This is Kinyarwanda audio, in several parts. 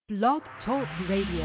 Blog Talk Radio.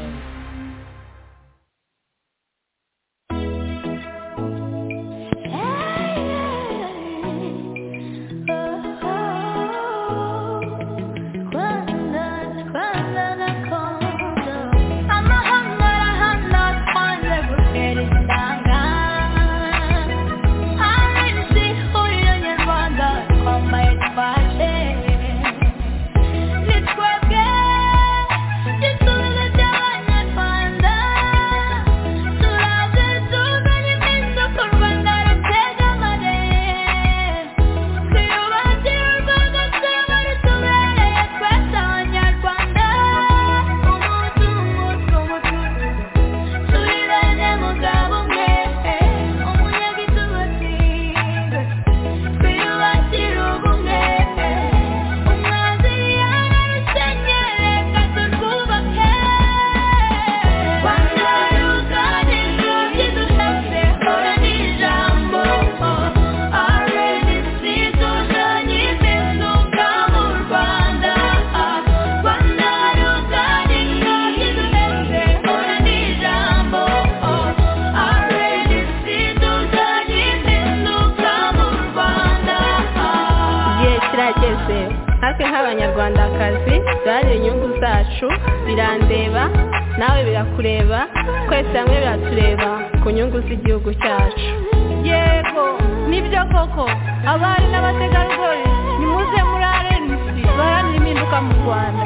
abanyarwandakazi duharanire inyungu zacu birandeba nawe birakureba twese hamwe biratureba ku nyungu z'igihugu cyacu yego nibyo koko abari n'abategarugori nimuze muri arenisi baharanire impinduka mu rwanda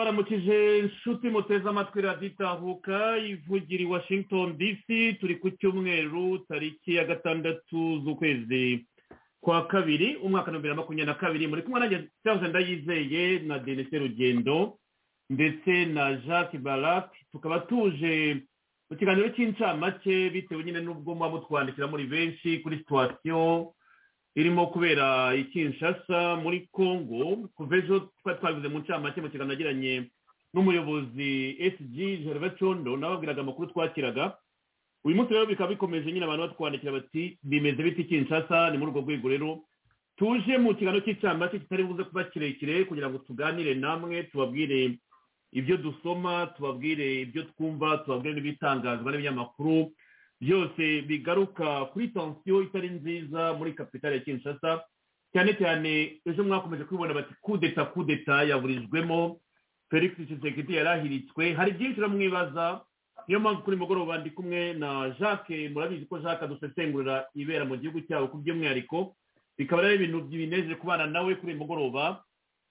inshuti muteze amatwi radiyo itahuka ivugira i washington dc turi ku cyumweru tariki ya gatandatu z'ukwezi kwa kabiri umwaka wa bibiri na makumyabiri na kabiri muri kumwe nanjye cyangwa ndayizeye na denise rugendo ndetse na jacques barak tukaba tuje mu kiganiro cy'incamake bitewe nyine n'ubwo muba mutwandikira muri benshi kuri situwasiyo irimo kubera ikinshasa muri congo kuva ejo twari twabivuze mu ncamake mu kiganiro nagiranye n'umuyobozi SG Gervais Condo nababwiraga amakuru twakiraga uyu munsi rero bikaba bikomeje nyine abantu batwandikira bati bimeze biti Kinshasa ni muri urwo rwego rero tuje mu kiganiro cy'icyambake kitari buze kuba kirekire kugira ngo tuganire namwe tubabwire ibyo dusoma tubabwire ibyo twumva tubabwire n'ibitangazwa n'ibinyamakuru byose bigaruka kuri tansiyo itari nziza muri kapitale ya Kinshasa cyane cyane ejo mwakomeje kubibona bati kudeta kudeta yaburijwemo felix kisekedi yarahiritswe hari byinshi uramwibaza niyo mpamvu kuri mugoroba ndi kumwe na jacques murabizi ko jacques adusesengurira ibera mu gihugu cyabo ku by'umwihariko bikaba ari ibintu binejeje kubana nawe kuri mugoroba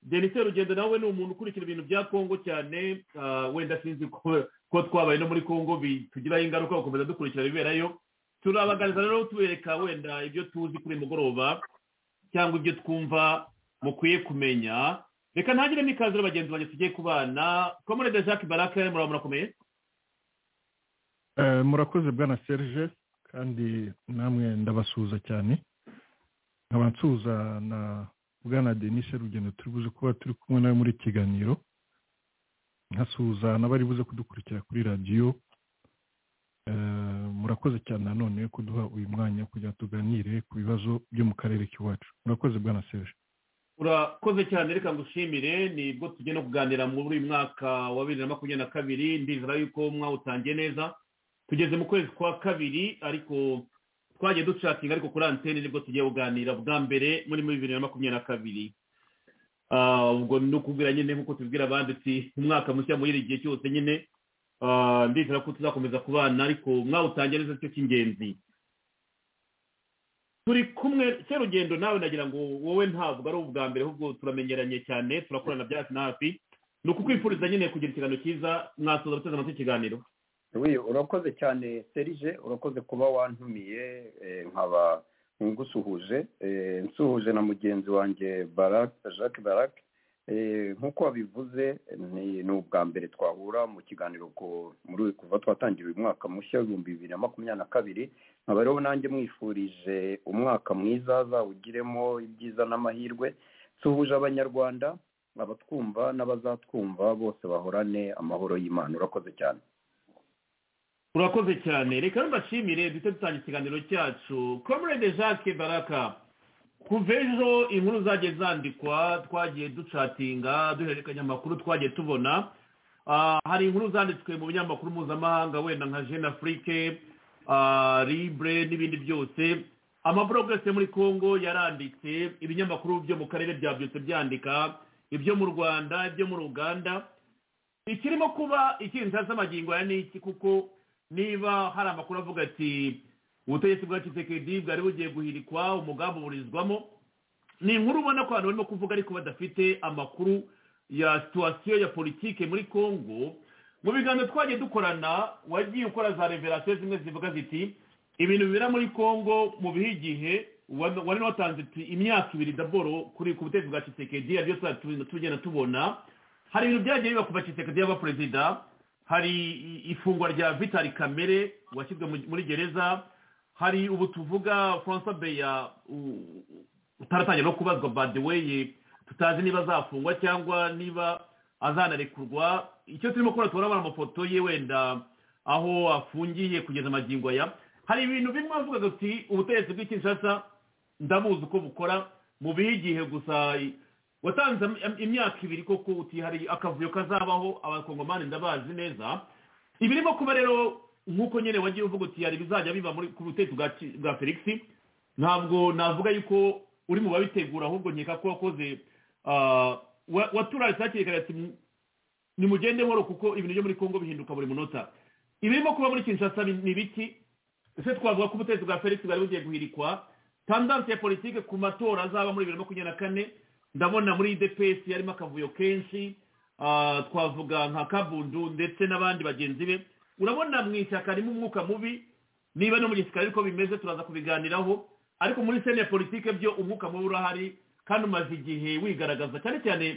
denise rugendo nawe ni umuntu ukurikira ibintu bya kongo cyane ah, wenda sinzi ko ko twabaye no muri kongo bitugiraho ingaruka gukomeza dukurikira ibiberayo turabaganiriza rero tubereka wenda ibyo tuzi kuri mugoroba cyangwa ibyo twumva mukwiye kumenya reka ntagiremo ikaze rero bagenzi banjye tugiye kubana komorede jacques baraka muraba murakomeye Eh, murakoze bwana serge kandi namwe ndabasuhuza cyane nkaba nsuhuza na bwana denise rugendo turi buze kuba turi kumwe nawe muri iki kiganiro nkasuhuza n'abari buze kudukurikira kuri radiyo Eh, murakoze cyane nanone kuduha uyu mwanya kugira ngo tuganire ku bibazo byo mu karere k'iwacu murakoze bwana serge urakoze cyane reka ngushimire nibwo tugiye no kuganira muri uyu mwaka wa bibiri na makumyabiri na kabiri ndizera yuko mwawutangiye neza tugeze mu kwezi kwa kabiri ariko twagiye ducakinga ariko kuri antene nibwo tugiye kuganira bwa mbere muri muri bibiri na makumyabiri na kabiri Ah, ubwo ni ukubwira nyine nk'uko tubwira abanditsi umwaka mushya muri iri gihe cyose nyine ah, ndizera ko tuzakomeza kubana ariko mwawutangiye neza cyo cy'ingenzi turi kumwe serugendo nawe nagira ngo wowe ntabwo ari ubwa mbere ahubwo turamenyeranye cyane turakorana bya hafi na hafi ni ukukwifuriza nyine kugira ikiganiro cyiza mwasoza guteze amatwi ikiganiro Oui, urakoze cyane serije urakoze kuba wantumiye eh, nkaba ngusuhuje eh, nsuhuje na mugenzi wanjye barak jacques barak Eh, nk'uko wabivuze ni ni ubwa mbere twahura mu kiganiro ku- muri uyu- kuva twatangira uyu mwaka mushya w'ibihumbi bibiri na makumyabiri na kabiri nkaba rero nanjye mwifurije umwaka mwiza azawugiremo ibyiza n'amahirwe suhuje abanyarwanda abatwumva n'abazatwumva bose bahorane amahoro y'imana urakoze cyane urakoze cyane reka mbashimire duhite dutangira ikiganiro cyacu comrade jacques baraka kuva ejo inkuru zagiye zandikwa twagiye ducatinga duhererekanya amakuru twagiye tubona Ah, hari inkuru zanditswe mu binyamakuru mpuzamahanga wenda nka jeune afrique ah, libre n'ibindi byose amaburog yose muri congo yaranditse ibinyamakuru byo mu karere bya byose byandika ibyo mu rwanda ibyo muri uganda ikirimo kuba ikinzira z'amagingo aya ni iki kuko niba hari amakuru avuga ati ubutegetsi bwa kisekedi bwari bugiye guhirikwa umugambi uburizwamo ni inkuru ubona ko abantu barimo kuvuga ariko badafite amakuru ya situwasiyo ya politike muri congo mu biganiro twagiye dukorana wagiye ukora za reverasiyo zimwe zivuga ziti ibintu bibera muri congo mu bihe igihe wari wari watanze iti imyaka ibiri daboro kuri ku butegetsi bwa kisekedi ari byo tuzajya tugenda tubona hari ibintu byagiye biba kuva kisekedi yaba perezida hari i- ifungwa rya vitali kamere washyizwe mu- muri gereza hari ubu tuvuga francois beya u- utaratangira no kubazwa by the way tutazi niba azafungwa cyangwa niba azanarekurwa icyo turimo kubona turabona amafoto ye wenda aho afungiye kugeza amagingo aya hari ibintu bimwe avuga ati ubutegetsi bw'ikinshasa ndabuzi uko bukora mu bihe igihe gusa watanze im- imyaka ibiri koko uti hari akavuyo kazabaho abakongomani ndabazi neza ibirimo kuba rero nk'uko nyine wagiye uvuga uti hari bizajya biba muri ku butegetsi bwa Ki- bwa felix ntabwo navuga yuko uri mu babitegura ahubwo nkeka ko wakoze ah, wa- waturaye sakiri kagira ati "Mu- nimugende nkoro kuko ibintu byo muri congo bihinduka buri munota ibirimo kuba muri kinshasa ni ni biki ese twavuga ko ubutegetsi bwa felix bwari bugiye guhirikwa tandanse ya politike ku matora azaba muri bibiri na makumyabiri na kane ndabona muri dps yarimo akavuyo kenshi ah, twavuga nka kabundu ndetse n'abandi bagenzi be urabona mu ishyaka harimo umwuka mubi niba no mu gisirikare ariko bimeze turaza kubiganiraho ariko muri sene ya politike byo umwuka mubi urahari kandi umaze igihe wigaragaza cyane cyane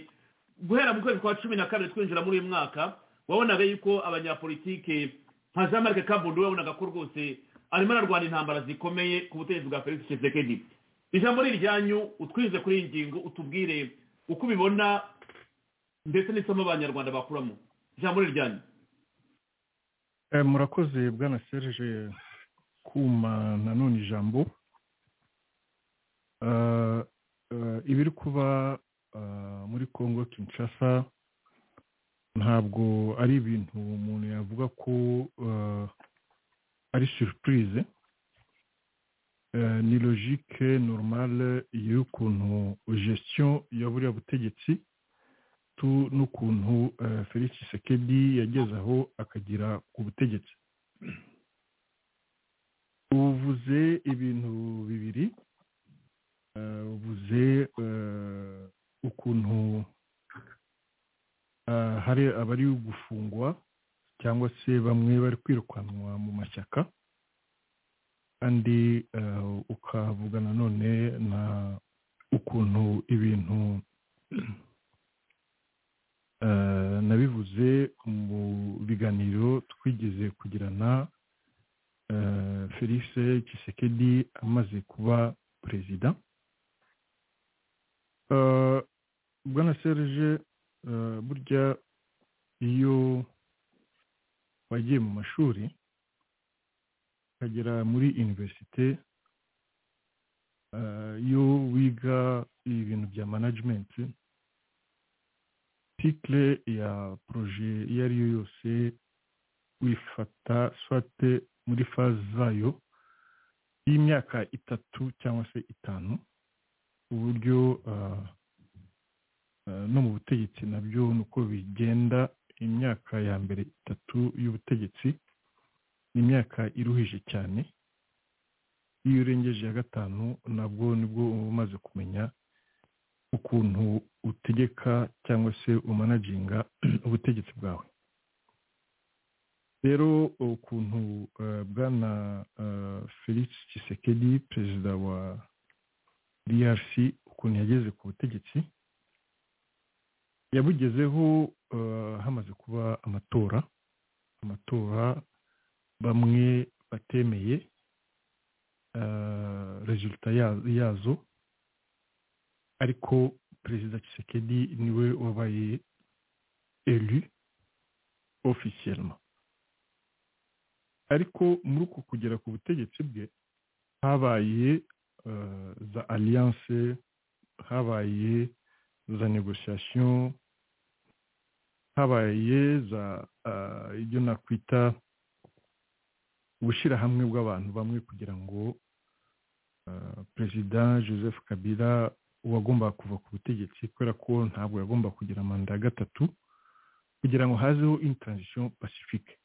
guhera mu kwezi kwa cumi na kabiri twinjira muri uyu mwaka wabonaga yuko abanyapolitike nka jean marc kabundu wabonaga ko rwose arimo ararwana intambara zikomeye ku butegetsi bwa felix tshisekedi ijambo ni iryanyu utwize kuri iyi ngingo utubwire uko ubibona ndetse n'isomo abanyarwanda bakuramo ijambo ni iryanyu Eh, murakoze bwana serge kuma nanone ijambo Eh, eh, ibiri kuba eh, muri congo kinshasa ntabwo ari ibintu umuntu yavuga ko eh, ari surprise ni logike normal y'ukuntu gestion ya buriya butegetsi n'ukuntu felix sekedi yageze aho akagera ku butegetsi uvuze ibintu bibiri uvuze ukuntu hari abari gufungwa cyangwa se bamwe bari kwirukanwa mu mashyaka kandi ukavuga nanone na ukuntu ibintu nabivuze mu biganiro twigeze kugirana felix kisekedi amaze kuba perezida bwana serge burya iyo wagiye mu mashuri ukagera muri iniverisite iyo wiga ibintu bya manajimenti tikire ya poroje iyo ari yo yose wifata swate muri faze zayo y'imyaka itatu cyangwa se itanu uburyo no mu butegetsi nabyo ni uko bigenda imyaka ya mbere itatu y'ubutegetsi ni imyaka iruhije cyane iyo urengeje ya gatanu nabwo nibwo uba umaze kumenya ukuntu utegeka cyangwa se umanaginga ubutegetsi bwawe rero ukuntu bwana felix kisekedi perezida wa drc ukuntu yageze ku butegetsi yabugezeho hamaze kuba amatora amatora bamwe batemeye rezilita yazo ariko perezida kisekedi niwe wabaye elu ofisiyelma ariko muri uku kugera ku butegetsi bwe habaye za aliyanse habaye za negosiyasiyo habaye za ibyo nakwita ubushyirahamwe bw'abantu bamwe kugira ngo perezida joseph kabila uwagombaga kuva ku butegetsi kubera ko ntabwo yagomba kugira manda ya gatatu kugira ngo hazeho intaranzisiyo pacifique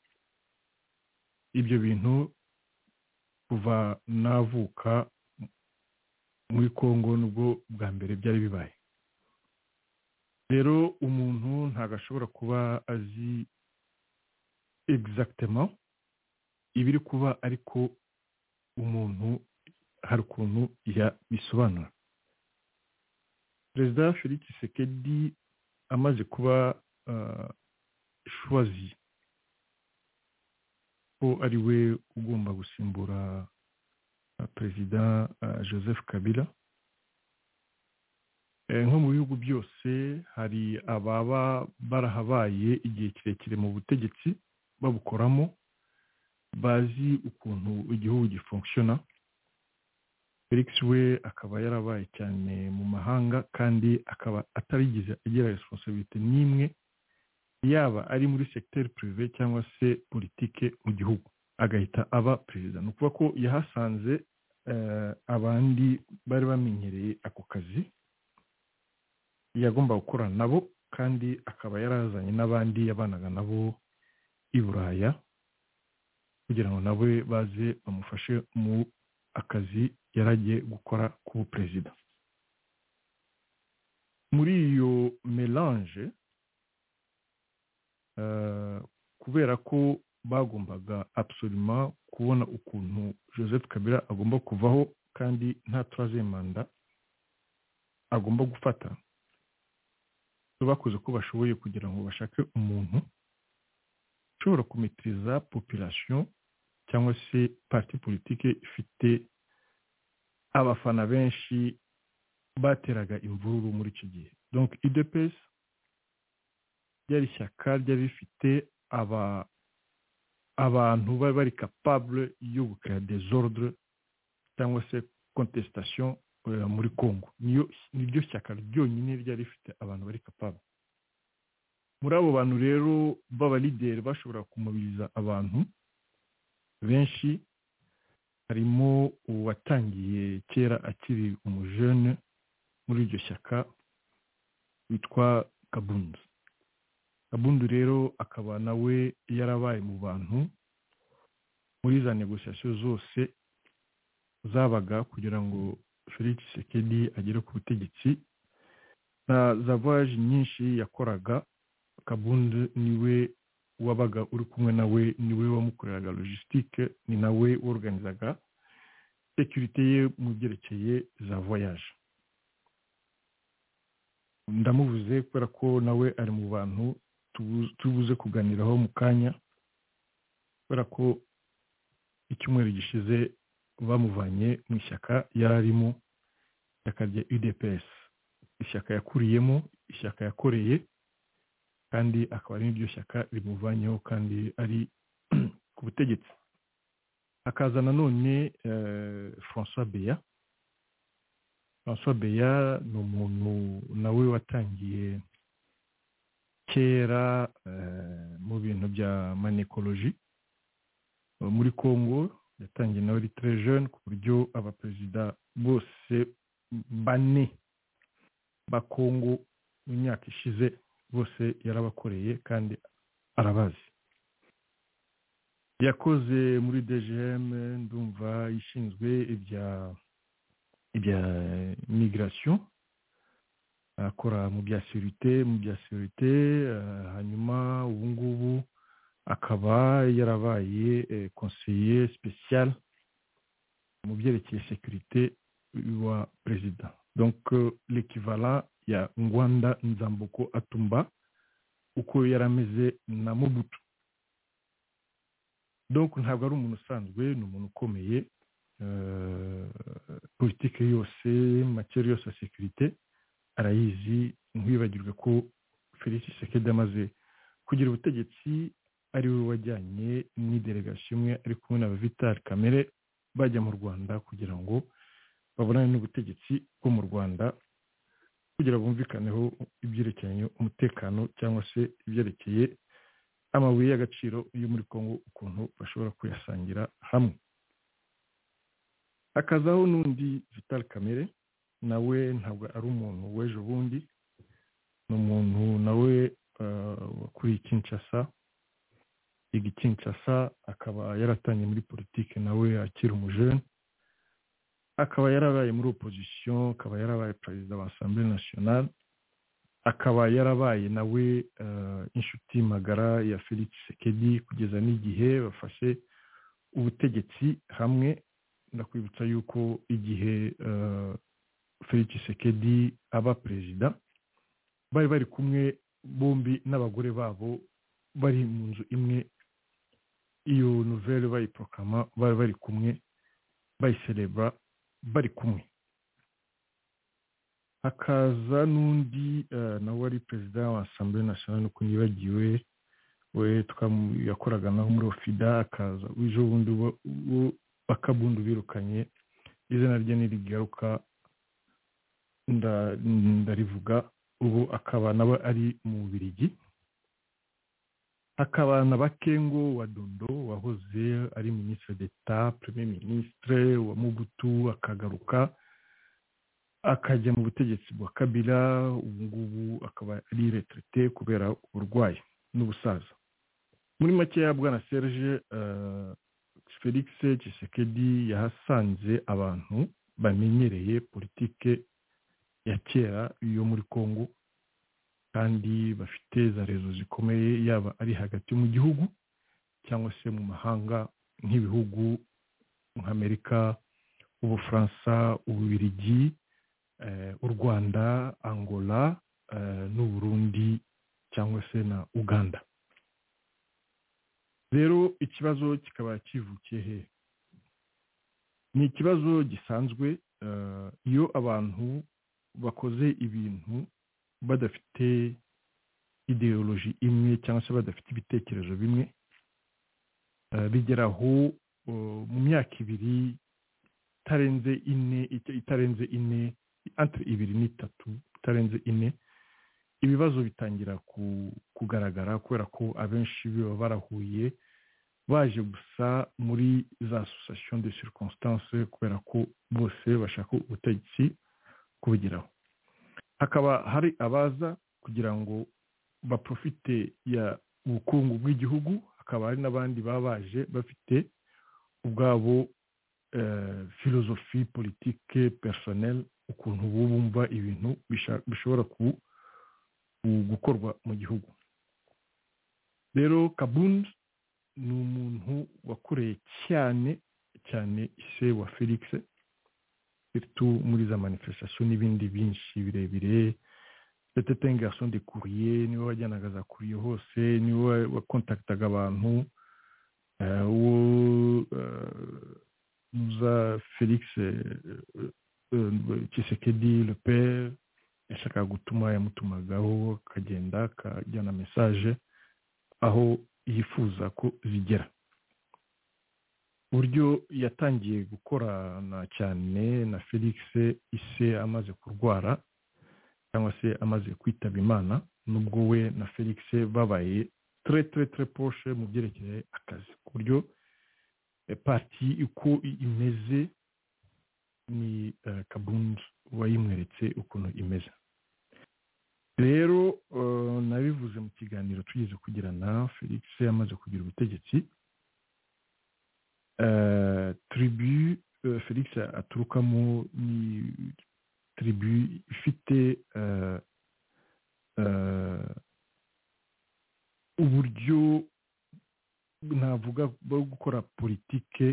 ibyo bintu kuva navuka muri congo nubwo bwa mbere byari bibaye rero umuntu ntabwo ashobora kuba azi egizagitema ibiri kuba ariko umuntu hari ukuntu yabisobanura perezida felix sekedi amaze kuba shwazi ko ari we ugomba gusimbura perezida joseph kabila nko mu bihugu byose hari ababa barahabaye igihe kirekire mu butegetsi babukoramo bazi ukuntu igihugu gifunkishona felix we akaba yarabaye cyane mu mahanga kandi akaba atarigeze agira resiponsabite n'imwe yaba ari muri segiteri pirive cyangwa se politike mu gihugu agahita aba perezida ni ukuvuga ko yahasanze abandi bari bamenyereye ako kazi yagomba gukorana nabo kandi akaba yarazanye n'abandi yabanaga nabo i buraya kugira ngo nawe baze bamufashe mu akazi yaragiye gukora k'ubuperezida muri iyo melange kubera ko bagombaga absoluma kubona ukuntu joseph kabila agomba kuvaho kandi nta manda agomba gufata bakoze ko bashoboye kugira ngo bashake umuntu ushobora kumitiriza population cyangwa se parti politike ifite abafana benshi bateraga imvururu muri iki gihe donc idps ryari ishyaka ryari rifite aba abantu bari bari capable yo gukora desordre cyangwa se contestation muri congo niryo shyaka ryonyine ryari rifite abantu bari kapaba muri abo bantu rero b'abalideri bashobora kumubiriza abantu benshi harimo uwatangiye kera akiri umujene muri iryo shyaka witwa kabundu kabundu rero akaba nawe yarabaye mu bantu muri za negosiyasiyo zose zabaga kugira ngo felix sekedi agere ku butegetsi na za voyage nyinshi yakoraga kabundu niwe wabaga uri kumwe nawe niwe wamukoreraga logisitike ni nawe woruganizaga sekirite ye mu byerekeye za voyage ndamubuze kubera ko nawe ari mu bantu tubuze kuganiraho mu kanya kubera ko icyumweru gishize bamuvanye mu ishyaka yari arimo ishyaka rya udps ishyaka yakuriyemo ishyaka yakoreye kandi akaba ari n'iryo shyaka rimuvanyeho kandi ari ku butegetsi hakaza nanone francois beya francois beya ni umuntu nawe watangiye kera mu bintu bya manekoloji muri congo yatangiye nawe jene ku buryo abaperezida bose bane ba congo mu myaka ishize bose yarabakoreye kandi arabazi yakoze muri dgm ndumva ishinzwe ibya ibya migration akora mu bya serite mu bya serite hanyuma ubu ngubu akaba yarabaye konseye sipesiyare mu byerekeye sekirite wa perezida donc l'ekivala ya ngwanda nzamboko atumba uko yari ameze na mubutu donc ntabwo ari umuntu usanzwe ni umuntu ukomeye politike yose makeri yose ya sekirite arayizi ntiwibagirwe ko felix sekedi amaze kugira ubutegetsi ari we wajyanye delegasiyo imwe ari kumwe na vitali kamere bajya mu rwanda kugira ngo babonane n'ubutegetsi bwo mu rwanda kugira bumvikaneho ibyerekeranye umutekano cyangwa se ibyerekeye amabuye y'agaciro yo muri congo ukuntu bashobora kuyasangira hamwe hakazaho n'undi vital kamere nawe ntabwo ari umuntu w'ejo bundi ni umuntu nawe wakuriye kinshasa yiga kinshasa akaba yaratangiye muri politiki nawe akiri umujene akaba yarabaye muri opozisiyo akaba yarabaye perezida wa asambure nasiyonari akaba yarabaye nawe inshuti magara ya felix sekedi kugeza n'igihe bafashe ubutegetsi hamwe ndakwibutsa yuko igihe felix sekedi aba perezida bari bari kumwe bombi n'abagore babo bari mu nzu imwe iyo nouvelle bayiporokama bari bari kumwe bayiserebura bari kumwe hakaza n'undi nawe wari perezida wa asambure nasiyonari uko ntibagiwe we yakoraga naho muri ofida akaza w'ejo bundi bakabundu birukanye izina rye ntirigaruka ndarivuga ubu akaba nawe ari mu birigi hakaba na bakengo wa dondo wahoze ari minisitiri d'eta premier minisitire wa mubutu akagaruka akajya mu butegetsi bwa kabila ubu ngubu akaba ari retraite kubera uburwayi n'ubusaza muri makeya bwana serge felix kisekedi yahasanze abantu bamenyereye politike ya kera yo muri congo kandi bafite za rezo zikomeye yaba ari hagati mu gihugu cyangwa se mu mahanga nk'ibihugu nk'amerika ubufaransa ububirigi u rwanda angola n'uburundi cyangwa se na uganda rero ikibazo kikaba kivukiye he ni ikibazo gisanzwe iyo abantu bakoze ibintu badafite ideoloji imwe cyangwa se badafite ibitekerezo bimwe bigeraho mu myaka ibiri itarenze ine itarenze ine antire ibiri n'itatu itarenze ine ibibazo bitangira kugaragara kubera ko abenshi baba barahuye baje gusa muri za association de circonstance kubera ko bose bashaka ubutegetsi kubugeraho hakaba hari abaza kugira ngo baprofite ya ubukungu bw'igihugu hakaba hari n'abandi baba baje bafite ubwabo filozofi politike personel ukuntu bumva ibintu bishobora gukorwa mu gihugu rero kabuni ni umuntu wakoreye cyane cyane ise wa felix muri za manifestation n'ibindi byinshi birebire ndetse tengasho ndikuriye niwe wajyanaga za kuriye hose niwe wakontakitaga abantu uwo za felix kisekedi lepe yashakaga gutuma yamutumagaho akagenda akajyana mesaje aho yifuza ko zigera uburyo yatangiye gukorana cyane na felix ise amaze kurwara cyangwa se amaze kwitaba imana nubwo we na felix babaye ture ture ture poshe mu byerekeye akazi ku buryo pati uko imeze ni kabundu wayimweretse ukuntu imeze rero nabivuze mu kiganiro tugeze kugirana felix yamaze kugira ubutegetsi turibu felix aturukamo ni turibu ifite uburyo navuga bwo gukora politike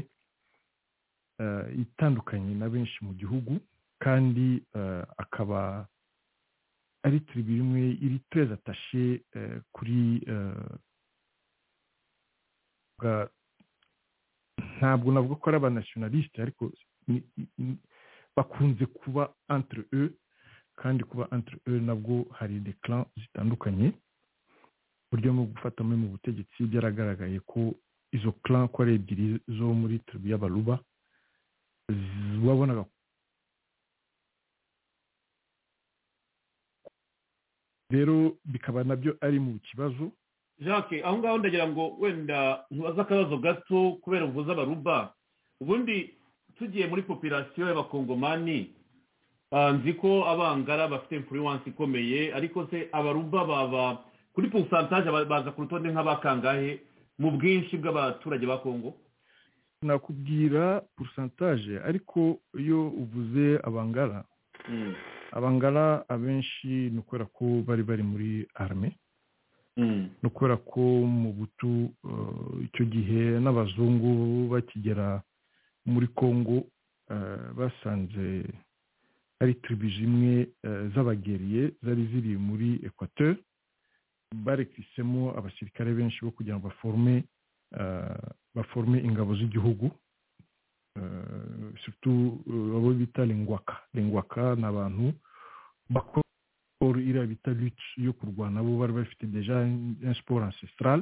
itandukanye na benshi mu gihugu kandi akaba ari turibu imwe iri tureze atashe kuri ntabwo navuga ko ari abanashinalisite ariko bakunze kuba entre e kandi kuba entre e nabwo hari declan zitandukanye buryo mu gufatamo mu butegetsi byaragaragaye ko izo clan ko ari ebyiri zo muri turibu y'abaruba wabonaga rero bikaba nabyo ari mu kibazo jacques aho ngaho ndagira ngo wenda ntubaze akabazo gato kubera uvuze abaruba ubundi tugiye muri popirasiyo y'abakongomani nzi ko abangara bafite influence ikomeye ariko se abaruba baba kuri pusantaje baza ku rutonde nk'abakangahe mu bwinshi bw'abaturage ba kongo nakubwira pusantaje ariko iyo uvuze abangara abangara abenshi ni ukubera ko bari bari muri arme ni ukubera ko mu butu icyo gihe n'abazungu bakigera muri congo basanze ari turibu zimwe z'abageriye zari ziri muri ekwateur barekisemo abasirikare benshi bo kugira ngo baforme baforme ingabo z'igihugu abo bita lingwaka lingwaka ni abantu bakora siporo iriya bita luce yo kurwana bo bari bafite deja siporo ancestral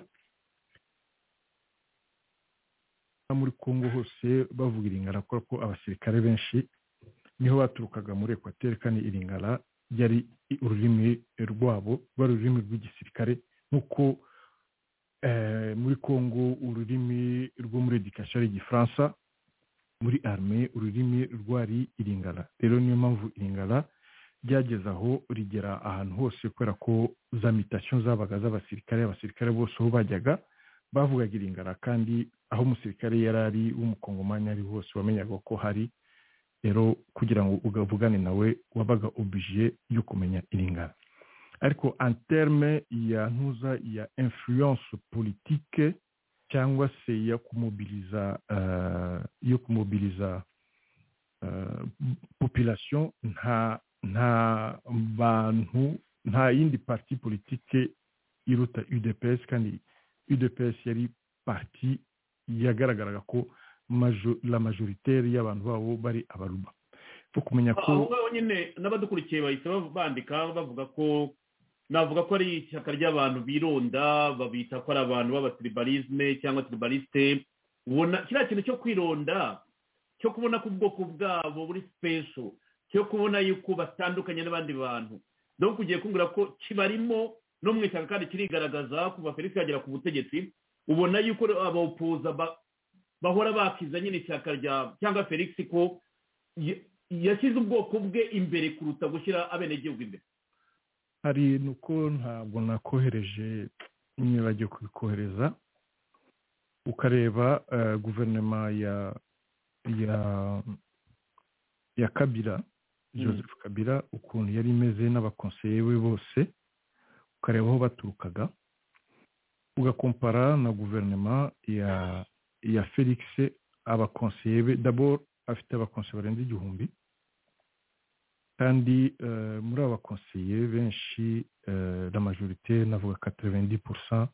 muri congo hose bavuga iringara kubera ko abasirikare benshi niho baturukaga muri ekwateri kandi iringara ryari ururimi rwabo rwari ururimi rw'igisirikare nk'uko muri congo ururimi rwo muri edikasiyo ari igifaransa muri arme ururimi rwari iringara rero niyo mpamvu iringara ryageze aho rigera ahantu hose kubera ko za mitasiyo zabaga z'abasirikare abasirikare bose aho bajyaga bavugaga iringara kandi aho umusirikare yari ari w'umukongomani ari hose wamenyaga ko hari rero kugira ngo ugavugane nawe wabaga obije yo kumenya iringara ariko anterme ya ntuza ya influence politike cyangwa se yo kumubiliza yo kumubiliza population nta nta bantu nta yindi parti politike iruta udps kandi udps yari parti yagaragaraga ko la majoritaire y'abantu babo bari abaruba fo kumenya ko aho ngaho nyine n'abadukurikiye bahita bandika bavuga ko navuga ko ari ishyaka ry'abantu bironda babita ko ari abantu b'abatiribalisme cyangwa tiribaliste ubona kiriya kintu cyo kwironda cyo kubona ko ubwoko bwabo buri special cyo kubona yuko batandukanye n'abandi bantu donc ugiye kumbwira ko kibarimo no mu ishyaka kandi kirigaragaza kuva felix yagera ku butegetsi ubona yuko abawupuza bahora bakiza nyine ishyaka rya cyangwa felix ko yashyize ubwoko bwe imbere kuruta gushyira abenegihugu imbere hari nuko ntabwo nakohereje nibagiwe kubikohereza ukareba guverinoma ya ya ya kabira joseph kabira ukuntu yari imeze n'abakonseye be bose ukareba aho baturukaga ugakompara na guverinoma ya ya felix abakonseye be daboro afite abakonseye barenze igihumbi kandi muri aba bakonseye benshi la majorite navuga katerevendi purusa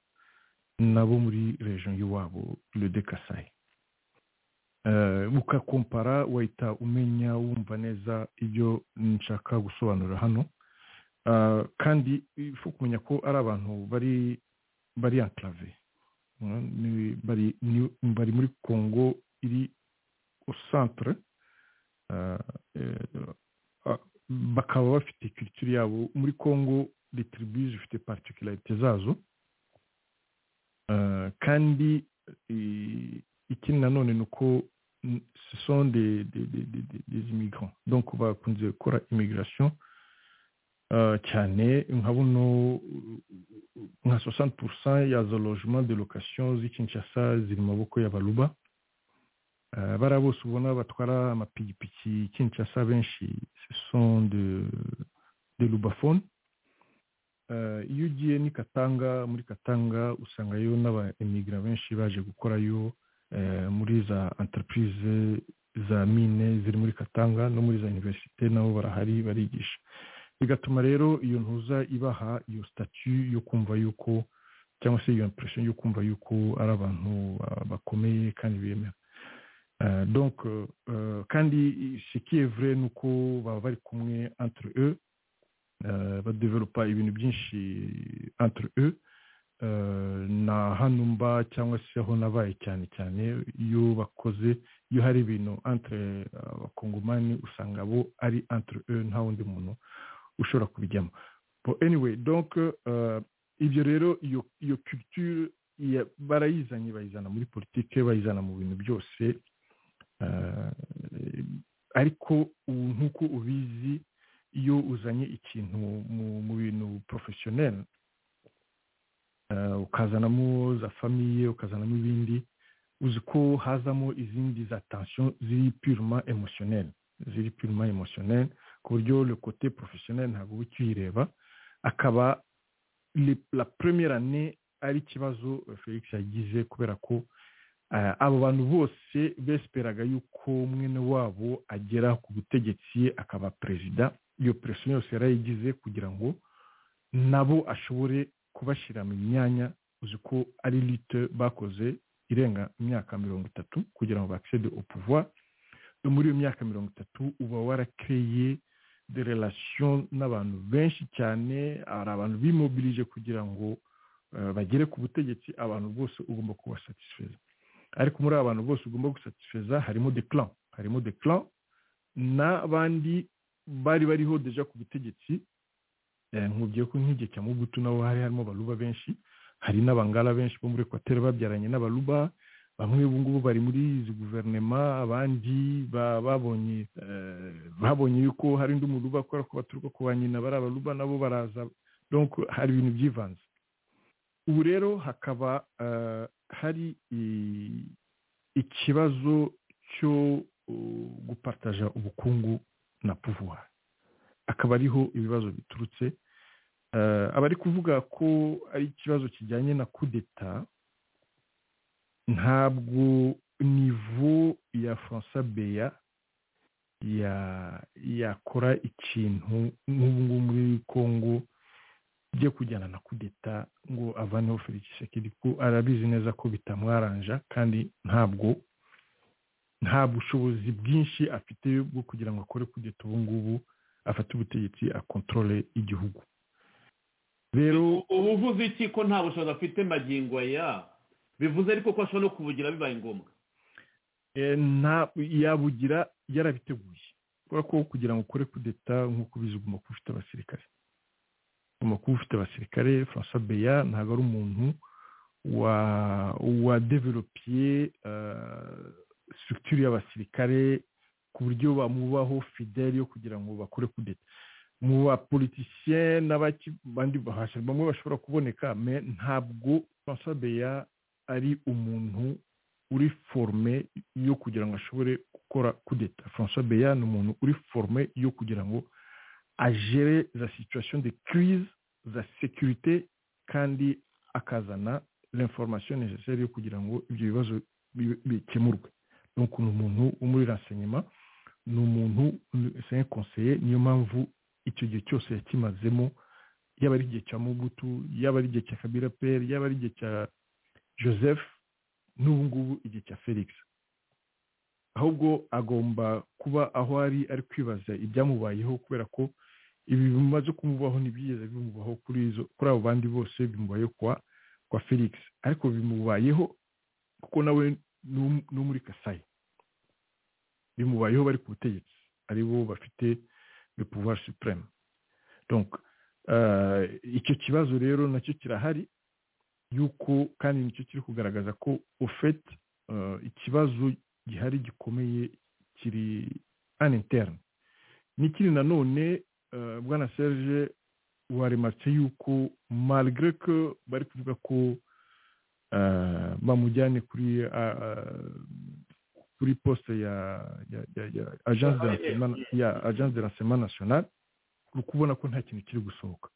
nabo muri region y'iwabo de kasayi ukakompara wahita umenya wumva neza ibyo nshaka gusobanura hano kandi ifu kumenya ko ari abantu bari bari antarave bari muri congo iri centre bakaba bafite kirikiri yabo muri congo retribuye zifite particularite zazo kandi ikindi nanone ni uko son des immigrants donc bakunze gukora immigration cyane nka buno nka 60% ya za logement de location z'ikinshasa ziri mu maboko y'abaruba bariya bose ubona batwara amapikipiki kinshasa benshi son de rubafone iyo ugiye ni katanga muri katanga usangayo n'abayimigara benshi baje gukorayo muri za enterprise za mine ziri muri katanga no muri za universite nabo barahari barigisha bigatuma rero iyo ntuza ibaha iyo sitati yo kumva yuko cyangwa se iyo impression yo kumva yuko ari abantu bakomeye kandi bemewe donc kandi sikiyevure ni uko baba bari kumwe entre e badeveropa ibintu byinshi entre e na hano mba cyangwa se aho nabaye cyane cyane iyo bakoze iyo hari ibintu entre abakongomani usanga abo ari entre e nta wundi muntu ushobora kubijyamo anyway donc ibyo rero iyo culture barayizanye bayizana muri politike bayizana mu bintu byose ariko ubu nk'uko ubizi iyo uzanye ikintu mu bintu porofeshoneri ukazanamo za famiye ukazanamo ibindi uzi ko hazamo izindi za tansiyo ziri piruma emoshoneri ziri piruma emoshoneri ku buryo kote porofeshoneri ntabwo uba ukiyireba akaba la première année ari ikibazo felix yagize kubera ko abo bantu bose besperaga yuko mwene wabo agera ku butegetsi akaba perezida iyo perezida yose yarayigize kugira ngo nabo ashobore kubashyira mu myanya uzi ko ari lite bakoze irenga imyaka mirongo itatu kugira ngo bakisede upuva muri iyo myaka mirongo itatu uba warakereye de relation n'abantu benshi cyane hari abantu bimobilije kugira ngo bagere ku butegetsi abantu bose ugomba kubasatisfeza ariko muri aba bantu bose ugomba gusatisfeza harimo de clan harimo de clan n'abandi bari bariho deja ku butegetsi nkubwiye ko nk'igihe cya mugutu nabo hari harimo abaruba benshi hari n'abangara benshi bo muri ekwateri babyaranye n'abaruba bamwe ubu ngubu bari muri izi guverinoma abandi babonye babonye yuko hari undi muruba kubera ko baturuka ku ba nyina bari abaruba nabo baraza donc hari ibintu byivanze ubu rero hakaba hari ikibazo cyo gupataja ubukungu na puvuwa akaba ariho ibibazo biturutse abari kuvuga ko ari ikibazo kijyanye na kudeta ntabwo nivo ya francois beya yakora ikintu nk'ubu ngubu muri congo byo kujyana na kudeta ngo avaneho felix sekedi ko arabizi neza ko bitamwaranja kandi ntabwo nta bushobozi bwinshi afite bwo kugira ngo akore kudeta ubu ngubu afate ubutegetsi akontorole igihugu rero ubu uvuze iki ko nta bushobozi afite magingo ya bivuze ariko ko ashobora no kubugira bibaye ngombwa yabugira yarabiteguye kubera ko kugira ngo ukore kudeta nk'uko ubizi ugomba kuba ufite abasirikare ugomba kuba ufite abasirikare francois beya ntabwo ari umuntu wa wadevelopiye sitirikitire y'abasirikare ku buryo bamubaho fideli yo kugira ngo bakore kudeta mu bapolitisiye n'abandi bamwe bashobora kuboneka ntabwo francois ari umuntu uri forume yo kugira ngo ashobore gukora kudeta francois beya ni umuntu uri forume yo kugira ngo agere za situation de crise za sekirite kandi akazana l'information necessaire yo kugira ngo ibyo bibazo bikemurwe nuko ni umuntu wo muri renseignement ni umuntu c'est conseiller niyo mpamvu icyo gihe cyose yakimazemo yaba ari igihe cya mugutu yaba ari igihe cya kabira peri yaba ari igihe cya joseph n'ubu ngubu igihe cya felix ahubwo agomba kuba aho ari ari kwibaza ibyamubayeho kubera ko ibi bimaze kumubaho ntibyigeze bimubaho kuri izo kuri abo bandi bose bimubayeho kwa kwa felix ariko bimubayeho kuko nawe ni muri kasayi bimubayeho bari ku butegetsi aribo bafite le pouvoir supreme donc icyo kibazo rero nacyo kirahari yuko kandi nicyo kiri kugaragaza ko ofete ikibazo gihari gikomeye kiri an interne n'ikindi nanone bwana serge warematse yuko malgre ko bari kuvuga ko bamujyane kuri kuri poste ya agence de lancement national uri kubona ko nta kintu kiri gusohoka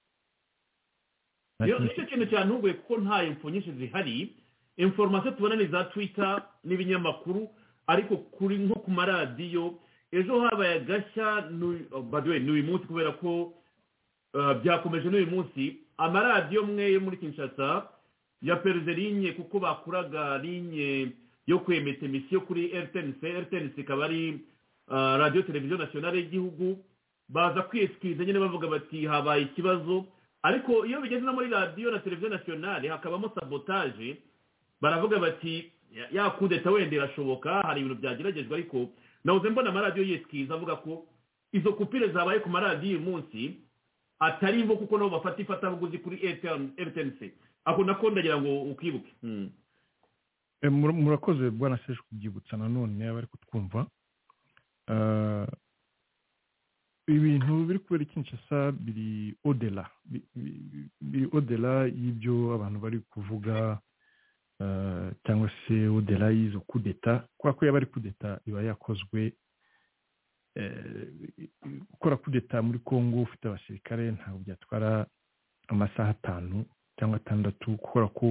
nicyo kintu cyantunguye kuko nta info nyinshi zihari informasiyo tubona ni za twita n'ibinyamakuru ariko kuri nko ku maradiyo ejo habaye agashya ni uyu munsi kubera ko byakomeje n'uyu munsi amaradiyo amwe yo muri kinshasa ya peruze rinye kuko bakuraga rinye yo kwemeza emisiyo kuri rtnc rtnc ikaba ari radiyo televiziyo nasiyonari y'igihugu baza kwitwiza nyine bavuga bati habaye ikibazo ariko iyo bigeze no muri radiyo na televiziyo nasiyonari hakabamo sabotaje baravuga bati ya kudeta wenda irashoboka hari ibintu byageragejwe ariko nabuze mbona amaradiyo yitwiza avuga ko izo kupire zabaye ku maradiyo uyu munsi atari imvo kuko nabo bafata ifatabuguzi kuri rtnc ako nako ndagira ngo ukibuke murakoze bwana seje kubyibutsa nanone abari kutwumva ibintu biri kubera ikinshasa biri odela biri odela y'ibyo abantu bari kuvuga cyangwa se odela y'izo kudeta kubera ko yaba ari kudeta iba yakozwe gukora kudeta muri congo ufite abasirikare ntabwo byatwara amasaha atanu cyangwa atandatu kubera ko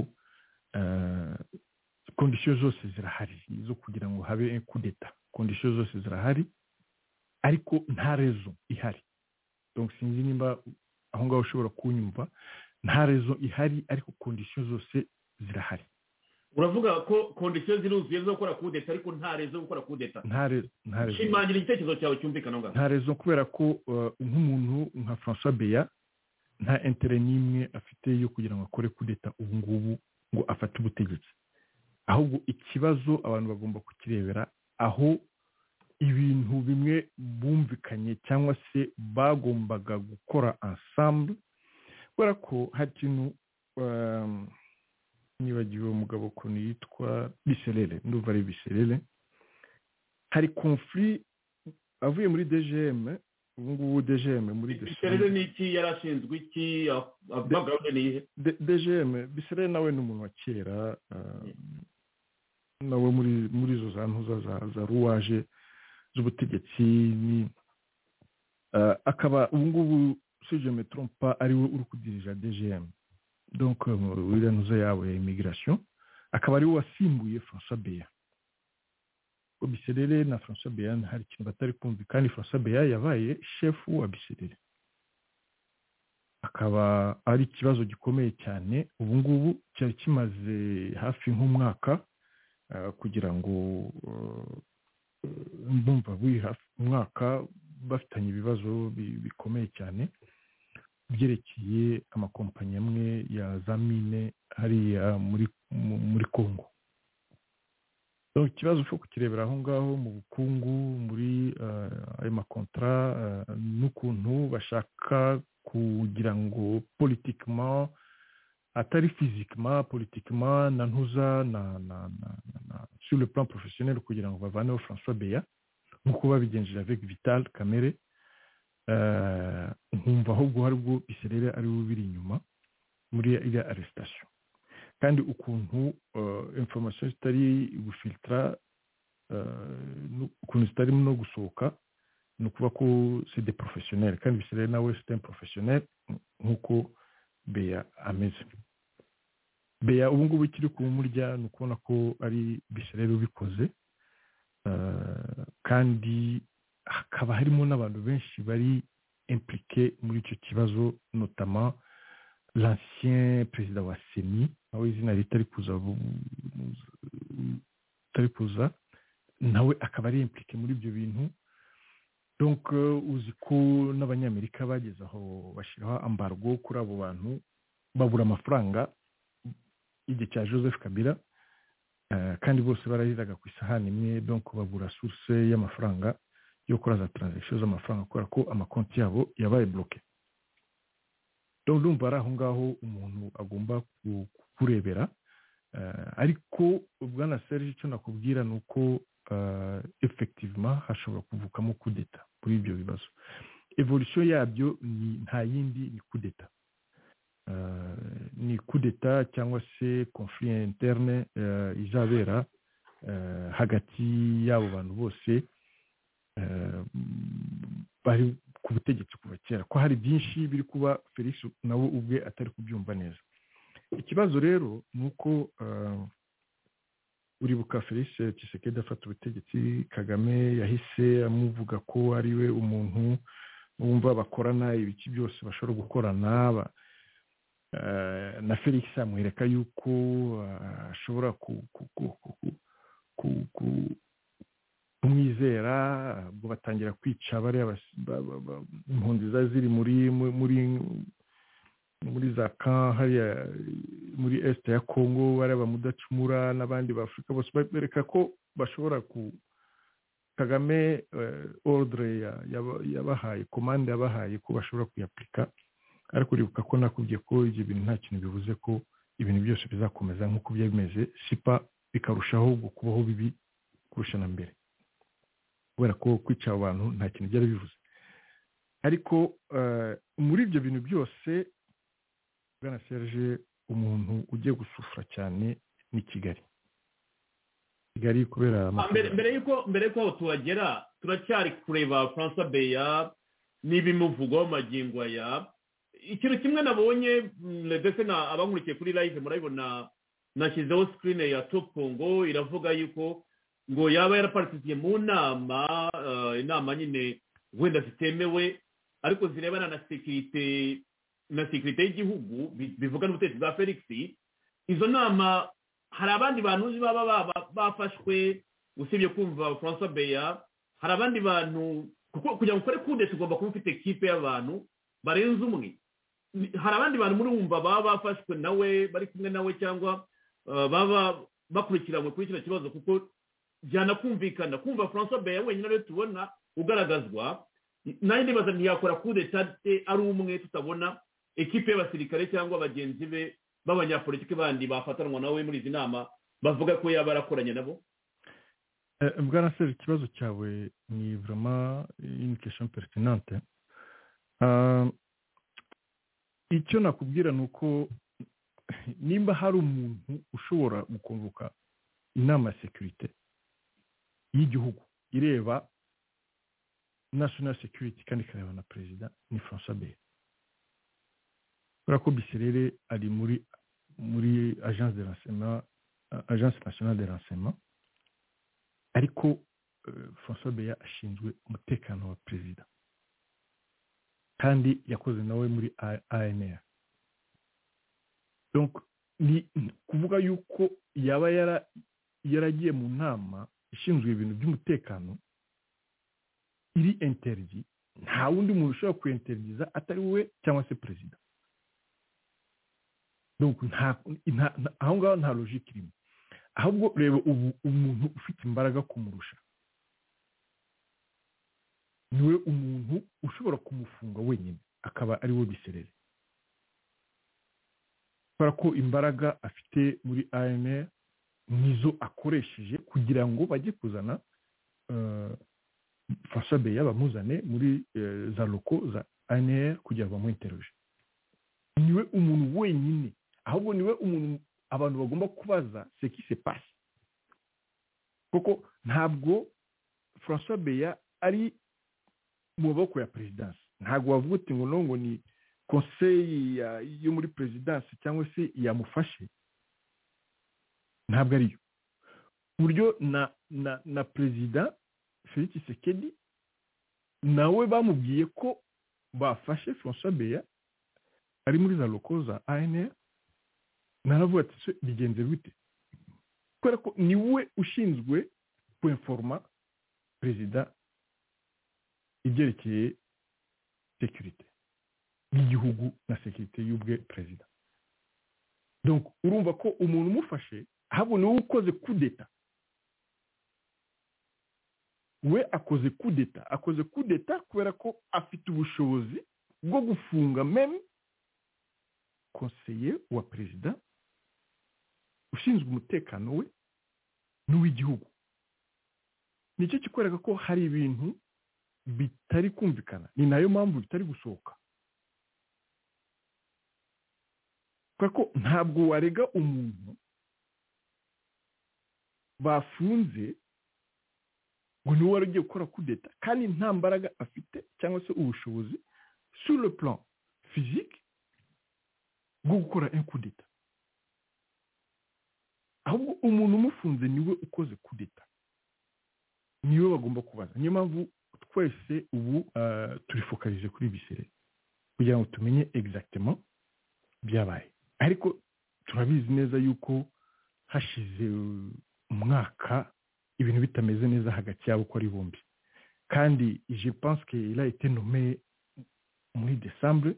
kondisiyo zose zirahari zo kugira ngo habe kudeta kondisiyo zose zirahari ariko nta rezo ihari sinzi nimba aho ngaho ushobora kunyumva nta rezo ihari ariko kondisiyo zose zirahari uravuga ko kondisiyo ziruzuye zo gukora kudeta ariko nta rezo yo gukora kudeta shimangira igitekerezo cyawe cyumvikana ngaho nta rezo kubera ko nk'umuntu nka francois beya nta intere n'imwe afite yo kugira ngo akore kudeta ubu ngubu ngo afate ubutegetsi ahubwo ikibazo abantu bagomba kukirebera aho ibintu bimwe bumvikanye cyangwa se bagombaga gukora ensemble kubera ko hari ikintu nibagiwe umugabo ukuntu yitwa biserere ndumva ari biserere hari konfuri avuye muri dgm ubu ngubu dgm muri biserere ni iki yari ashinzwe iki gahunda ni iyihe dgm biserere nawe ni umuntu wa kera nawe muri izo za ntuza za ruwaje z'ubutegetsi akaba ubu ngubu sujeme trompa ariwe uri kudirija dgm donc uriya ntuzo yawe ya imigirasiyo akaba ariwe wasimbuye francois beya ngo biserere na francois beya hari ikintu batari kumva kandi francois beya yabaye shefu wa biserere akaba ari ikibazo gikomeye cyane ubu ngubu cyari kimaze hafi nk'umwaka kugira ngo mbumva buri hafi umwaka bafitanye ibibazo bikomeye cyane byerekeye amakompanyi amwe ya za mine hariya muri congo ikibazo cyo kukirebera aho ngaho mu bukungu muri ayo makontara n'ukuntu bashaka kugira ngo politikima atari fizikima politikima na ntuza na na na na na sur le plan professionnel kugira ngo bavaneho francois beya nk'uko babigenjeje avec vital kamere eh, nkumva ahubwo hari ubwo biserere ari we biri inyuma muri iriya arrestation kandi ukuntu eh, information zitari gufiltara eh, nu- ukuntu zitarimo no gusohoka ni ukuvuga ko c'est des professionnels kandi biserere nawe c'est un professionnel nk'uko beya ameze beya ubu ngubu kiri kumurya ni ukubona ko ari biserere ubikoze eh, kandi hakaba harimo n'abantu benshi bari impliqué muri icyo kibazo notama l'ancien perezida wa seni nawe izina ritari kuza vu- ritari kuza nawe akaba ari impliqué muri ibyo bintu donc eh, uzi ko n'abanyamerika bageze aho bashyiraho ambargo kuri abo bantu babura amafaranga igihe cya joseph kabila eh, kandi bose barariraga ku isahani imwe donc babura source y'amafaranga yo kuri za transaction z'amafaranga kubera ko amakonti yabo yabaye bloqué donc ndumva ari aho ngaho umuntu agomba ku- kukurebera Eh, ariko bwana serge icyo nakubwira ni uko eh, effectivement hashobora kuvukamo kudeta muri ibyo bibazo evolution yabyo ni nta yindi ni kudeta Eh, ni kudeta cyangwa se conflit interne eh, izabera eh, hagati y'abo bantu bose eh, bari ku butegetsi kuva kera ko hari byinshi biri kuba felix nawe ubwe atari kubyumva neza ikibazo rero ni uko eh, uribuka felix Tshisekedi afata ubutegetsi kagame yahise amuvuga ko ari we umuntu wumva bakorana ibiki byose bashobora gukorana ba- eh, na felix amwereka yuko eh, ashobora ku- ku- ku- ku- ku- ku- kumwizera ubwo batangira kwica bariya bas- ba- ba- ba- impunzi zari ziri muri mu- muri muri za kan hariya muri esite ya kongo bariya bamudacumura n'abandi ba afurika bose bereka ko bashobora ku kagame eh, ordre ya- yaba- yabahaye komande yabahaye ko bashobora kuyapurika ariko uribuka ko nakubwiye ko ibyo bintu nta kintu bivuze ko ibintu byose bizakomeza nk'uko byari bimeze sipa bikarushaho kubaho bibi kurusha na mbere kubera ko kwica abantu nta kintu byari bivuze ariko eh, muri ibyo bintu byose bwana serge umuntu ugiye gusufura cyane ni kigali kigali kubera Ah, mbere mbere yuko mbere yuko aho tuhagera turacyari kureba francois beya n'ibimuvugwaho magingo aya ikintu kimwe nabonye mm, ndetse na abankurikiye kuri live murabibona nashyizeho screen ya topongo iravuga yuko ngo yaba yarapartisiye mu nama eh, inama nyine wenda zitemewe ariko zirebana na sekirite na sekirite y'igihugu bi- bivuga n'ubutegetsi bwa felix izo nama hari abandi bantu uzi baba baba- bafashwe usibye kumva francois beya hari abandi bantu kuko kugira ngo ukore kudeta ugomba kuba ufite kipe y'abantu barenze umwe Ni- hari abandi bantu muri wumva baba bafashwe nawe bari kumwe nawe cyangwa eh, baba bakurikiranywe kuri kino kibazo kuko byanakumvikana kumva francois beya wenyine ariyo tubona ugaragazwa nanjye ndibaza ntiyakora kudeta ate ari umwe tutabona ekipe y'abasirikare cyangwa bagenzi be b'abanyapolitiki bandi bafatanwa nawe muri izi nama bavuga ko yaba yarakoranye nabo Eh, bwana seri ikibazo cyawe ni vraiment une question pertinente Ah, icyo nakubwira ni uko nimba hari umuntu ushobora gukonvoka inama ya sekirite y'igihugu ireba national security kandi ikareba na perezida ni francois beya kubera ko biserere ari muri muri agence de renseignement ah, agence nationale de renseignement ariko eh, francois beya ashinzwe umutekano wa perezida kandi yakoze nawe muri anr donc ni ni kuvuga yuko yaba yara- yaragiye mu nama ishinzwe ibintu by'umutekano iri interigi nta wundi muntu ushobora kuyinterigiza atari we cyangwa se perezida donc nta- nta- nta- aho ngaho nta logike irimo ahubwo reba ubu umuntu ufite imbaraga kumurusha niwe umuntu ushobora kumufunga wenyine akaba ari we biserere kubera ko imbaraga afite muri amr nizo akoresheje kugira ngo bajye kuzana fasabeya bamuzane muri eh, za loko za anr kugira ngo bamuheteroje niwe umuntu wenyine ahubwo niwe umuntu abantu bagomba kubaza seki se pasi kuko ntabwo francois beya ari mu maboko ya perezidansi ntabwo wavuga uti ngo no ngo ni konseyi ya- yo muri perezidansi cyangwa se yamufashe ntabwo ariyo ku buryo na na na perezida felix sekedi nawe bamubwiye ko bafashe francois beya ari muri za loko za anr naravuga ati se bigenze bite kubera ko ni we ushinzwe kweforoma perezida ibyerekeye sekirite y'igihugu na sekirite y'ubwe perezida donc urumva ko umuntu umufashe ahubwo ni wowe ukoze kudeta we akoze kudeta akoze kudeta kubera ko afite ubushobozi bwo gufunga meme konseye wa perezida ushinzwe umutekano we n'uw'igihugu nicyo kikwereka ko hari ibintu bitari kumvikana ni nayo mpamvu bitari gusohoka kubera ko ntabwo warega umuntu bafunze ngo niwe wari ugiye gukora kudeta kandi nta mbaraga afite cyangwa se ubushobozi sur le plan physique bwo gukora kudeta ahubwo umuntu umufunze niwe ukoze kudeta niwe bagomba kubaza niyo mpamvu twese ubu ah, turifokarize kuri bisere kugira ngo tumenye exactement byabaye ariko turabizi neza yuko hashize uh, umwaka ibintu bitameze neza hagati yabo uko ari bombi kandi je pense que il a été nommé muri décembre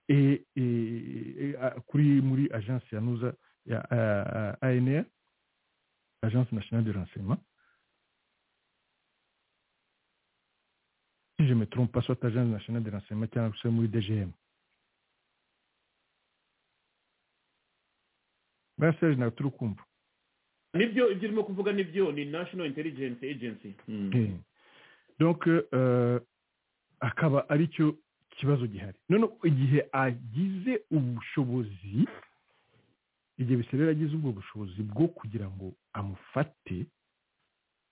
et, et, et, a- kuri muri agence ya nuza ya uh, anr agence nationale de renseignement si je me trompe pas soit agence nationale de renseignement cyangwa se muri dgm buriya serge ntabwo turi kumva nibyo ibyo urimo kuvuga nibyo ni national intelligence agency Mm. Eh. donc euh, akaba ari cyo kibazo gihari none igihe agize ubushobozi igihe biserera agize ubwo bushobozi bwo kugira ngo amufate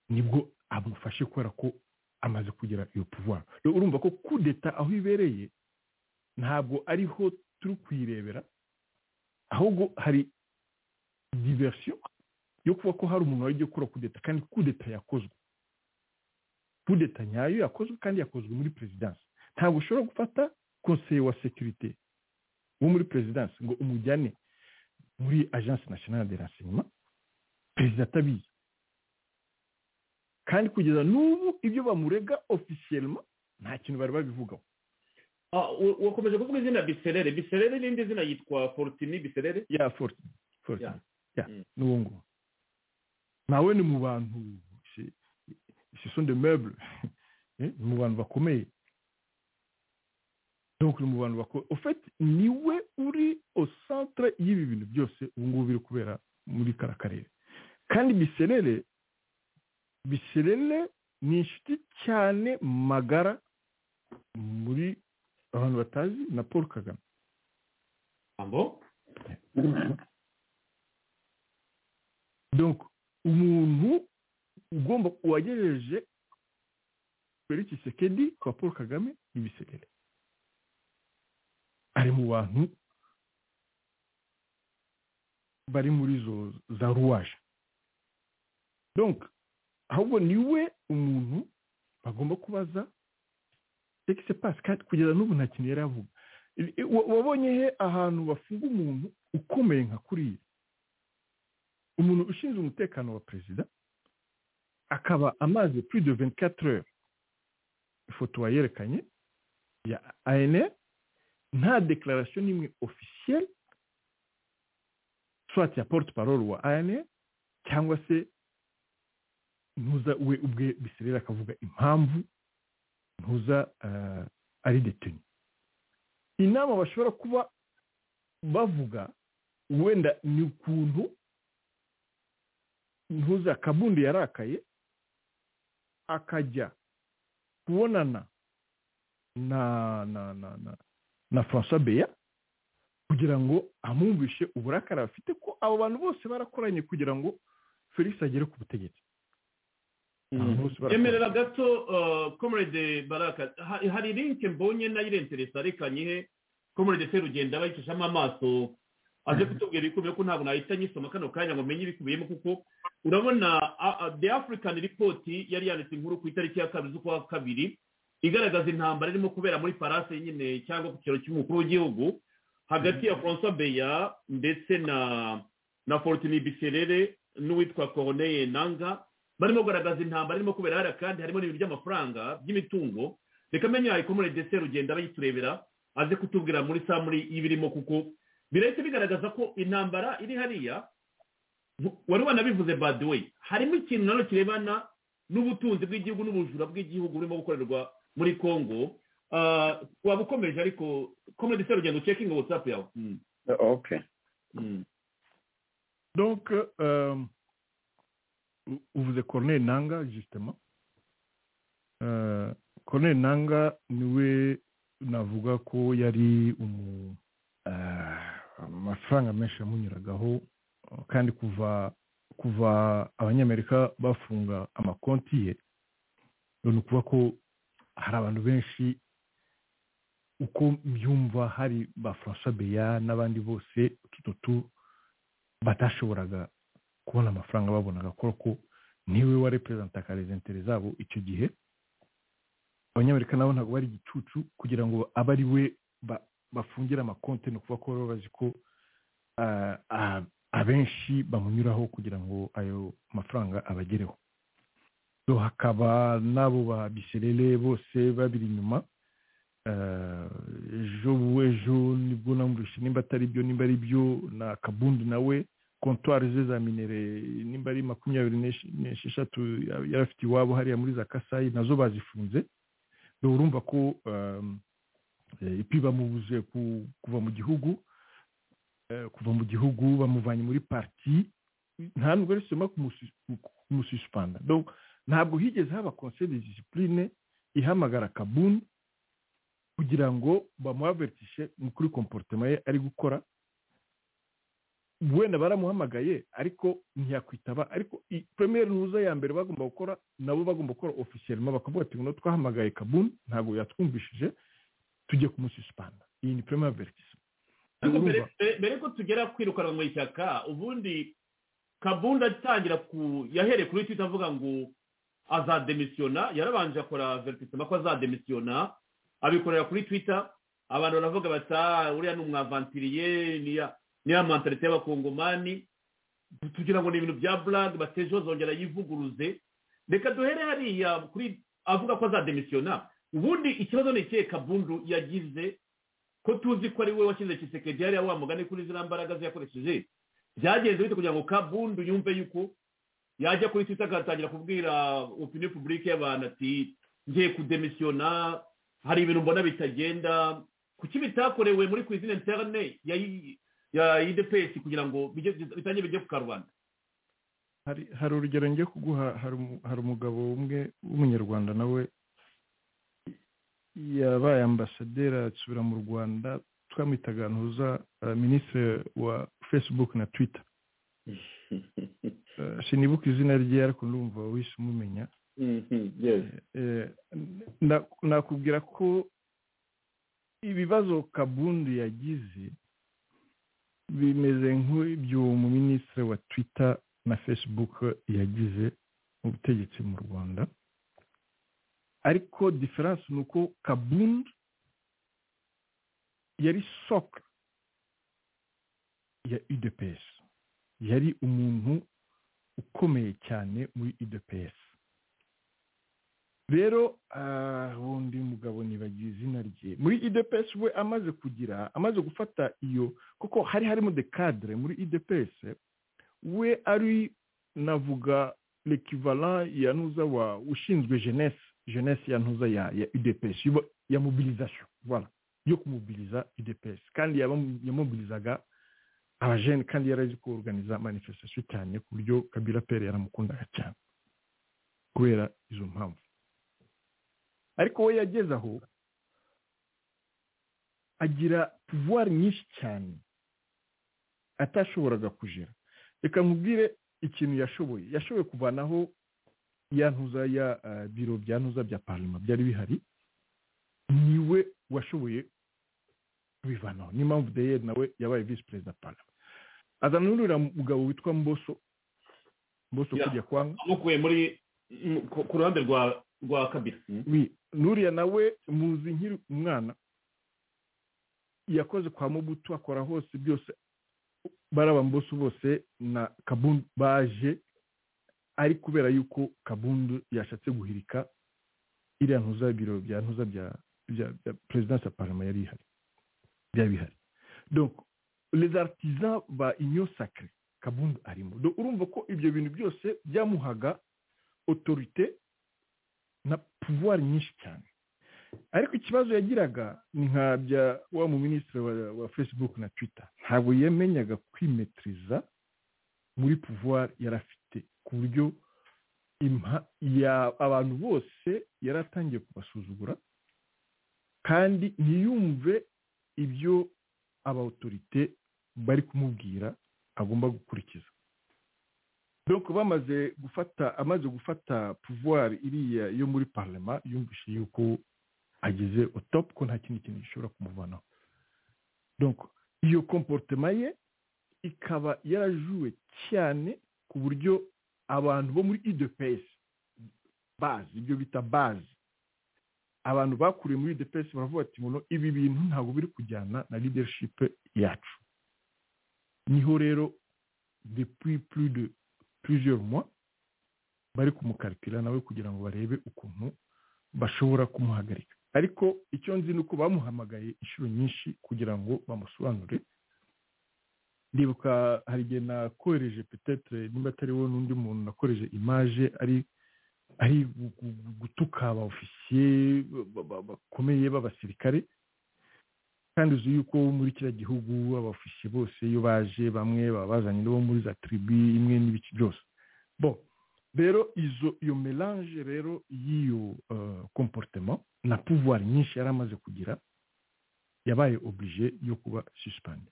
nibwo amufashe kubera ko amaze kugira iyo pouvoir Rero urumva ko kudeta aho ibereye ntabwo ariho turi kuyirebera ahubwo hari diversion yo kuba ko hari umuntu wagiye gukora kudeta kandi kudeta yakozwe kudeta nyayo yakozwe kandi yakozwe muri perezidansi ntabwo ushobora gufata konseye wa sekirite wo muri perezidansi ngo umujyane muri agence nationale de renseignement perezida atabizi kandi kugeza n'ubu ibyo bamurega ofisiyelema nta kintu bari babivugaho Ah, wa- wakomeje kuvuga izina biserere biserere n'indi zina yitwa fortini biserere ya forte forte Yeah. ya Mm. n'uwo nguwo nawe ni mu bantu ce- ce sont des meubles Eh, ni mu bantu bakomeye donc ni mu bantu bakomeye au fait niwe uri au centre y'ibi bintu byose ubu ngubu biri kubera muri kara karere kandi biserere biserere ni inshuti cyane magara muri abantu batazi na paul kagame ijambo donc umuntu ugomba wagejeje felix sekedi kwa paul kagame n'ibiserere ari mu bantu bari muri zo za ruwaje donc ahubwo niwe umuntu bagomba kubaza sekise pasi kandi kugeza n'ubu nta kintu yari avuga Wa- wabonye he ahantu bafunga umuntu ukomeye nka kuriya umuntu ushinzwe umutekano wa perezida akaba amaze plus de 24 heures ifoto wayerekanye ya anr nta declaration n'imwe officielle soit ya porte parole wa anr cyangwa se ntuza we ubwe biserera akavuga impamvu ntuza eh, ari detenu inama bashobora kuba bavuga wenda ni ukuntu ntuza kabundi yarakaye akajya kubonana na na na na na francois beya kugira ngo amwumvishe uburakari afite ko abo bantu bose barakoranye kugira ngo felix agere ku butegetsi Abantu bose barakoranye. emerera gato komerede baraka Ha- hari linke mbonye nayo irenteresa reka nyihe komerede serugenda bayicishamo amaso aje kutubwira ibikubiye ko ntabwo nahita nyisoma kano kanya ngo menye ibikubiyemo kuko urabona a- a- the african report yari yanditse inkuru ku itariki ya kabiri z'ukwa kabiri igaragaza intambara irimo kubera muri parase nyine cyangwa ku kiro cy'umukuru w'igihugu hagati ya francois beya ndetse na na fortini biserere n'uwitwa corneille nanga barimo kugaragaza intambara irimo kubera hariya kandi harimo n'ibintu by'amafaranga by'imitungo reka menye yayikomore ndetse rugenda bayiturebera aze kutubwira muri saa muri ibirimo kuko birahita bigaragaza ko intambara iri hariya mu- wari wanabivuze by the way harimo ikintu nano kirebana n'ubutunzi bw'igihugu n'ubujura bw'igihugu burimo gukorerwa muri congo Ah, waba ukomeje ariko komedi se rugendo ucekinge watsapu yawe Mm, oke mm. donc euh, u- uvuze corneille nanga justement Euh, corneille nanga niwe navuga ko yari umu euh, amafaranga menshi yamunyuragaho kandi kuva kuva abanyamerika bafunga amakonti ye ni ukuvuga ko hari abantu benshi uko mbyumva hari ba francois beya n'abandi bose utu tutu batashoboraga kubona amafaranga babonaga ko ko niwe wa reprezentakarizentire zabo icyo gihe abanyamerika nabo ntabwo bari igicucu kugira ngo abe ari we ba- bafungire amakonti ni ukuvuga ko baba bazi ko ah, ah, abenshi bamunyuraho kugira ngo ayo mafaranga abagereho so hakaba n'abo ba biserere bose babiri inyuma Eh, ejo ejo nibwo namurushe nimba atari byo nimba ari byo na kabundi nawe kontwari ze za minere nimba ari makumyabiri n'esh- n'esheshatu ya- yari afite iwabo hariya muri za kasayi nazo bazifunze rero urumva ko ehm, eh, ipi bamubuze ku- kuva mu gihugu eh, kuva mu gihugu bamuvanye muri parti nta nubwo risema kumusi- kumususpenda Donc, ntabwo higeze haba conseil de discipline ihamagara kabundi kugira ngo bamuhavertishe kuri komporutema ye ari gukora wenda baramuhamagaye ariko ntiyakwitaba ariko i- premier ruza ya mbere bagomba gukora nabo bagomba gukora officiellement bakavuga ati ngo twahamagaye kabuni ntabwo yatwumvishije tujye kumususpanda iyi ni premier avertisement ariko mbere Urumva? mbere- mbere ko tugera kwirukanwa mu ishyaka ubundi kabunda atangira ku yahereye kuri twita avuga ngo azademisiyona yarabanje akora veritisema ko azademisiyona abikorera kuri twita abantu baravuga bati "Ah, uriya ni umwavantiriye niya- niya mantarite y'abakongomani kugira ngo ni ibintu bya burag bateje zongera yivuguruze reka duhere hariya kuri avuga ko azademisiyona ubundi ikibazo ni ikihe kabundu yagize ko tuzi ko ari we washyize kisekedi hariya wa mugani kuri ziriya mbaraga ze yakoresheje byagenze bite kugira ngo kabundu yumve yuko yajya kuri twita agatangira kubwira opinion publique y'abantu ati ngiye kudemisiyona hari ibintu mbona bitagenda kuki bitakorewe muri kwizina interne ya ya idepesi kugira ngo bijye- bitange bijye ku karubanda hari hari urugero ngiye kuguha hari umu- hari umugabo umwe w'umunyarwanda nawe yabaye ambasaderi asubira mu rwanda twamwitaga ntuza eh, minisitiri wa facebook na twitter Eh, sinibuka izina rye ariko ndumva wese umumenya Eh, na- nakubwira ko ibibazo kabundi yagize bimeze nk'ibyo minisitiri wa twitter na facebook yagize mu butegetsi mu rwanda ariko diferanse ni uko kabundi yari soka ya udps yari umuntu ukomeye cyane muri udps rero ah, wundi mugabo nibagiye izina rye muri idps we amaze kugira amaze gufata iyo kuko hari harimo de cadre muri idps we ari navuga l'equivalent ya ntuza wa ushinzwe jeunesse jeunesse ya ntuza ya ya udps yo- ya mobilisation voilà yo kumubiliza udps kandi yabamu- yamobilizaga abajene kandi yarazi ko organiza manifestation cyane ku buryo kabila pere yaramukundaga cyane kubera izo mpamvu ariko we yageze aho agira puvuwari nyinshi cyane atashoboraga kujera reka nkubwire ikintu yashoboye yashoboye kuvanaho ya ntuza ya biro bya ntuza bya parima byari bihari niwe washoboye kubivanaho niyo mpamvu deyeri nawe yabaye visi perezida parima azana n'uriya mugabo witwa mboso mboso Ya. kujya kwanga amukuye muri mu- ku- ku ruhande rwa rwa kabiri Oui, nuriya nawe muzi nkiri umwana yakoze kwa mubutu akora hose byose barabambusu bose na kabundu baje ari kubera yuko kabundu yashatse guhirika iriya ntuza biro bya ntuza bya bya bya perezidansi ya parama yari ihari byari bihari donc les artisans ba union sacre kabundu arimo Donc, urumva ko ibyo bintu byose byamuhaga autorité na puvuwari nyinshi cyane ariko ikibazo yagiraga ni nka bya wa mu minisitiri wa, wa facebook na twitter ntabwo yamenyaga kwimetiriza muri puvuwari yari afite ku buryo impa- ya- abantu bose yari atangiye kubasuzugura kandi ntiyumve ibyo aba otorite bari kumubwira agomba gukurikiza donc bamaze gufata amaze gufata pouvoir iriya yo muri parlement yumvise yuko ageze au top ko nta kindi kintu gishobora kumuvanaho donc iyo comportement ye ikaba yarajuwe cyane ku buryo abantu bo muri idps bazi ibyo bita bazi abantu bakuriye muri idps baravuga ati ngo ibi bintu ntabwo biri kujyana na leadership yacu niho rero depuis plus de plusieurs mois bari kumukarikira nawe kugira ngo barebe ukuntu bashobora kumuhagarika ariko icyo nzi ni uko bamuhamagaye inshuro nyinshi kugira ngo bamusobanure ndibuka hari igihe nakoreje petetre nimba atari wowe n'undi muntu nakoreje imaje ari ari gu- gu- gu- gutuka aba ofisiye ba- ba- bakomeye b'abasirikare kandi uzi yuko muri kiriya gihugu abafisiye bose iyo baje bamwe baba bazanye n'abo muri za tribu imwe n'ibiki byose bon rero izo iyo melange rero y'iyo uh, comportement na pouvoir nyinshi yari amaze kugira yabaye oblige yo kuba suspende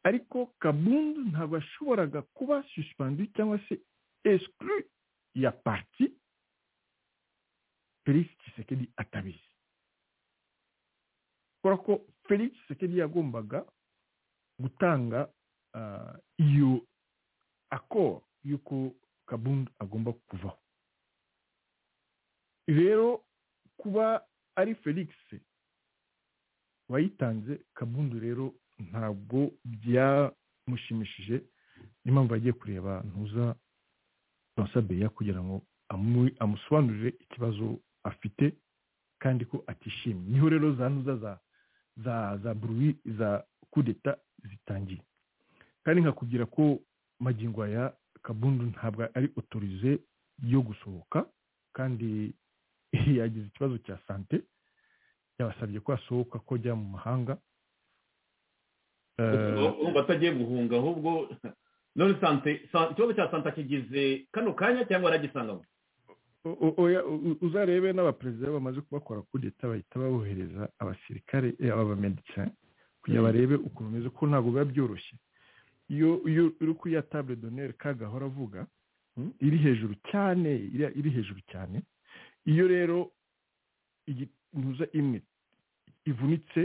ariko kabundu ntabwo yashoboraga kuba suspendu cyangwa se exclu ya parti felix kisekedi atabizi kubera ko felix sekedi yagombaga gutanga ah, iyo akoro y'uko kabundu agomba kuvaho rero kuba ari felix wayitanze kabundu rero ntabwo byamushimishije niyo mpamvu agiye kureba ntuza Beya kugira ngo amu- amusobanurire ikibazo afite kandi ko atishimye niho rero za ntuza za za za buruwi za kudeta zitangiye kandi nkakubwira ko magingo aya kabundu ntabwo ari otorize yo gusohoka kandi yagize ikibazo cya sante yabasabye ko asohoka ko ajya mu mahanga Eh, urumva atagiye guhunga ahubwo none sante sa- ikibazo cya santa kigize kano kanya cyangwa yaragisangamo o- o- oya, u- uzarebe n'abaperezida bamaze kubakora kudeta bahita babohereza abasirikare eh, abamedecin kugira barebe ukuntu bimeze ko ntabwo biba byoroshye iyo iyo uri kuri ya table d'honneur kagahora avuga mm, iri hejuru cyane iri- iri hejuru cyane iyo rero intuza imwe ivunitse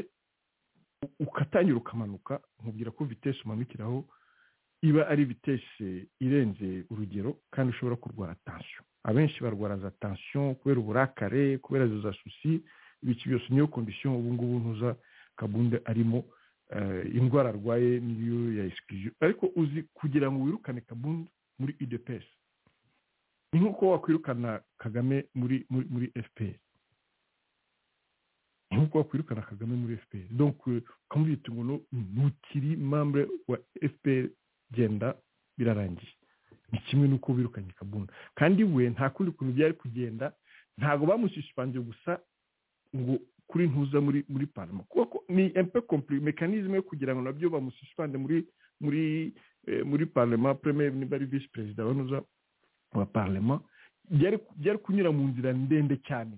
u- ukatangira ukamanuka nkubwira ko vitesi umanukiraho iba ari vitesi irenze urugero kandi ushobora kurwara tansiyo abenshi barwara za tansiyo kubera uburakare kubera za susi ibiki byose niyo kondisiyo ubu ngubu ntuza kabunde arimo eh, indwara arwaye niyo ya esikiriyo ariko uzi kugira ngo wirukane kabunde muri idps ni nk'uko wakwirukana kagame muri muri muri fpr ni nk'uko wakwirukana kagame muri fpr donc eh, ukamubwira uti ngo no- ntukiri membre wa fpr genda birarangiye ni kimwe n'uko wirukanye kabunda kandi we nta kundi kuntu byari kugenda ntabwo bamushishipanze gusa ngo kuri ntuza muri muri parama kuko ko ni empe kompli mekanizme yo kugira ngo nabyo bamususpande muri muri muri parlement premier niba ari visi perezida banoza wa parlement byari kunyura mu nzira ndende cyane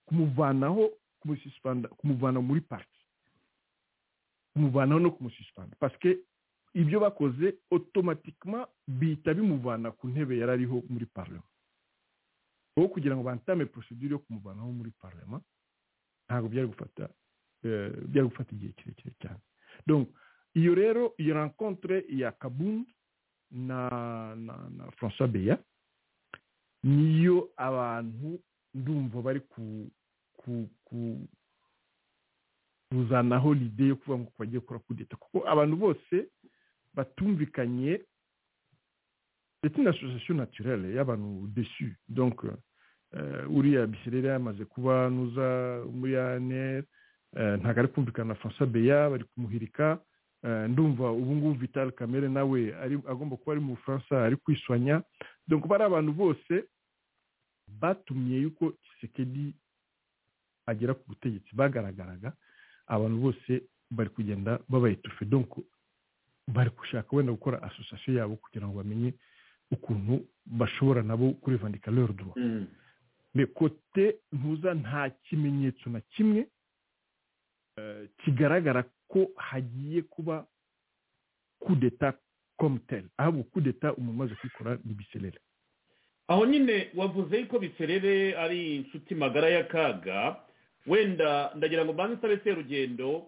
kumuvanaho kumuvana muri pariki kumuvanaho no kumusisipanda pasike ibyo bakoze otomatikima bihita bimuvana ku ntebe yari ariho muri parlement aho kugira ngo bantame porosidire yo kumuvanaho muri parlement ntabwo byari gufata byari gufata igihe kirekire cyane iyo rero iyo rankontre ya kabundu na na na francois beya niyo abantu ndumva bari ku ku ku kuzanaho lide yo kuvuga ngo bagiye gukora kudeta kuko abantu bose batumvikanye ndetse na asosiyasiyo naturere y'abantu desu donc uriya biserere yamaze kuba nuza muri anr ntabwo ari kumvikana na francois beya bari kumuhirika ndumva ubu ngubu vital kamere nawe agomba kuba ari mu bufaransa ari kwiswanya donc bari abantu bose batumye yuko kisekedi agera ku butegetsi bagaragaraga abantu bose bari kugenda babaye tufe donc bari gushaka wenda gukora asosiyasiyo yabo kugira ngo bamenye ukuntu bashobora nabo kurivandika lero duwa kote ntuza nta kimenyetso na kimwe kigaragara ko hagiye kuba kudeta komuteri ahubwo kudeta umuntu umaze kuyikora ni biserere aho nyine wavuze ko biserere ari inshuti magara y'akaga wenda ndagira ngo mbanze usabe serugendo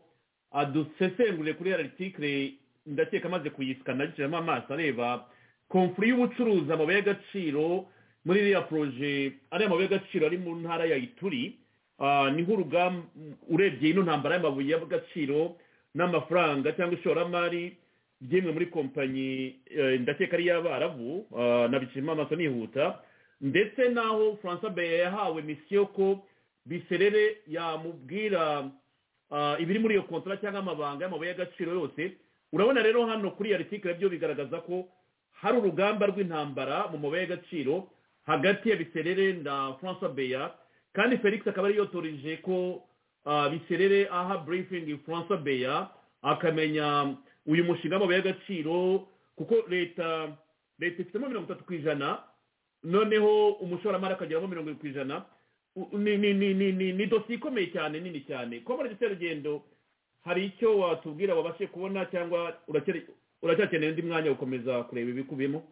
adusesengure kuri araritike ndakeka amaze kuyisika ndagiciramo amaso areba komfuri y'ubucuruzi amabuye y'agaciro muri iriya poroje ariya mabuye y'agaciro ari mu ntara ya ituri niho urugamba urebye ino ntambara y'amabuye y'agaciro n'amafaranga cyangwa ishoramari byemwe muri kompanyi ndakeka ari iy'abarabu nabiciramo amaso nihuta ndetse n'aho francois beye yahawe misiyo ko biserere yamubwira ibiri muri iyo kontora cyangwa amabanga y'amabuye y'agaciro yose urabona rero hano kuri iyo aritikel byo bigaragaza ko hari urugamba rw'intambara mu mabuye y'agaciro hagati ya biserere na francois beya kandi felix akaba ari yotoreje ko biserere aha burifingi francois beya akamenya uyu mushinga w'amabuye y'agaciro kuko leta leta ifitemo mirongo itatu ku ijana noneho umushoramari akageramo mirongo irindwi ku ijana ni dosiye ikomeye cyane nini cyane ko muri gisera rugendo hari icyo watubwira wabashe kubona cyangwa uracyakeneye undi mwanya gukomeza kureba ibikubiyemo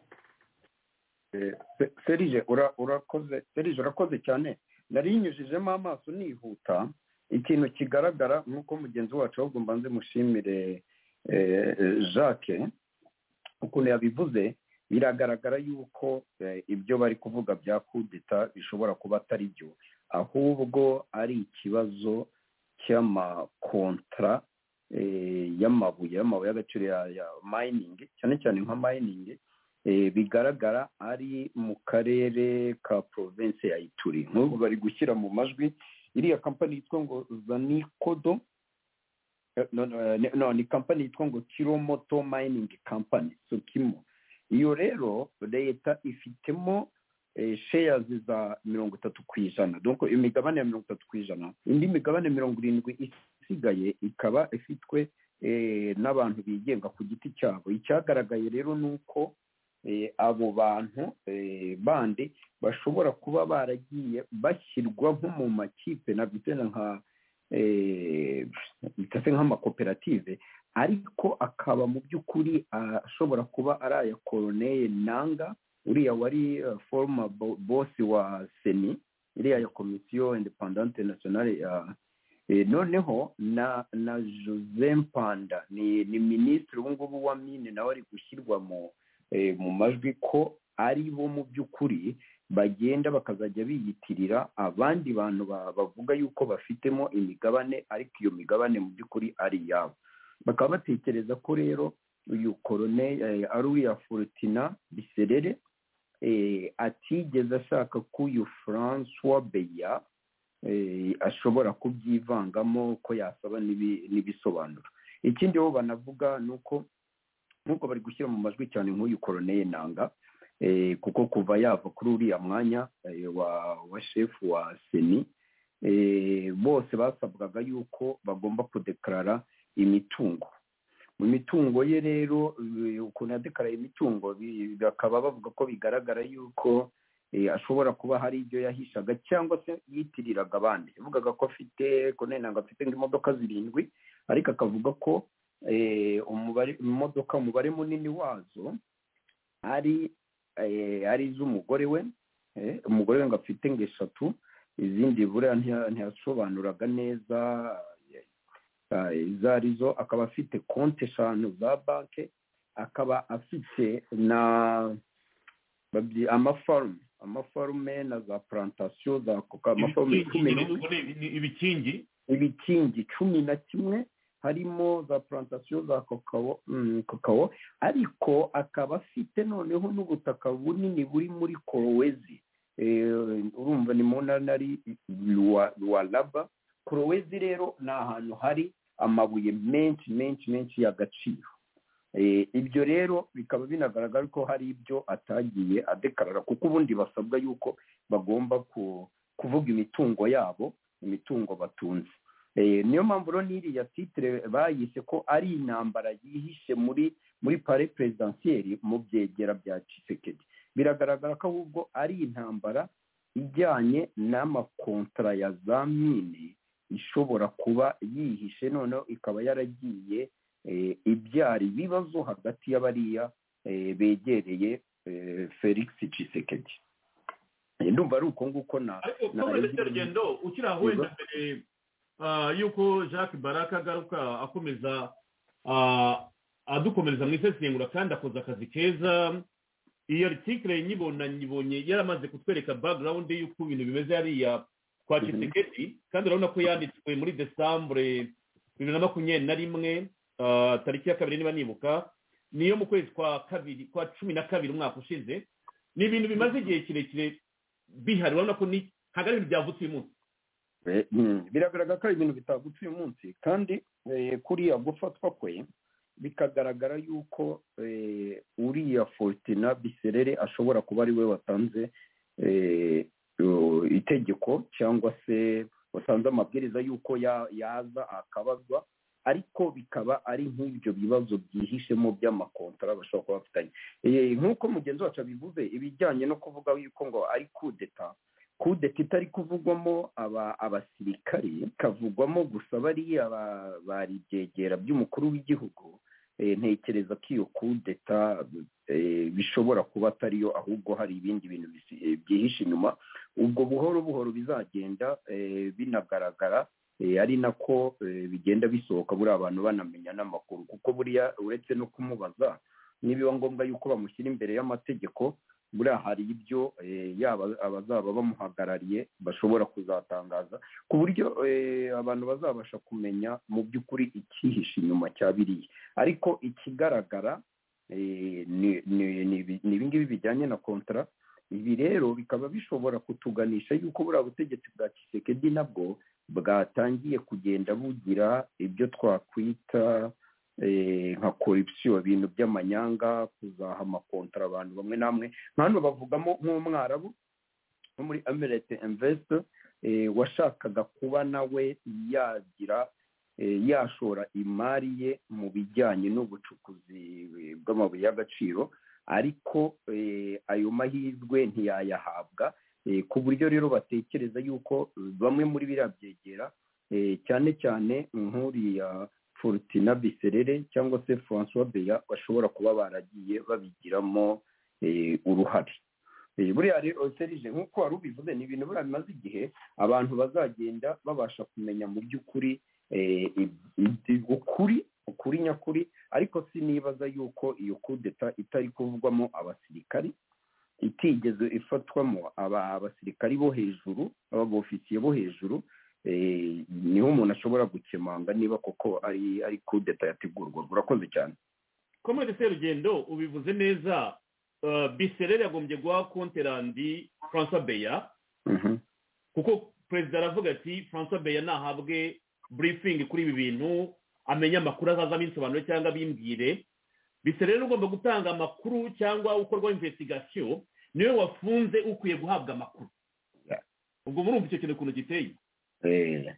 serije urakoze serije urakoze cyane nari yinyujijemo amaso nihuta ikintu kigaragara nk'uko mugenzi wacu ahubwo mbanze mushimire jacques ukuntu yabivuze biragaragara yuko ibyo bari kuvuga bya kudeta bishobora kuba atari byo ahubwo ari ikibazo cy'amakontara y'amabuye y'amabuye y'agaciro ya mayiningi cyane cyane nka mayiningi bigaragara ari mu karere ka porovensi ya ituri nk'ubu bari gushyira mu majwi iriya kampani yitwa ngo zanikodo ni kampani yitwa ngo kiromoto mayiningi kampani sukimo iyo rero leta ifitemo sheyazi za mirongo itatu ku ijana dore imigabane ya mirongo itatu ku ijana indi migabane mirongo irindwi isigaye ikaba ifitwe n'abantu bigenga ku giti cyabo icyagaragaye rero ni uko abo bantu bandi bashobora kuba baragiye bashyirwa nko mu makipe nabyita nka bitase nk'amakoperative ariko akaba mu by'ukuri ashobora kuba ari aya koroneye nanga uriya wari foroma bosi wa seni iriya ya komisiyo independante nationale ya noneho na na jose mpanda ni minisitiri ubu ngubu wa mine nawe ari gushyirwa mu mu majwi ko ari bo mu by'ukuri bagenda bakazajya biyitirira abandi bantu bavuga yuko bafitemo imigabane ariko iyo migabane mu by'ukuri ari iyabo bakaba batekereza ko rero uyu korone ari uriya forutina biserere atigeze ashaka ko uyu francois beya ashobora kubyivangamo ko yasaba n'ibisobanuro ikindi bo banavuga ni uko nk'uko bari gushyira mu majwi cyane nk'uyu koroneye nanga kuko kuva yava kuri uriya mwanya wa shefu wa seni bose basabwaga yuko bagomba kudekarara imitungo mu mitungo ye rero eh, ukuntu yadekaraye imitungo bi- bakaba bavuga ko bigaragara yuko eh, ashobora kuba hari ibyo yahishaga cyangwa se yitiriraga abandi yavugaga ko afite ko nari ntabwo afite nk'imodoka zirindwi ariko akavuga ko eh, umubare imodoka umubare munini wazo ari eh, ari iz'umugore we eh, umugore we ngo afite ngo eshatu izindi buriya ntiya- ntiyasobanuraga neza eh, izo ari zo akaba afite konti eshanu za banki akaba afite na babyi- amafarume amafarume na za plantasiyo za koka amafarume cumi ibikingi n'imwe ubwo ni- ni ibikingi ibikingi cumi na kimwe harimo za plantasiyo za kakao mm, kakao ariko akaba afite noneho n'ubutaka bunini buri muri korowezi Eh, urumva ni mu ntara ari Luwa- luwaraba korowezi rero ni ahantu hari amabuye menshi menshi menshi y'agaciro Eh, ibyo rero bikaba binagaragara ko hari ibyo atagiye adekarara kuko ubundi basabwa yuko bagomba ku- kuvuga imitungo yabo imitungo batunze Eh, niyo mpamvu rero n'iriya titire bayise ko ari intambara yihishe muri muri pare perezidansiyeri mu byegera bya cisekedi biragaragara ko ahubwo ari intambara ijyanye n'amakontara ya za mine ishobora kuba yihishe noneho ikaba yaragiye eh, ibyara ibibazo hagati y'abariya eh, begereye eh, felix cisekedi Eh, ndumva ari uko nguko na ariko na- komeze cyarugendo ukiri aho wenda Yego. mbere ah, y'uko jacques baraka agaruka akomeza ah, adukomereza mu isesengura kandi akoze akazi keza iyi aritikire nyibona nyibonye yaramaze kutwereka background y'uko ibintu bimeze hariya kwa Mhm. kisekedi kandi urabona ko yanditswe muri desambure bibiri na makumyabiri na rimwe ah, tariki ya kabiri niba nibuka niyo mu kwezi kwa kabiri kwa cumi na kabiri umwaka ushize ni ibintu bimaze igihe kirekire bihari urabona ko ni ntabwo ari ibintu byavutse uyu munsi Eh, mm, biragaragara ko ari ibintu bitagutse uyu munsi kandi eh, kuriya gufatwa kwe bikagaragara yuko eh, uriya fortina biserere ashobora kuba ari we watanze eh, o- itegeko cyangwa se watanze amabwiriza y'uko ya- yaza akabazwa ariko bikaba ari nk'ibyo bibazo byihishemo by'amakontara bashobora kuba bafitanye Eh, nk'uko mugenzi wacu abivuze ibijyanye no kuvuga yuko ngo ari kudeta kudeta itari kuvugwamo aba abasirikari ikavugwamo gusa bariya ba- bari ibyegera by'umukuru w'igihugu eh, ntekereza ko iyo kudeta eh, bishobora kuba atariyo ahubwo hari ibindi bintu bisi- eh, byihishe inyuma ubwo buhoro buhoro bizagenda eh, binagaragara eh, ari nako eh, bigenda bisohoka buriya abantu banamenya n'amakuru kuko buriya uretse no kumubaza nibiba ngombwa yuko bamushyira imbere y'amategeko buriya hari ibyo eh, yaba abazaba bamuhagarariye bashobora kuzatangaza ku buryo eh, abantu bazabasha kumenya mu by'ukuri icyihishe inyuma cya biriya ariko ikigaragara eh, ni- ni- ni ibi- ni ibi ngibi bijyanye na kontara ibi rero bikaba bishobora kutuganisha yuko buriya butegetsi bwa kisekedi nabwo bwatangiye kugenda bugira ibyo twakwita eh, nka korupsiyo ibintu by'amanyanga kuzaha amakontara abantu bamwe n'amwe hano bavugamo nk'umwarabu wo muri amirete invest washakaga kuba nawe yagira eh, yashora imari ye mu bijyanye n'ubucukuzi eh, bw'amabuye y'agaciro ariko eh, ayo mahirwe ntiyayahabwa eh, ku buryo rero batekereza yuko eh, bamwe muri biriya byegera eh, cyane cyane nk'uriya forutina biserere cyangwa se francois beya bashobora kuba baragiye babigiramo eh, uruhare Eh, buriya rero serije nk'uko wari ubivuze ni ibintu buriya bimaze igihe abantu bazagenda babasha kumenya mu by'ukuri eh, ib- ib- ukuri ukuri nyakuri ariko sinibaza yuko iyo kudeta itari kuvugwamo abasirikari itigeze ifatwamo aba abasirikari bo hejuru ababofisiye bo hejuru eh, niho umuntu ashobora gukemanga niba koko ari ari kudeta yategurwa urakoze cyane komode serugendo ubivuze neza ah, biserere yagombye guha konterandi francois beya Mhm. kuko perezida aravuga ati francois beya nahabwe burifingi kuri ibi bintu amenye amakuru azazamo insobanuro cyangwa abimbwire biserere ugomba gutanga amakuru cyangwa ukorwaho investigasiyo niwe wafunze ukwiye guhabwa amakuru Yeah. ubwo murumva icyo kintu ukuntu giteye Eh,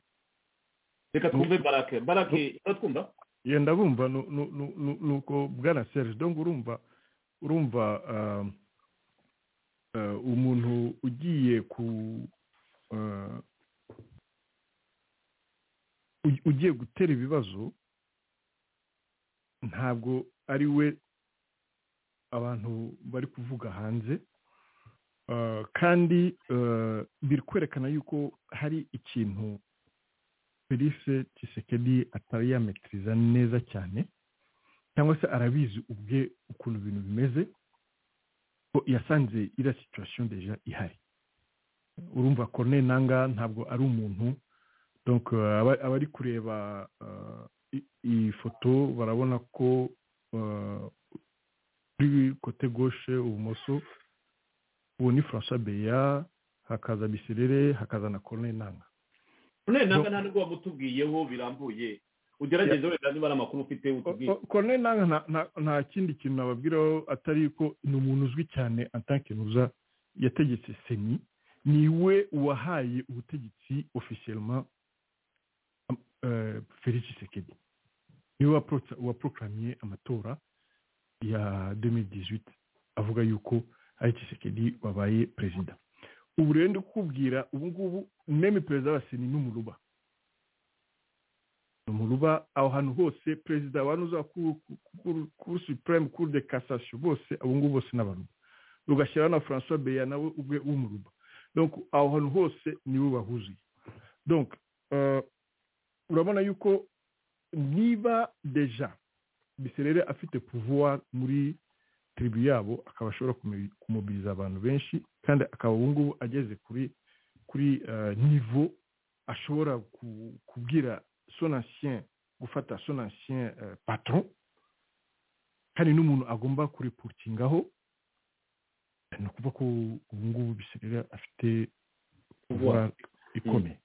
reka twumve barake barake uratwumva yenda bumva ni uko bwana serge dongo urumva urumva umuntu ugiye ku ugiye gutera ibibazo ntabwo ari we abantu bari kuvuga hanze kandi biri kwerekana yuko hari ikintu felice kisekedi atari yametiriza neza cyane cyangwa se arabizi ubwe ukuntu ibintu bimeze ko yasanze iriya situwasiyo deja ihari urumva kone nanga ntabwo ari umuntu abari kureba iyi foto barabona ko kuri kote goshe ibumoso ubu ni francois beya hakaza biserere hakaza na kone nanga kone nanga nta nubwo wamutubwiyeho birambuye ugerageze wenda niba ari amakuru ufite utubwiye kone nanga nta kindi kintu nababwiraho atari ko ni umuntu uzwi cyane antankenuza yategetse seni niwe wahaye ubutegetsi ofisiyelma felix sekedi niwe waporokamiye amatora ya 2018 avuga yuko ari kisekedi wabaye perezida ubu rero ndi kukubwira ubu ngubu meme perezida wa seni ni umuruba ni umuruba aho hantu hose perezida wa nuza kuri supreme kuri de cassation bose abo ngubu bose n'abaruba rugashyiraho na francois beya nawe ubwe w'umuruba donc aho hantu hose niwe bahuzuye donc urabona yuko niba deja biserere afite pouvoir muri tiribu yabo akaba ashobora kumubiriza abantu benshi kandi akaba ubu ngubu ageze kuri kuri nivo ashobora kubwira son ancien gufata son ancien patron hari n'umuntu agomba kuripukingaho ni ukuvuga ko ubu ngubu biserera afite pouvoir ikomeye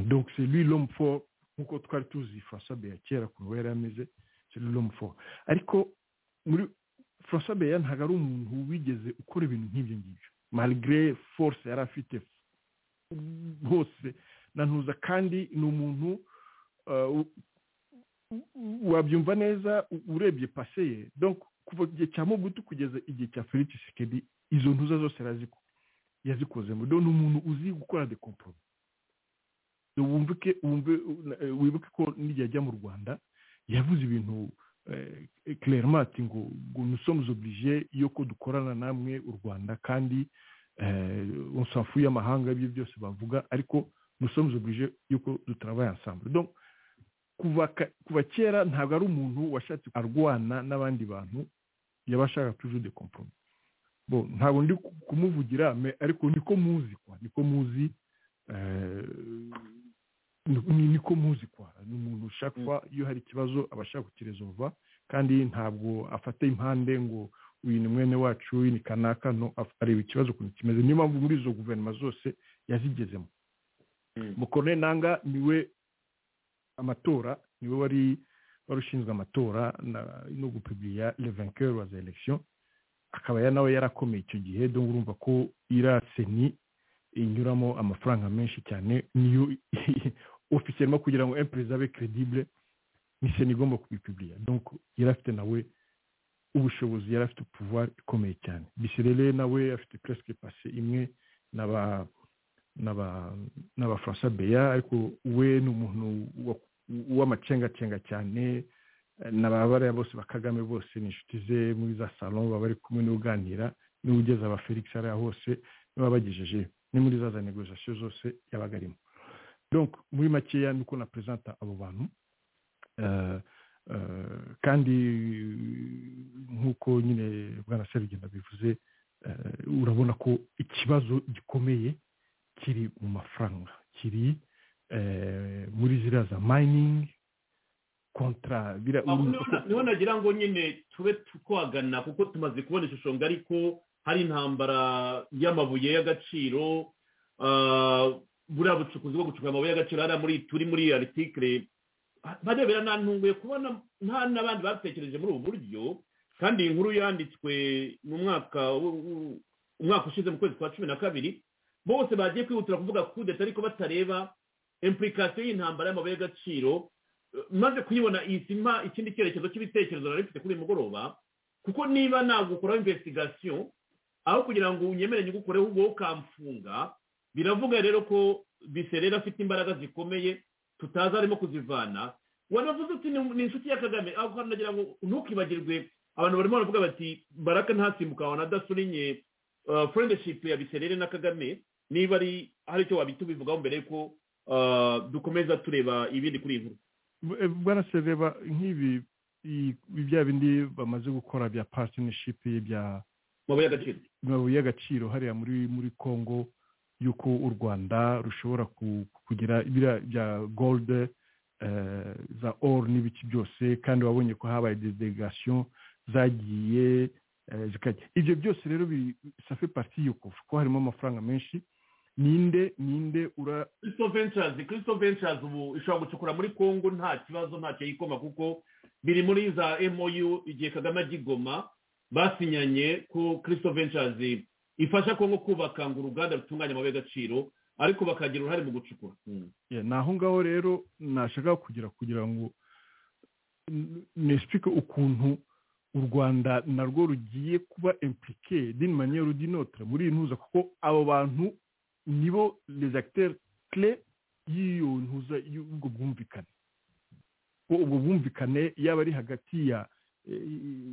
donc c'est lui l'homme fort nk'uko twari tuzi francois beya kera ukuntu we yari ameze c'est lui l'homme fort ariko muri francois beya ntabwo ari umuntu wigeze ukora ibintu nk'ibyo ngibyo malgré force yari afite hose nantuza kandi ni umuntu wabyumva neza urebye pase ye donc kuva igihe cya mugutu kugeza igihe cya felix sekedi izo ntuza zose yazikozemo ni umuntu uzi gukora de kompromi wumvike wibuke ko n'igihe ajya mu rwanda yavuze ibintu keremati ngo ngo nusomuze oburije yo ko dukorana namwe u rwanda kandi usafu y'amahanga ibyo byose bavuga ariko nusomuze oburije yuko dutarabaye ansambure kuva kera ntabwo ari umuntu washatse arwana n'abandi bantu yabashaka tuju de kompromi ntabwo ndi kumuvugira ariko niko muzi kwa niko muzi niko muzi kwa ni umuntu ushaka kuba iyo hari ikibazo aba ashaka kukiresolva kandi ntabwo afata impande ngo uyu ni mwene wacu uyu ni kanaka areba ikibazo ukuntu kimeze niyo mpamvu muri izo guverinoma zose yazigezemo mukore nanga niwe amatora niwe wari wari ushinzwe amatora no gupibiriya levankeri wa za elekisiyo akaba nawe yarakomeye icyo gihe dore urumva ko iriya seni inyuramo amafaranga menshi cyane niyo ofisi irimo kugira ngo empresa abe credibile ni seni igomba kubipibiriya donc yari afite nawe ubushobozi yari afite pouvoir ikomeye cyane bisirere nawe afite presque pase imwe n'aba n'abafaransa beya ariko we ni umuntu w'amacengacenga cyane n'ababariya bose ba kagame bose ni inshuti ze muri za salo baba bari kumwe n'uganira niwe ugeza aba felix ariya hose niba bagejeje ni muri za za negozasiyo zose yabaga arimo donc muri makeya niko na perezida abo bantu kandi nk'uko nyine bwana serugenda bivuze urabona ko ikibazo gikomeye kiri mu mafaranga kiri muri ziriya za mayiningi kontra niho nagira ngo nyine tube twagana kuko tumaze kubona ishusho ngari ko hari intambara y'amabuye y'agaciro buriya bucukuzi bwo gucukuza amabuye y'agaciro hariya muri turi muri aritikire barebera ntantunguye kubona nta n'abandi batekereje muri ubu buryo kandi iyi nkuru yanditswe mu mwaka umwaka ushize mu kwezi kwa cumi na kabiri bose bagiye kwihutira kuvuga kudeta ariko batareba impurikasiyo y'intambara y'amabuye y'agaciro maze kuyibona izima ikindi cyerekezo cy'ibitekerezo nari mfite kuri uyu mugoroba kuko niba nagukora investigation aho kugira ngo unyemere nyigukoreho ubwo ukamfunga biravuga rero ko biserera afite imbaraga zikomeye tutazi arimo kuzivana wanavuze uti ni ni inshuti ya kagame aho hantu nagira ngo ntukibagirwe abantu barimo baravuga bati baraka ntasimbuka wanadasurinye friendship ya biserere na kagame niba ari hari icyo wabita ubivugaho mbere yuko uh, dukomeza tureba ibindi kuri iyi nkuru bwarase reba nk'ibi i- bya bindi bamaze gukora bya partnership bya mabuye y'agaciro amabuye y'agaciro hariya muri muri congo y'uko u rwanda rushobora ku- kugira biriya bya gold eh, za or n'ibiki byose kandi wabonye ko habaye delegation zagiye eh, zikajya ibyo byose rero bi- safe parti yuko ko harimo amafaranga menshi ninde ninde ura Crystal Ventures Crystal Ventures ubu ishobora gucukura muri Congo nta kibazo ntacyo yikoma kuko biri muri za MOU igihe Kagame agigoma basinyanye ko Crystal Ventures ifasha Congo kubaka ngo uruganda rutunganya amabuye y'agaciro ariko bakagira uruhare mu gucukura Yeah, ni aho ngaho rero nashaka kugira kugira ngo n- nesipike ukuntu u rwanda narwo rugiye kuba implike dini maniyeru dinotre muri iyi ntuza kuko abo bantu nibo les acteurs clés y'iyo ntuza y'ubwo bwumvikane ko ubwo bwumvikane yaba ari hagati ya eh,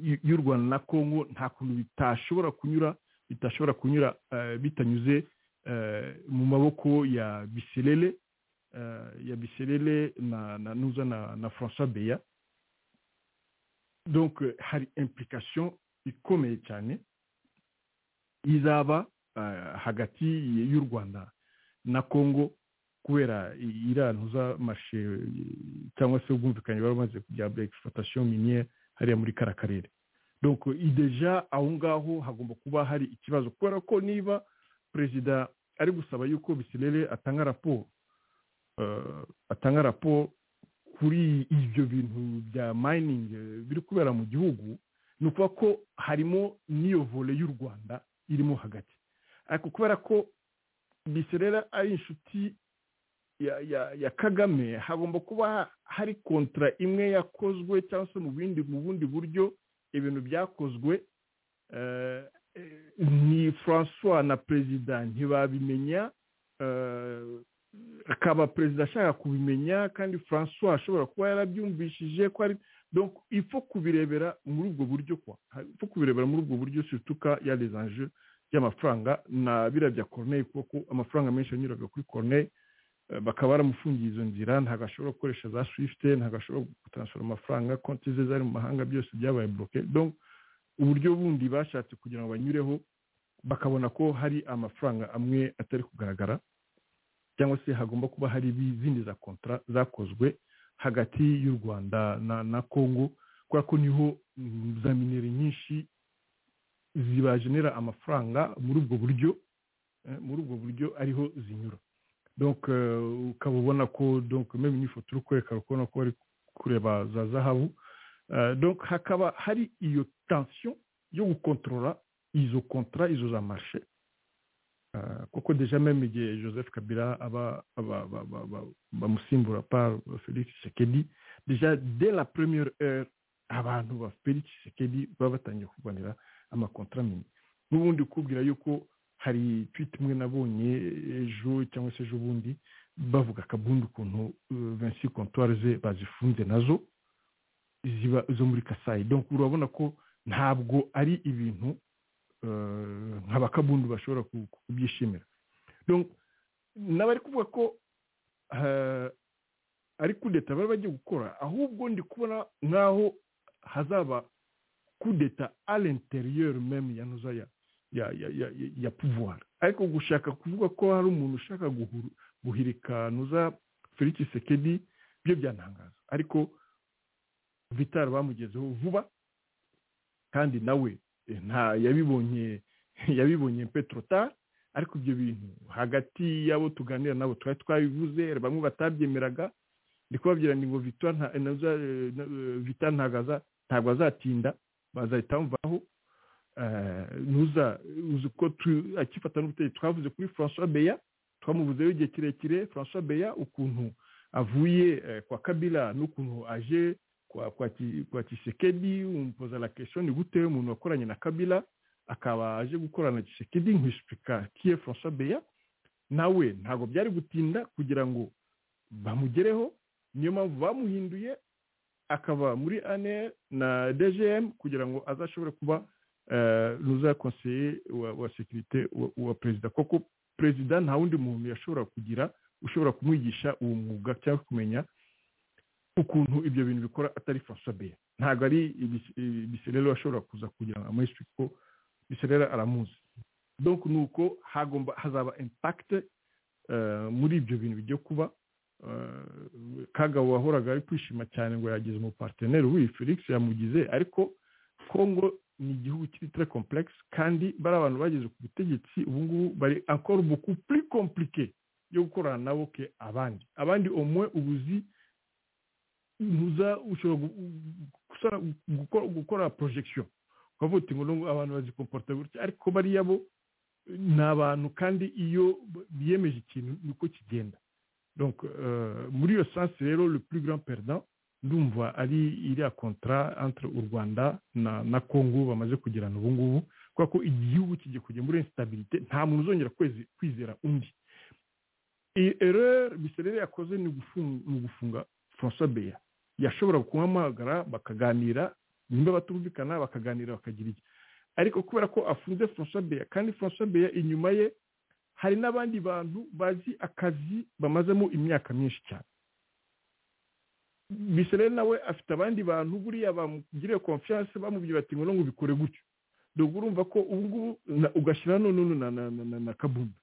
y- y'u rwanda na congo nta kuntu bitashobora kunyura bitashobora kunyura eh, bitanyuze eh, mu maboko ya biserere eh, ya biserere na na nuza na na francois beya donc eh, hari implication ikomeye cyane izaba eh, hagati y'u rwanda na congo kubera i- iriya ntuza mashe eh, cyangwa se ubwumvikane bari bamaze kujya bya exploitation miniere hariya muri kara karere donc eh, i deja aho ngaho hagomba kuba hari ikibazo kubera ko niba perezida ari gusaba yuko biserere atanga raporo eh, atanga raporo kuri ibyo bintu bya mayiningi eh, biri kubera mu gihugu ni ukuvuga ko harimo n'iyo vole y'u rwanda irimo hagati ariko kubera ko biserera ari inshuti ya ya ya kagame hagomba kuba hari kontra imwe yakozwe cyangwa se mu bindi mu bundi buryo ibintu byakozwe eh, eh, ni francois na perezida ntibabimenya eh, akaba perezida ashaka kubimenya kandi francois ashobora kuba yarabyumvishije ko ari donc ipfa kubirebera muri ubwo buryo kwa ipfa kubirebera muri ubwo buryo surtuka ya les enjeux y'amafaranga na biriya bya corneille kuko amafaranga menshi yanyuraga kuri corneille eh, bakaba baramufungiye izo nzira ntabwo ashobora gukoresha za swift ntabwo ashobora gutansfera amafaranga konti ze zari mu mahanga byose byabaye bloqué donc uburyo bundi bashatse kugira ngo banyureho bakabona ko hari amafaranga amwe atari kugaragara cyangwa se hagomba kuba hari izindi za kontara zakozwe hagati y'u rwanda na na congo kubera ko niho mm, za minere nyinshi zibagenera amafaranga muri ubwo buryo eh, muri ubwo buryo ariho zinyura donc eh, ukaba ubona ko donc meme n'ifoto uri kwerekana ukabona ko bari kureba za zahabu Eh, donc hakaba hari iyo tension yo gukontorora izo kontara izo za marishe Ah, kuko deja meme igihe joseph kabila aba aba- aba- aba- aba- bamusimbura par felix tshisekedi deja de la première heure abantu ba felix tshisekedi baba batangiye kurwanira amakontra mini n'ubundi ukubwira yuko hari tweet imwe nabonye ejo cyangwa se ejo bundi bavuga akabundi ukuntu eh, vinci comptoire ze bazifunze nazo ziba zo muri kasayi donc urabona ko ntabwo ari ibintu eh, nk'abakabundu bashobora ku- ku- kubyishimira Donc, n'abari kuvuga ko eh, ari kudeta bari bagiye gukora ahubwo ndi kubona nk'aho hazaba kudeta à l'intérieur même ya ntuza ya ya ya ya, ya, ya pouvoir ariko gushaka kuvuga ko hari umuntu ushaka guhuru, guhirika nuza Felix Sekedi byo byantangaza ariko Vital bamugezeho vuba kandi nawe eh, nta yabibonye yabibonye petrotar ariko ibyo bintu hagati y'abo tuganira nabo twari twabivuze bamwe batabyemeraga ndi kubabwira ngo vita nta- naza- eh, na- eh, Vita ntabwo aza- ntabwo azatinda bazahita bamvaho Eh, ntuza uzi ko tu- akifata n'ubutegetsi twavuze kuri francois beya twamuvuzeho igihe kirekire francois beya ukuntu avuye eh, kwa kabila n'ukuntu aje kwa kwa, Ki- kwa kisekedi umpoza la question ni gute umuntu wakoranye na kabila akaba aje gukorana na kisekedi nkwisipika kiye françois beya nawe ntabwo byari gutinda kugira ngo bamugereho niyo mpamvu bamuhinduye akaba muri ane na dgm kugira ngo azashobore kuba eh, ruza konseye wa, wa sekirite wa, wa perezida koko perezida nta wundi muntu yashobora kugira ushobora kumwigisha uwo mwuga cyangwa kumenya ukuntu ibyo bintu bikora atari François Beya ntabwo ari ibis- ibi- biserero ashobora kuza kugira ngo amwishyure kuko biserera aramuzi donc ni uko hagomba hazaba impact eh, muri ibyo bintu bijya kuba Eh, kagabo wahoraga ari kwishima cyane ngo yagize umuparteneri w'iyi felix yamugize ariko kongo ni igihugu kiri très complexe kandi bari abantu bageze ku butegetsi ubu ngubu bari encore beaucoup plus compliqué yo gukorana nabo ke abandi abandi omwe ubuzi ntuza ushobora gu- gusara- gukora- gukora projection ukavuga uti ngo nubwo abantu bazikomporta gutya ariko bariya bo ni abantu kandi iyo biyemeje ikintu niko kigenda donc euh, muri iyo sens rero le plus grand perdant ndumva ari iriya contrat entre u rwanda na, na congo bamaze kugirana ubu ngubu kubera ko igihugu kigiye kujya muri instabilité nta muntu uzongera kwezi- kwizera undi iyi erreur biserere yakoze ni gufunga, ni ugufunga françois beya yashobora kumuhamagara bakaganira nimba batumvikana bakaganira bakagira iki ariko kubera ko afunze françois beya kandi françois beya inyuma ye hari n'abandi bantu bazi akazi bamazemo imyaka myinshi cyane bisere nawe afite abandi bantu buriya bamugiriye confiance bamubwiye bati ngo ntabwo bikore gutyo dore urumva ko ubu ngubu na- ugashyira none na na na na na kabumbu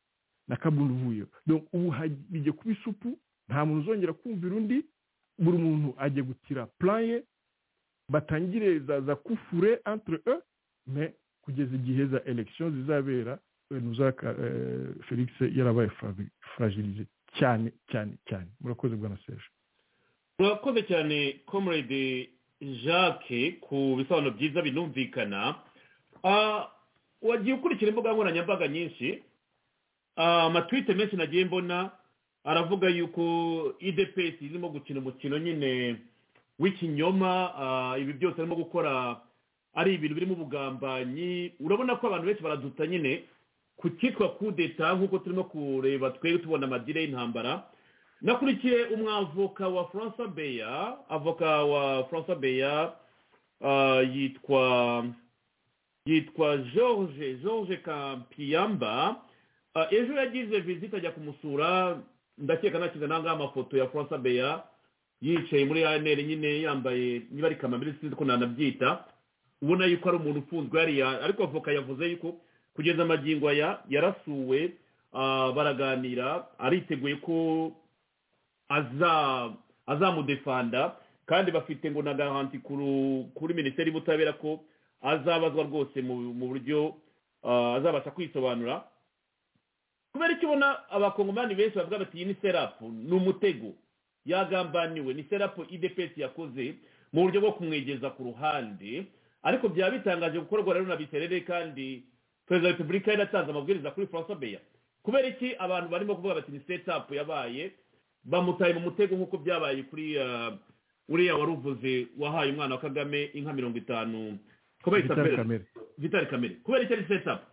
na kabumbu uvuyeho dore ubu haj- bijya kuba isupu nta muntu uzongera kumvira undi buri muntu ajya gutira plan ye batangire za za kufure entre e me kugeza igihe za election zizabera nuza felix yarabaye fra- fragilize cyane cyane cyane murakoze bwana serge murakoze cyane comrade jacques ku bisobanuro byiza binumvikana Ah, wagiye ukurikira imbuga nkoranyambaga nyinshi Ah, amatwite menshi nagiye mbona aravuga yuko idps irimo gukina umukino nyine w'ikinyoma Ah, ibi byose arimo gukora ari ibintu birimo ubugambanyi urabona ko abantu benshi baraduta nyine ku cyitwa kudeta nk'uko turimo kureba twe tubona amadire y'intambara nakurikiye umwavoka wa francois beya avoka wa francois beya ah, yitwa yitwa george george kampiyamba Ah, ejo yagize visite ajya kumusura ndakeka nakize nangaho amafoto ya francois beya yicaye muri anr nyine yambaye niba ari kamambiri sinzi ko nanabyita ubona yuko ari umuntu ufunzwe hariya ariko avoka yavuze yuko kugeza amagingo aya yarasuwe ah, baraganira ariteguye ko aza- azamudefanda kandi bafite ngo na garanti kuru- kuri minisiteri y'ubutabera ko azabazwa rwose mu mu buryo ah, azabasha kwisobanura kubera icyo ubona abakongomani benshi bavuga bati iyi ni serapu ni umutego yagambaniwe ni serapu idepesi yakoze mu buryo bwo kumwegeza ku ruhande ariko byaba bitangaje gukorwa rero na biterere kandi perezida wa repubulika yaratanze amabwiriza kuri francois beya kubera iki abantu barimo kuvuga bati ni setapu yabaye bamutaye mu mutego nk'uko byabaye kuri ah, uriya wari uvuze wahaye umwana wa kagame inka mirongo itanu kubera Vital itapera Kamerhe. vitali kamere kubera icyo ari setapu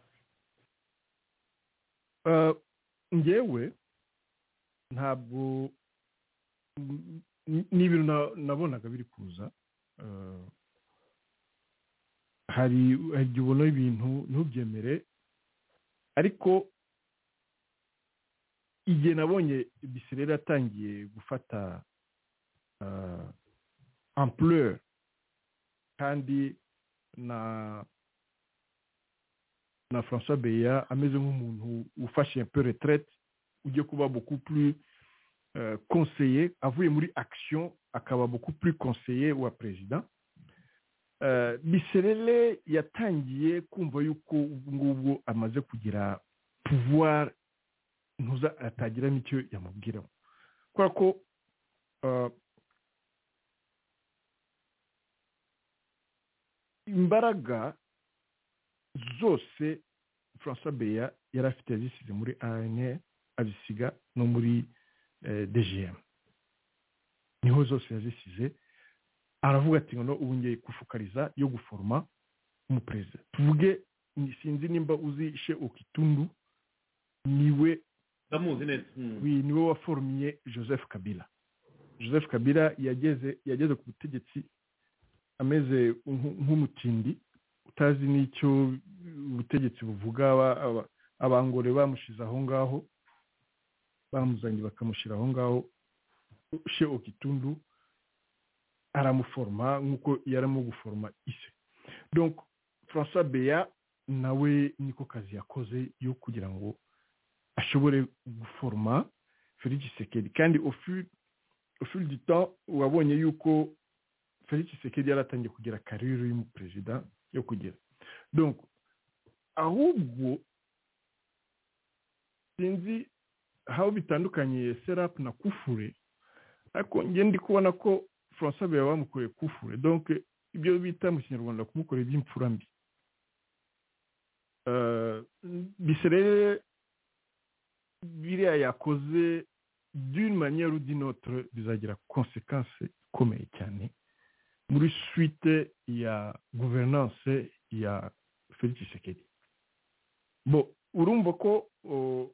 Eh, ngewe ntabwo n- n- ni ibintu na- nabonaga biri kuza Eh, hari hari igihe ubona ibintu ntubyemere ariko igihe nabonye biserera yatangiye gufata eh, ampleur kandi na na François Beya ameze nk'umuntu ufashe un peu retraite ujye kuba beaucoup plus euh, conseiller avuye muri action akaba beaucoup plus conseiller wa perezida Euh, biserere yatangiye kumva yuko ubu ngubwo amaze kugira pouvoir ntuza atagira n'icyo yamubwiraho kubera ko euh, imbaraga zose francois beya yari afite yazisize muri ane azisiga no muri eh, dgm niho zose yazisize aravuga ati ngo ubu ngiye gufukariza yo guforoma umuperezida tuvuge ni- sinzi nimba uzi she okitundu niwe ndamuzi neza we niwe waforomye joseph kabila joseph kabila yageze yageze ku butegetsi ameze nk- nk'umutindi utazi n'icyo ubutegetsi buvuga aba- aba- abangore bamushize aho ngaho bamuzanye bakamushyira aho ngaho she okitundu aramuforoma nk'uko yarimo guforoma ise donc francois beya nawe niko kazi yakoze yo kugira ngo ashobore guforoma felix sekedi kandi au fil- au fil du temps wabonye yuko felix sekedi yaratangiye kugira karire y'umuperezida yo kugira donc ahubwo sinzi aho bitandukaniye serapu na kufure ariko njye ndi kubona ko francois baba bamukoreye kufure donc ibyo bita mu kinyarwanda kumukorera iby'imfura mbi Euh, biserere biriya yakoze d'une manière ou d'une autre bizagira conséquence ikomeye cyane muri suite ya gouvernance ya felix tshisekedi bo urumva ko oh,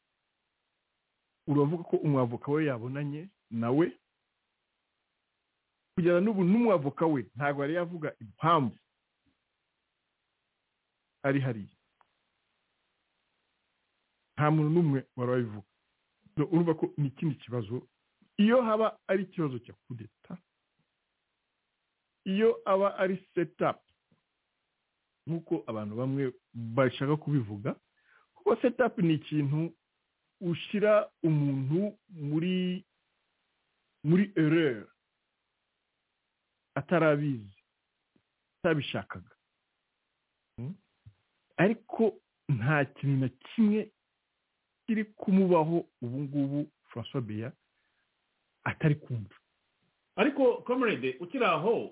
uravuga ko umwavoka we yabonanye nawe kugera n'ubu n'umwavoka we ntabwo yari yavuga impamvu ari hariya nta muntu n'umwe wari wabivuga Do- urumva ko ni ikindi kibazo iyo haba ari ikibazo cya kudeta iyo aba ari setapu nk'uko abantu bamwe bashaka kubivuga kuko setapu ni ikintu ushyira umuntu muri muri ereri atarabizi atabishakaga Mm. ariko nta kintu na kimwe kiri kumubaho ubu ngubu francois beya atari kumva ariko comrade ukiri aho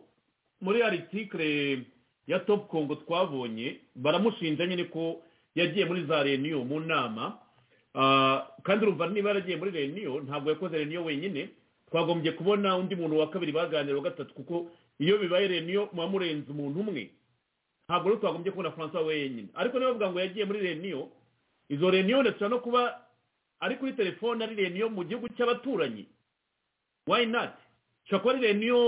muri aritikire ya topu kongo twabonye baramushinja nyine ko yagiye muri za reniyo mu nama Ah, kandi urumva niba yaragiye muri reniyo ntabwo yakoze reniyo wenyine twagombye kubona undi muntu wa kabiri baganira wa gatatu kuko iyo bibaye reniyo muba murenze umuntu umwe ntabwo rero twagombye kubona francois wenyine ariko niba bavuga ngo yagiye muri reniyo izo reniyo ndetse no kuba ari kuri telefone ari reniyo mu gihugu cy'abaturanyi why not ushobora kuba ari reniyo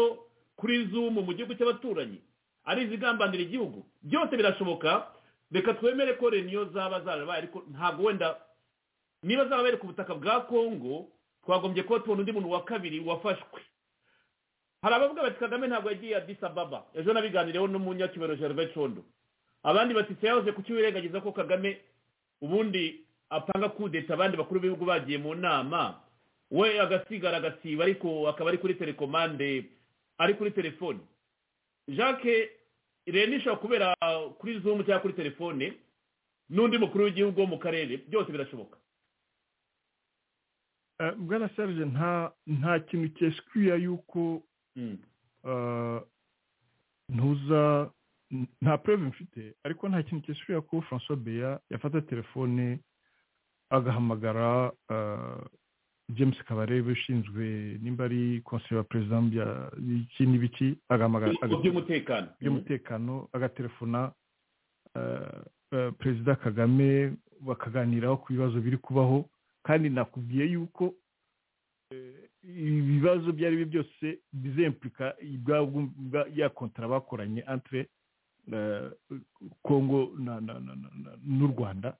kuri zoom mu gihugu cy'abaturanyi ari izigambanira igihugu byose birashoboka reka twemere ko reniyo zaba zarabaye ariko ntabwo wenda niba zarabaye ku butaka bwa kongo twagombye kuba tubona undi muntu wa kabiri wafashwe hari abavuga bati kagame ntabwo yagiye adisa baba ejo nabiganireho n'umunyakibero gervais condo abandi bati se yahoze kukiwirengagiza ko kagame ubundi apanga kudeta abandi bakuru b'ibihugu bagiye mu nama we agasigara agasiba ariko akaba ari kuri telekomande ari kuri telefone jacques rero ishobora kubera kuri zoom cyangwa kuri telefone n'undi mukuru w'igihugu wo mu karere byose birashoboka Eh, bwana serge nta nta kintu cyesikuya yuko Mm. eh, ntuza nta preve mfite ariko nta kintu cyesikuya ko francois beya yafata telefone agahamagara eh, james kabarebe ushinzwe nimba ari konseye wa perezida w'ibya- y'iki n'ibiki agahamagara mu by'umutekano by'umutekano agatelefona eh, eh, perezida kagame bakaganiraho ku bibazo biri kubaho kandi nakubwiye yuko eh, ibibazo ibyo ari byo byose bizempurika ya kontara bakoranye entre eh, kongo na- na- na- na- na- n'u rwanda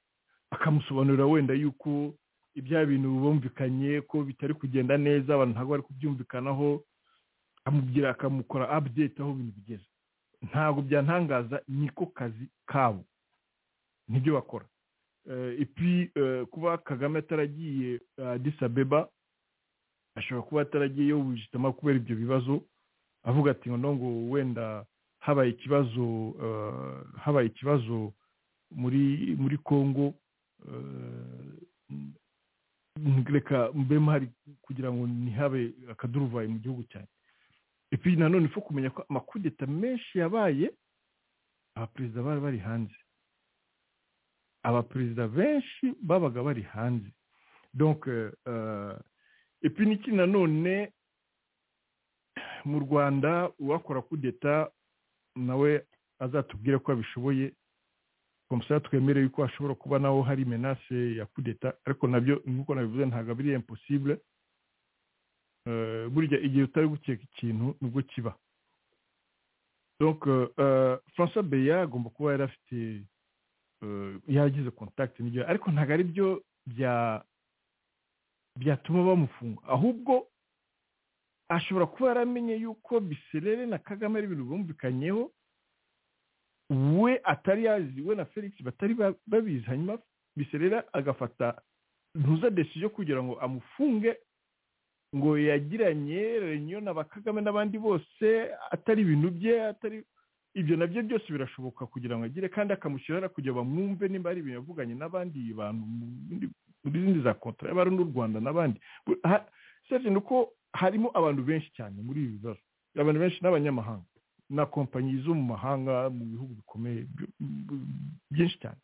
akamusobanurira wenda yuko ibya bintu bumvikanye ko bitari kugenda neza abantu ntabwo bari kubyumvikanaho akamubwira akamukora update aho ibintu bigeze ntabwo byantangaza niko kazi kabo nibyo bakora Eh, epi eh, kuba kagame ataragiye Addis Abeba ashobora kuba ataragiye yo wishitama kubera ibyo bibazo avuga ati ngo ngo wenda habaye ikibazo eh, habaye ikibazo muri muri Kongo eh, reka mbe muhari kugira ngo ntihabe akaduruvayo mu gihugu cyanjye epi nanone ifo kumenya ko amakudeta menshi yabaye abaperezida bari bari hanze abaperezida benshi babaga bari hanze donc epi n'iki nanone mu rwanda uwakora kudeta nawe azatubwire ko abishoboye komisariya twemereye ko hashobora kuba naho hari menase ya kudeta ariko nabyo nk'uko nabivuze ntabwo ari imposibule burya igihe utari gukeka ikintu nibwo kiba francois beya agomba kuba yari afite yagize kontakiti n'ibyo ariko ntabwo ari byo byatuma bamufunga ahubwo ashobora kuba yaramenye yuko biserere na kagame ari ibintu bumvikanyeho we atari yazi we na felix batari babizi hanyuma biserera agafata ntuza desiyo kugira ngo amufunge ngo yagiranye reniyo na ba kagame n'abandi bose atari ibintu bye atari ibyo nabyo byose birashoboka kugira ngo agire kandi akamushyirara kugira bamwumve nimba ari ibintu yavuganye n'abandi bantu muri zindi za kontara y'abari n'u rwanda n'abandi serivisi ni uko harimo abantu benshi cyane muri ibi bibazo abantu benshi n'abanyamahanga na kompanyi zo mu mahanga mu bihugu bikomeye byinshi cyane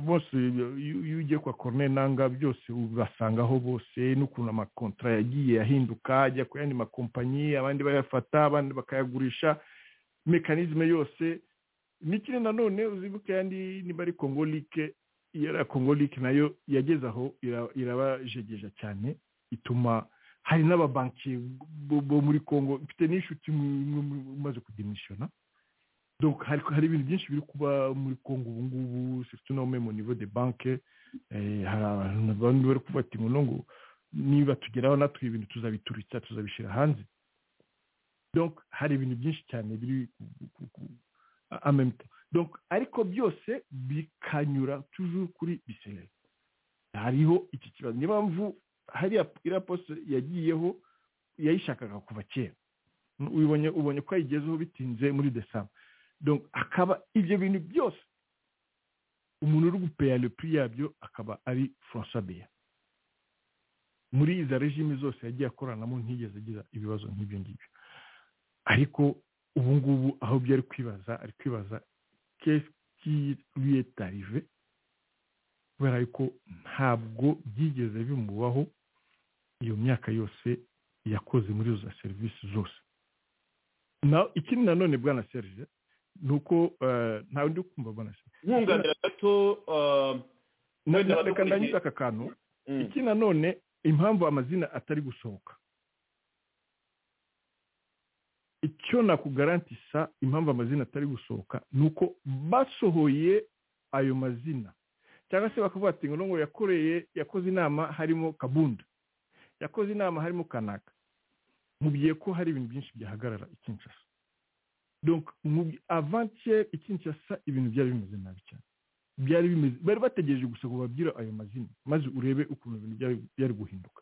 bose iyo ugiye kwa korone nanga byose ubasangaho bose n'ukuntu amakontara yagiye ahinduka ajya ku yandi makompanyi abandi bayafata abandi bakayagurisha mekanizme yose n'ikindi nanone uzibuke yandi niba ari kongolike yari kongolike nayo yageze aho irabajegeja cyane ituma hari n'ababanki bo muri congo mfite n'inshuti umaze kudimisiyona hari ibintu byinshi biri kuba muri congo ubu ngubu surtout na mu nivo de banke hari abantu bari kuvuga ati ngo ngo niba tugeraho natwe ibintu tuzabituritsa tuzabishyira hanze donc hari ibintu byinshi cyane biri donc ariko byose bikanyura tujuru kuri biserere hariho iki kibazo niyo mpamvu hariya iriya posite yagiyeho yayishakaga kuva kera ubonye ubonye ko yayigezeho bitinze muri desamba akaba ibyo bintu byose umuntu uri gupeya lepi yabyo akaba ari francois beya muri izo regime zose yagiye akoranamo ntigeze agira ibibazo nk'ibyo ngibyo ariko ubu ngubu aho byo ari kwibaza ari kwibaza kesiki ruyetarive kubera yuko ntabwo byigeze bimubaho iyo myaka yose yakoze muri izo serivisi zose ikindi nanone bwana serije ni uko ntawe ndi kumva bwana serije nkunganira gato reka ndanyuze aka kantu iki nanone impamvu amazina atari gusohoka icyo nakugarantisa impamvu amazina atari gusohoka ni uko basohoye ayo mazina cyangwa se bakavuga ati ngo ngo yakoreye yakoze inama harimo kabunda yakoze inama harimo kanaka mubiye ko hari ibintu byinshi byahagarara ikinshasa donc avantiere ikinshasa ibintu byari bimeze nabi cyane byari bimeze bari bategereje gusa ngo babwire ayo mazina maze urebe ukuntu ibintu byari guhinduka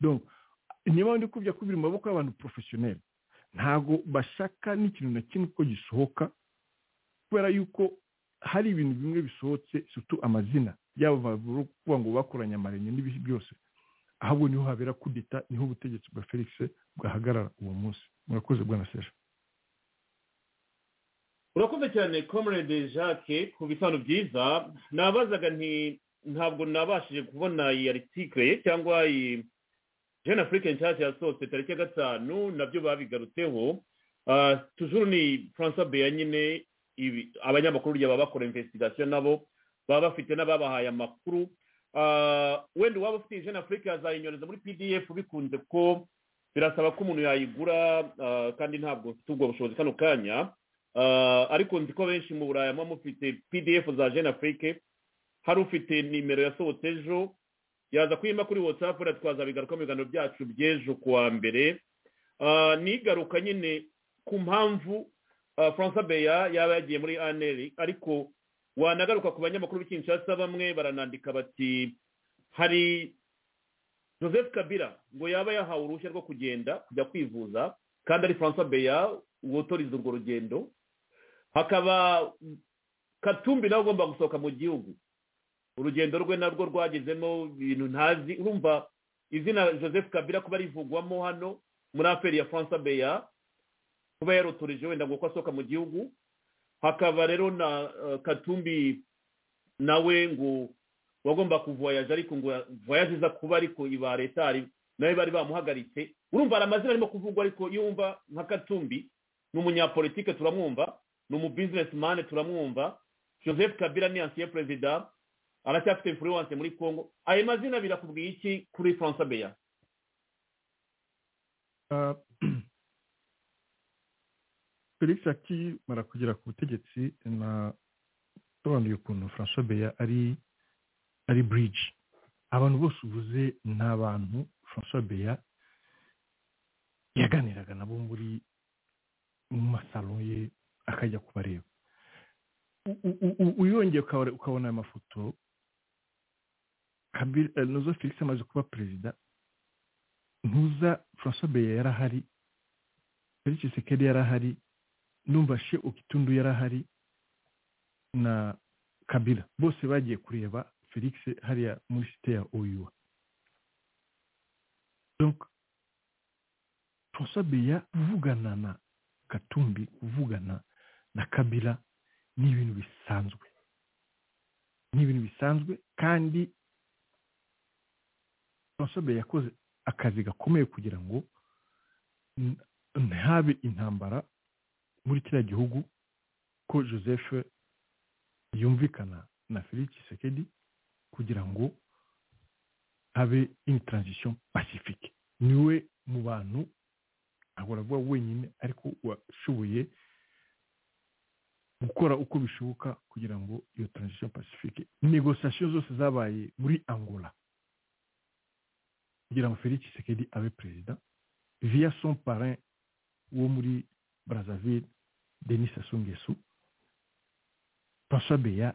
donc niba ndi kubya kubiri mu maboko y'abantu porofesiyoneri ntabwo bashaka n'ikintu na kimwe ko gisohoka kubera yuko hari ibintu bimwe bisohotse sutu amazina yaba kuvuga ngo bakoranye amarenye n'ibihe byose ahubwo niho habera kudeta niho ubutegetsi bwa felix bwahagarara uwo munsi murakoze bwana seje urakoze cyane comrade jacques ku bitanu byiza nabazaga nti ntabwo nabashije kubona iyi aritike ye cyangwa iyi jean afrique nshyashya yasohotse tariki ya gatanu nabyo babigarutseho tujuru ni francois beya nyine abanyamakuru urya baba bakora imvesitigasiyo nabo baba bafite n'ababahaye amakuru wenda uwaba ufite jean afurika yazayinyoneza muri pdf bikunze ko birasaba ko umuntu yayigura kandi ntabwo mfite ubwo bushobozi kano kanya ariko nzi ko benshi mu burayi muba mufite pdf za jean afurike hari ufite nimero yasohotse ejo yaza kuyima kuri watsapu twazaba bigaruka mu biganiro byacu by'ejo kuwa mbere nigaruka nyine ku mpamvu francois beya yaba yagiye muri aneri ariko wanagaruka ku banyamakuru b'ikinshasa bamwe baranandika bati hari joseph kabira ngo yaba yahawe uruhushya rwo kugenda kujya kwivuza kandi ari francois beya wotoriza urwo rugendo hakaba katumbi nawe ugomba gusohoka mu gihugu urugendo rwe narwo rwagezemo ibintu ntazi urumva izina joseph kabira kuba rivugwamo hano muri aferi ya francois beya kuba yarotoreje wenda ngo uko asohoka mu gihugu hakaba rero na katumbi nawe ngo wagomba kuvoyaje ariko ngo voyaje iza kuba ariko iba leta nawe bari bamuhagaritse urumva hari amazina arimo kuvugwa ariko iyo wumva nka katumbi ni umunyapolitike turamwumva ni umubizinesimani turamwumva joseph kabila ni ansiye perezida aracyafite influence muri congo ayo mazina birakubwiye iki kuri francois beya Ah, felix akimara kugera ku butegetsi nasobanuye ukuntu francois beya ari ari bridge abantu bose uvuze ni abantu francois beya yaganiraga nabo muri mu masalo ye akajya kubareba U- u- u- uyongeye ukabona- ukabona aya mafoto Kabila- eh, nozo felix amaze kuba perezida ntuza francois beya yari ahari felix sekeri yari ahari numva she okitundu yari ahari na kabila bose bagiye kureba felix hariya muri site ya oyuwa donc francois beya kuvugana na katumbi kuvugana na kabila ni ibintu bisanzwe ni ibintu bisanzwe kandi francois beya yakoze akazi gakomeye kugira ngo n- ntihabe intambara muri kiriya gihugu ko joseph yumvikana na felix Tshisekedi kugira ngo habe une transition pacifique niwe mu bantu ntabwo aravuga wenyine ariko washoboye gukora uko bishoboka kugira ngo iyo transition pacifique negosation zose zabaye muri angola kugira ngo felix Tshisekedi abe perezida via son parrain wo muri brazzaville denis sassou nguesso francois beya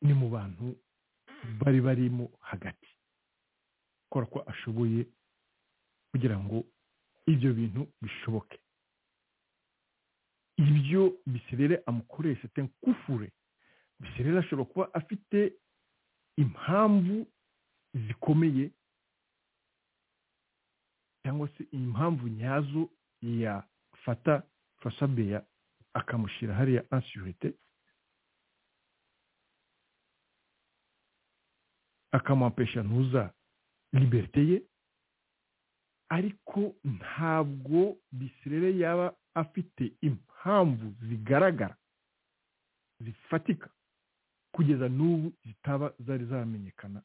ni mu bantu bari barimo hagati gukora ko ashoboye kugira ngo ibyo bintu bishoboke ibyo biserere amukoresha te nkufure biserere ashobora kuba afite impamvu zikomeye cyangwa se impamvu nyazo yafata fasabeya akamushyira hariya ansurite akamuhampesha ntuza liberite ye ariko ntabwo bisirere yaba afite impamvu zigaragara zifatika kugeza n'ubu zitaba zari zamenyekana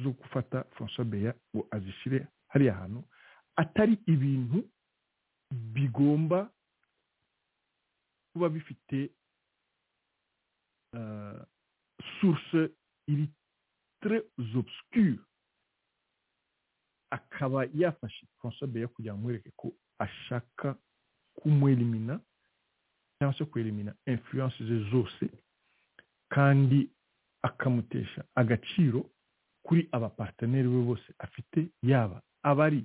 zo gufata francois beya ngo azishyire hariya hantu atari ibintu bigomba kuba bifite uh, source iri très obscure akaba yafashe francois beya kugira ngo amwereke ko ashaka kumwelimina cyangwa se kwelimina influence ze zose kandi akamutesha agaciro kuri abaparteneri be bose afite yaba abari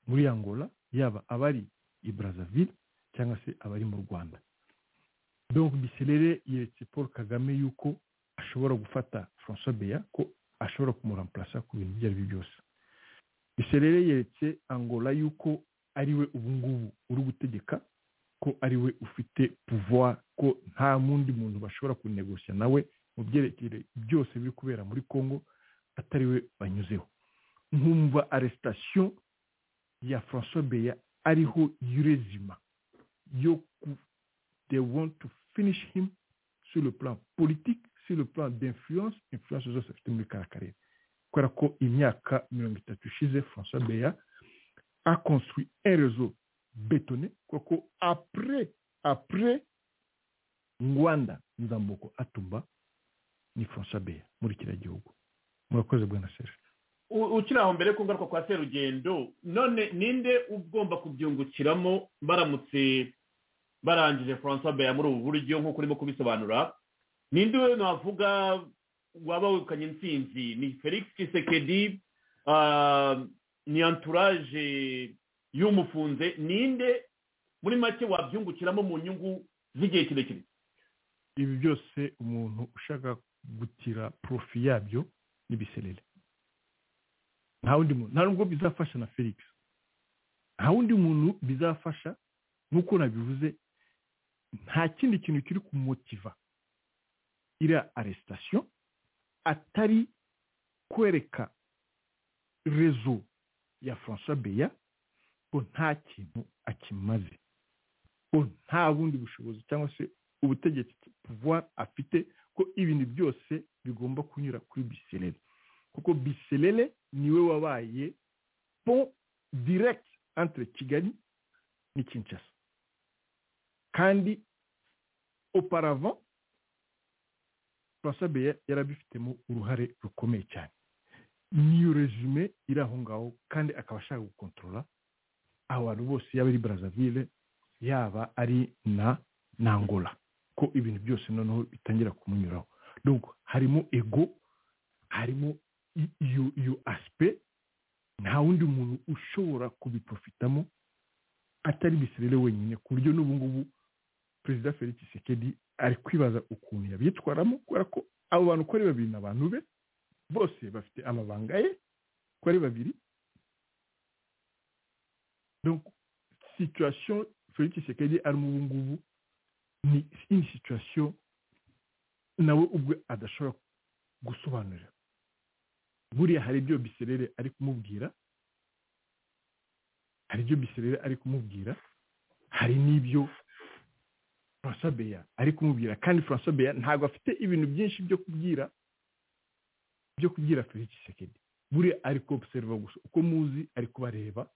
muri angola yaba abari i brazzaville cyangwa se abari mu rwanda donc biserere yeretse paul kagame yuko ashobora gufata francois beya ko ashobora kumuramplasa ku bintu ibyo ari byo byose biserere yeretse angola yuko ari we ubu ngubu uri gutegeka ko ari we ufite pouvoir ko nta n'undi muntu bashobora kunegosya nawe mu byerekere byose biri kubera muri congo atari we banyuzeho nkumva aresitation ya francois beya ariho yurezima yo ku they want to finish him sur le plan politique sur le plan d'influence influence zose afite muri kara karere kubera ko imyaka mirongo itatu ishize francois beya a construit un réseau bétonné kubera ko après après ngwanda nzamboko atumba ni francois beya muri kiriya gihugu murakoze bwana serge U- ukiri aho mbere ku ngaruka kwa serugendo none ninde ugomba kubyungukiramo baramutse barangije francois beya muri ubu buryo nk'uko urimo kubisobanura ninde we navuga waba wegukanye intsinzi ni felix kisekedi ni anturage y'umufunze ninde muri make wabyungukiramo mu nyungu z'igihe kirekire ibi byose umuntu ushaka gutira porofi yabyo ni biserere nta wundi muntu nta nubwo bizafasha na felix nta wundi muntu bizafasha nk'uko nabivuze nta kindi kintu kiri kumumotiva iriya aresitation atari kwereka rezo ya francois beya ko nta kintu akimaze ko nta bundi bushobozi cyangwa se ubutegetsi pouvoir afite ko ibintu byose bigomba kunyura kuri biserere kuko biserere niwe wabaye pont direct entre kigali ni kinshasa kandi auparavant francois beya yarabifitemo uruhare rukomeye cyane niyo resume iri aho ngaho kandi akaba ashaka gukontorora abantu bose yaba ari brazzaville yaba ari na nangola ko ibintu byose noneho bitangira kumunyuraho donc harimo ego harimo iyo iyo asipe nta wundi muntu ushobora kubiprofitamo atari bisirere wenyine ku buryo n'ubu ngubu perezida felix sekedi ari kwibaza ukuntu yabyitwaramo kubera ko abo bantu uko ari babiri ni abantu be bose bafite amabanga ye uko ari babiri donc situation felix sekedi arimo ubu ngubu ni ini situation nawe ubwe adashobora gusobanurira buriya hari ibyo biserere ari kumubwira hari ibyo biserere ari kumubwira hari n'ibyo francois beya ari kumubwira kandi francois beya ntabwo afite ibintu byinshi byo kubwira byo kubwira felix sekedi buriya ari kubuseriva gusa uko muzi ari kubareba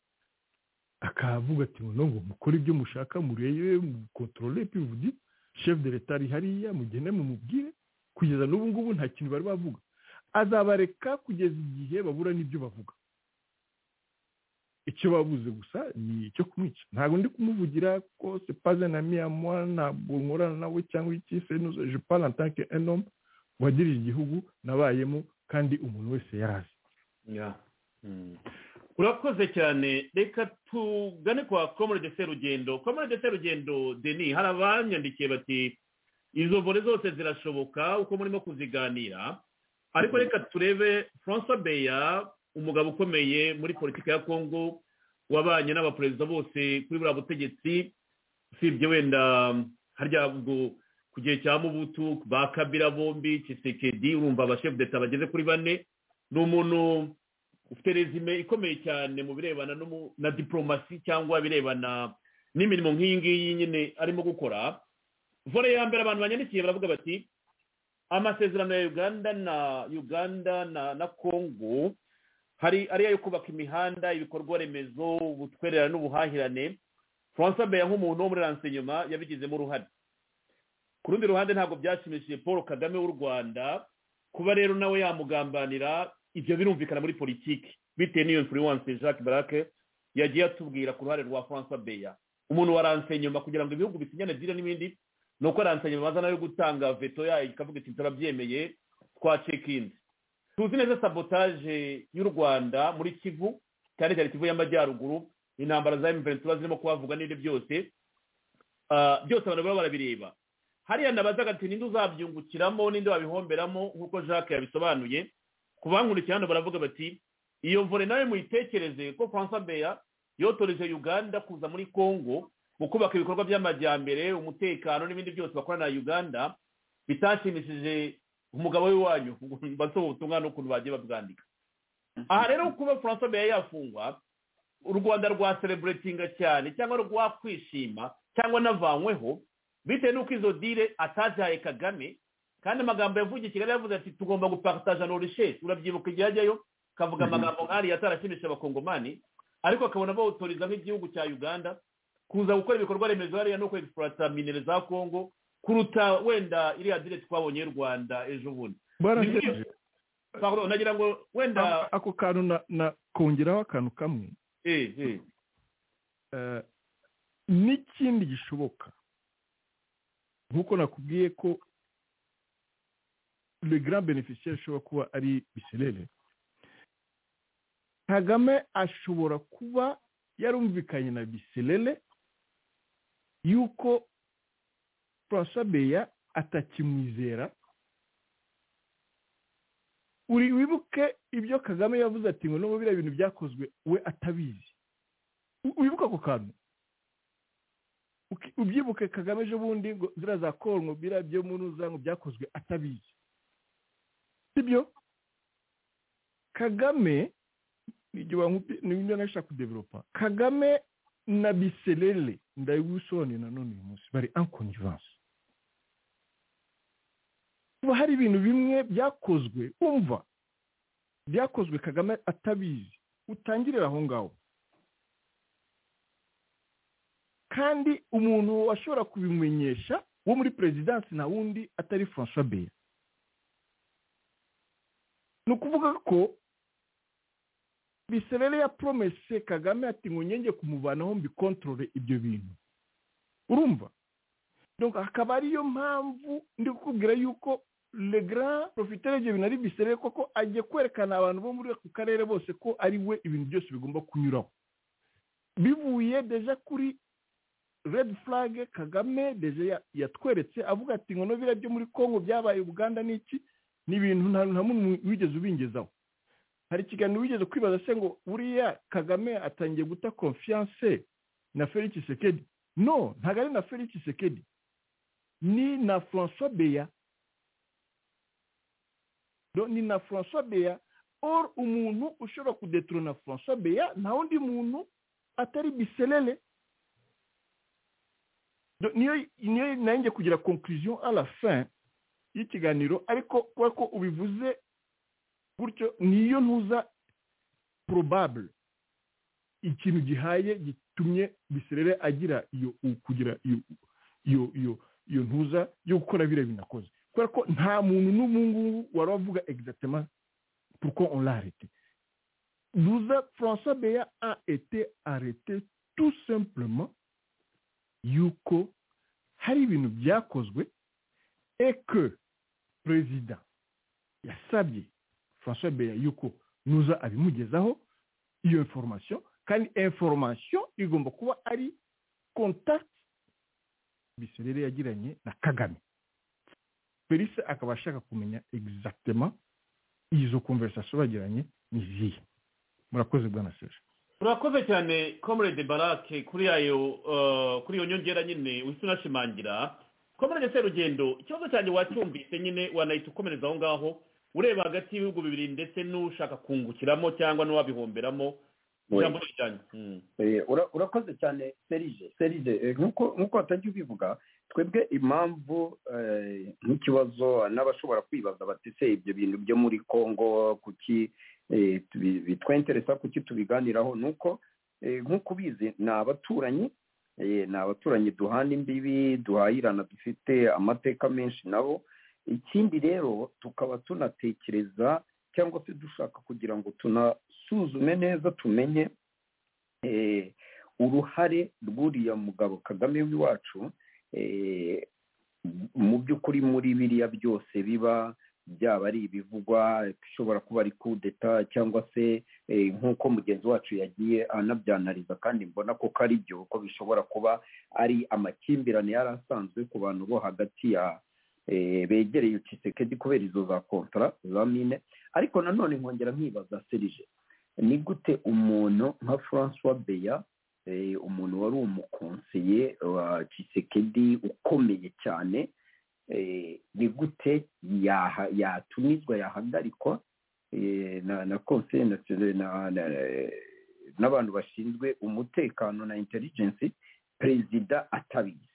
akavuga ati ngo ngo mukore ibyo mushaka murebe mukontorore pivudi chef de leta ari hariya mugende mumubwire kugeza n'ubu ngubu nta kintu bari bavuga azabareka kugeza igihe babura n'ibyo bavuga icyo babuze gusa ni icyo kumwica ntabwo ndi kumuvugira ko sepaze na miyamwa ntabwo nkorana nawe cyangwa iki senuze jupana tanke enome wadirije igihugu nabayemo kandi umuntu wese yarazi urakoze cyane reka tugane kwa komorede serugendo komorede serugendo deni hari abanyandikiye bati izo vore zose zirashoboka uko murimo kuziganira ariko reka turebe francois beya umugabo ukomeye muri politiki ya kongo wabanye n'abaperezida bose kuri buriya butegetsi usibye wenda harya ubwo ku gihe cya mubutu ba kabira bombi kisekedi urumva abashefu deta bageze kuri bane ni umuntu ufite rezime ikomeye cyane mu birebana na diporomasi cyangwa birebana n'imirimo nk'iyi ngiyi nyine arimo gukora vore ya mbere abantu banyandikiye baravuga bati amasezerano ya uganda na uganda na kongo hari ariyo yo kubaka imihanda ibikorwa remezo ubutwerera n'ubuhahirane francois beya nk'umuntu wo muri ransenyuma yabigizemo uruhare ku rundi ruhande ntabwo byashimishije paul kagame w'u rwanda kuba rero nawe yamugambanira ibyo birumvikana muri politiki bitewe n'iyo influence jacques barake yagiye atubwira ku ruhare rwa francois beya umuntu waranse nyuma kugira ngo ibihugu bisinyane byire n'ibindi ni uko aranse nyuma baza nawe gutanga veto yayo ikavuga iti turabyemeye twacekinze tuzi neza sabotaje y'u rwanda muri kivu cyane cyane kivu y'amajyaruguru intambara za emuventi zirimo kuhavuga n'ibyo byose byose abantu baba barabireba hariya nabazaga ati ninde uzabyungukiramo ninde wabihomberamo nk'uko jacques yabisobanuye ku bankurikiye hano baravuga bati iyo mvure nawe muyitekereze ko francois beya yotoreje uganda kuza muri congo mu kubaka ibikorwa by'amajyambere umutekano n'ibindi byose bakorana na uganda bitashimishije umugabo w'iwanyu basaba ubutumwa n'ukuntu bagiye babwandika aha rero kuba francois beya yafungwa u rwanda rwasereburetinga cyane cyangwa rwakwishima cyangwa anavanyweho bitewe n'uko izo dire atazihaye kagame kandi amagambo yavugiye i kigali yavuze ati tugomba gupataja norishesi urabyibuka igihe ajyayo akavuga amagambo nk'ariya atarashimisha abakongomani ariko akabona bawutoriza nk'igihugu cya uganda kuza gukora ibikorwa remezo hariya no kwegisiporata minere za kongo kuruta wenda iriya dire twabonye y'u rwanda ejo bundi nagira ngo wenda ako kantu nakongeraho akantu kamwe n'ikindi gishoboka nk'uko nakubwiye ko le grand beneficiaire ashobora kuba ari biserere kagame ashobora kuba yarumvikanye na biserere yuko francois beya atakimwizera uri wibuke ibyo kagame yavuze ati ngo n'ubu biriya bintu byakozwe we atabizi wibuke ako kantu ubyibuke kagame ejo bundi ngo ziriya za kongo biriya byo munuza ngo byakozwe atabizi sibyo kagame nibyo nashaka kudevelopa kagame na biserere ndabibusone nanone uyu munsi bari ankonivanse kuba hari ibintu bimwe byakozwe umva byakozwe kagame atabizi utangirira aho ngaho kandi umuntu washobora kubimenyesha wo muri perezidansi na wundi atari francois beya ni ukuvuga ko biserere ya poromese kagame ati ngo nyenge kumuvanaho mbikontorore ibyo bintu urumva akaba ariyo mpamvu ndi kukubwira yuko legara profiteri ibyo bintu ari biserere koko agiye kwerekana abantu bo muri ako karere bose ko ari we ibintu byose bigomba kunyuraho bivuye deja kuri redi furage kagame deja yatweretse avuga ati ngo nobira byo muri congo byabaye uganda n'iki ni ibintu nta muntu wigeze ubingezaho hari ikiganiro wigeze kwibaza se ngo buriya kagame atangiye guta konfiyanse na felix sekedi no ntabwo ari na felix sekedi ni na francois beya ni na francois beya or umuntu ushobora kudeturona francois beya nta wundi muntu atari biserere niyo nanjye kugira conclusion à la fin y'ikiganiro ariko kubera ko ubivuze gutyo niyo ntuza probable ikintu gihaye gitumye biserere agira iyo kugira iyo iyo iyo ntuza yo gukora biriya bintu akoze kubera ko nta muntu n'ubu ngubu wari wavuga egizatema puruko onlarite duza francois beya a ete arete tu simplement yuko hari ibintu byakozwe eke perezida yasabye francois beya yuko nuza abimugezaho iyo information kandi information igomba kuba ari contact biserere yagiranye na kagame felix akaba ashaka kumenya egizagitema izo konverisasiyo bagiranye ni izihe murakoze bwana seje murakoze cyane comrade barake kuri ayo kuri iyo nyongera nyine uhita unashimangira comrade serugendo ikibazo cyanjye wacyumvise nyine wanahita ukomereza aho ngaho ureba hagati y'ibihugu bibiri ndetse n'ushaka kungukiramo cyangwa n'uwabihomberamo urakoze cyane serije serije nk'uko watajya ubivuga twebwe impamvu nk'ikibazo n'abashobora kwibaza batise ibyo bintu byo muri congo kuki bitwenteresa kuki tubiganiraho ni uko nk'uko ubizi ni abaturanyi ni abaturanyi duhana imbibi duhahirana dufite amateka menshi nabo ikindi rero tukaba tunatekereza cyangwa se dushaka kugira ngo tunasuzume neza tumenye uruhare rw'uriya mugabo kagame w'iwacu mu by'ukuri muri biriya byose biba byaba ari ibivugwa bishobora kuba ari kudeta cyangwa se nk'uko mugenzi wacu yagiye anabyanariza kandi mbona ko ari byo ko bishobora kuba ari amakimbirane yari asanzwe ku bantu bo hagati ya begereye ucisekedi kubera izo za kontara za mine ariko nanone nkongera nkibaza serije ni gute umuntu nka francois beya umuntu wari umukonseye wa cisekedi ukomeye cyane ni gute yatumizwa yahagarikwa na konseye n'abantu bashinzwe umutekano na intelligence perezida atabizi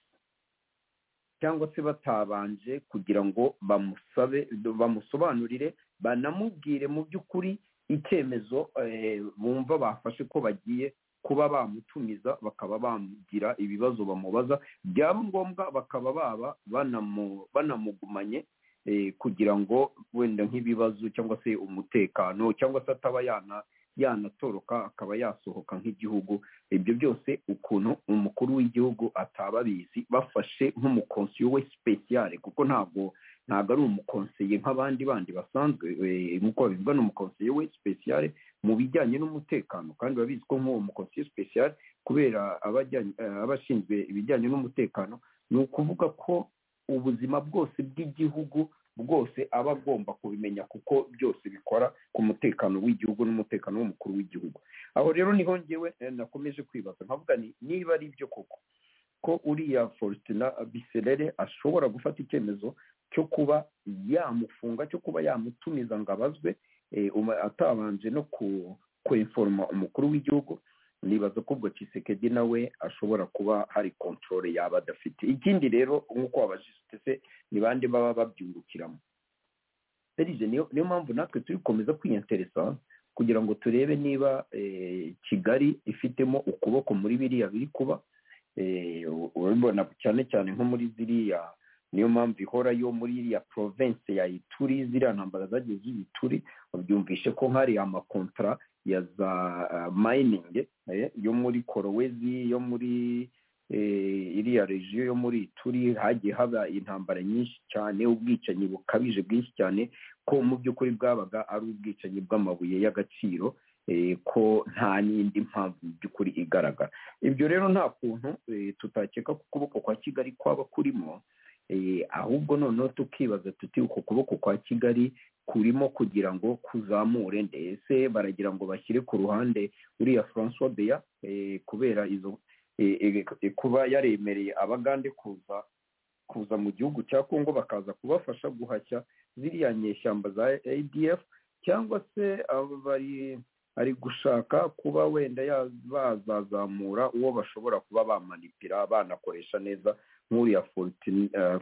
cyangwa se batabanje kugira ngo bamusabe bamusobanurire banamubwire mu by'ukuri icyemezo bumva bafashe ko bagiye kuba bamutumiza bakaba bamugira ibibazo bamubaza byaba ngombwa bakaba baba banamugumanye kugira ngo wenda nk'ibibazo cyangwa se umutekano cyangwa se ataba yana yanatoroka akaba yasohoka nk'igihugu ibyo byose ukuntu umukuru w'igihugu ataba abizi bafashe nk'umukonsiyo we sipesiyare kuko ntabwo ntabwo ari umukonseye nk'abandi bandi basanzwe nk'uko babivuga ni umukonseye we sipesiyare mu bijyanye n'umutekano kandi babizi ko nk'uwo mukonseye sipesiyare kubera abashinzwe ibijyanye n'umutekano ni ukuvuga ko ubuzima bwose bw'igihugu bwose aba agomba kubimenya kuko byose bikora ku mutekano w'igihugu n'umutekano w'umukuru w'igihugu aho rero niho ngewe nakomeje kwibaza nkavuga ni niba ari byo koko ko uriya fositina biserere ashobora gufata icyemezo cyo kuba yamufunga cyo kuba yamutumiza ngo abazwe atabanje no kwemforoma umukuru w'igihugu nibaza ko ubwo kisekedi nawe ashobora kuba hari kontorore yaba adafite ikindi rero nk'uko wabajije utese ni bande baba babyungukiramo serije niyo mpamvu natwe turi gukomeza kwiyanteresa kugira ngo turebe niba kigali ifitemo ukuboko muri biriya biri kuba urabibona cyane cyane nko muri ziriya niyo mpamvu ihora yo muri iriya province ya ituri ziriya ntambara zagiye z'ibituri babyumvishe ko nk'hariya amakontara ya za mayiningi yo muri korowezi yo muri iriya regiyo yo muri ituri hagiye haba intambara nyinshi cyane ubwicanyi bukabije bwinshi cyane ko mu by'ukuri bwabaga ari ubwicanyi bw'amabuye y'agaciro ko nta n'indi mpamvu mu by'ukuri igaragara ibyo rero nta kuntu tutakeka ko ukuboko kwa kigali kwaba kurimo ahubwo noneho tukibaza tuti uko kuboko kwa kigali kurimo kugira ngo kuzamure ndetse baragira ngo bashyire ku ruhande uriya francois beya kubera izo kuba yaremereye abagande kuza kuza mu gihugu cya congo bakaza kubafasha guhashya ziriya nyeshyamba za adf cyangwa se ari gushaka kuba wenda bazazamura uwo bashobora kuba bamanipira banakoresha neza nk'uriya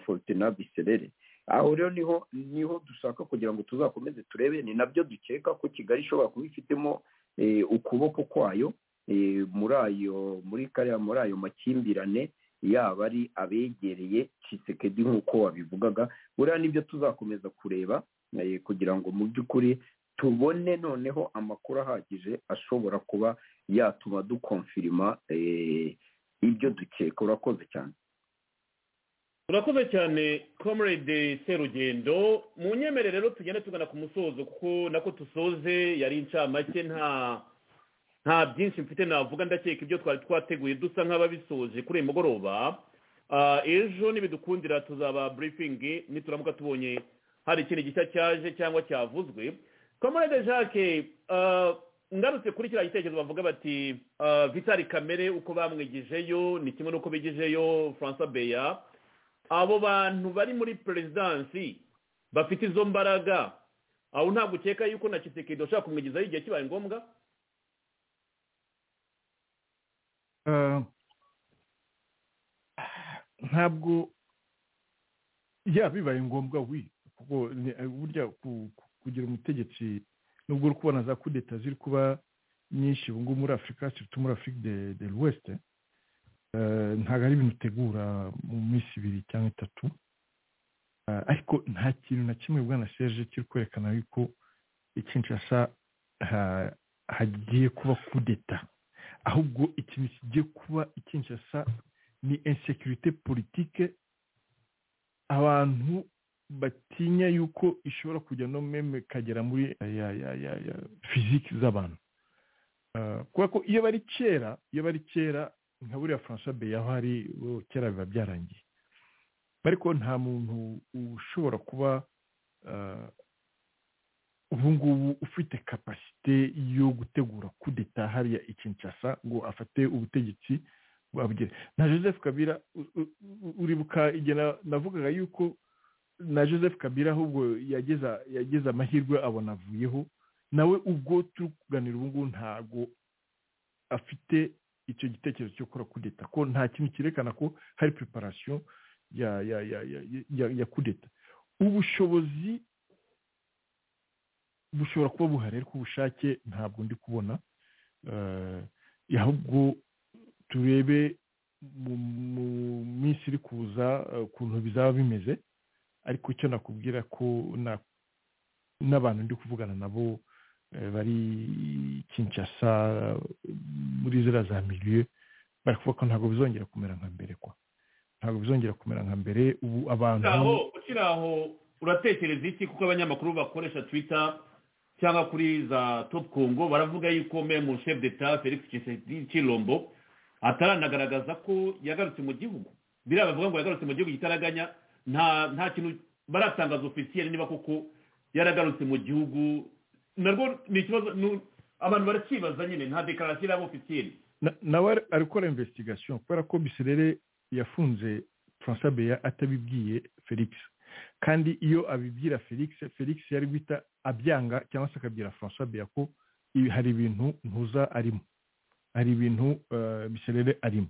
forutina biserere aho rero niho niho dushaka kugira ngo tuzakomeze turebe ni nabyo dukeka ko kigali ishobora kuba ifitemo ukuboko kwayo muri ayo muri kariya muri ayo makimbirane yaba ari abegereye kisekedi nk'uko wabivugaga buriya nibyo tuzakomeza kureba kugira ngo mu by'ukuri tubone noneho amakuru ahagije ashobora kuba yatuma dukomfirima ibyo dukeka urakoze cyane urakoze cyane comrade serugendo mu nyemere rero tugenda tugana ku musozo kuko nako dusoze yari incamake nta nta byinshi mfite navuga ndakeka ibyo twari twateguye dusa nk'ababisoje kuri uyu mugoroba ejo nibidukundira tuzaba burifingi nituramuka tubonye hari ikintu gishya cyaje cyangwa cyavuzwe comrade jacques ngarutse kuri kiriya gitekerezo bavuga bati vitali kamere uko bamwigijeyo ni kimwe n'uko bigijeyo francois beya abo bantu bari muri perezidansi bafite izo mbaraga aho ntabwo ukeka yuko na kisekedo ushaka kumwigizayo igihe kibaye ngombwa ntabwo bibaye ngombwa wi kuko burya kugira umutegetsi nubwo uri kubona za kudeta ziri kuba nyinshi ubu ngubu muri afurika surtout muri afurika de l'ouest ntabwo ari ibintu utegura mu minsi ibiri cyangwa itatu ariko nta kintu na kimwe bwana serge kiri kwerekana yuko ikinshasa hagiye kuba kudeta ahubwo ikintu kigiye kuba ikinshasa ni insekirite politike abantu batinya yuko ishobora kujya no meme ikagera muri fiziki z'abantu kubera ko iyo bari kera iyo bari kera nka buriya francois beya aho ari kera biba byarangiye ariko nta muntu ushobora kuba ubu ngubu ufite kapasite yo gutegura kudeta hariya ikinshasa ngo afate ubutegetsi bwabugere na joseph kabira uribuka igihe navugaga yuko na joseph kabira ahubwo yageze amahirwe abona avuyeho nawe ubwo turi kuganira ubu ngubu ntabwo afite icyo gitekerezo cyo gukora kudeta ko nta kintu cyerekana ko hari preparation ya ya ya ya ya kudeta ubushobozi bushobora kuba buhari ariko ubushake ntabwo ndi kubona ahubwo turebe mu minsi iri kuza ukuntu bizaba bimeze ariko icyo nakubwira ko n'abantu ndi kuvugana nabo bari kinshasa muri ziriya za miliyo bari kuvuga ko ntabwo bizongera kumera nka mbere kwa ntabwo bizongera kumera nka mbere ubu abantu ukiri aho uratekereza iki kuko abanyamakuru bakoresha twita cyangwa kuri za top congo baravuga yuko memu chef d'etat felix kirombo ataranagaragaza ko yagarutse mu gihugu biriya bavuga ngo yagarutse mu gihugu kitaraganya nta nta kintu baratangaza ofisiyeri niba koko yaragarutse mu gihugu narwo ni ikibazo abantu barakibaza nyine nta dekarasiyo iraba ofisiyeri nawe ari gukora investigation kubera ko biserere yafunze francois beya atabibwiye felix kandi iyo abibwira felix felix yari guhita abyanga cyangwa se akabwira francois beya ko ibi hari ibintu ntuza arimo hari ibintu biserere arimo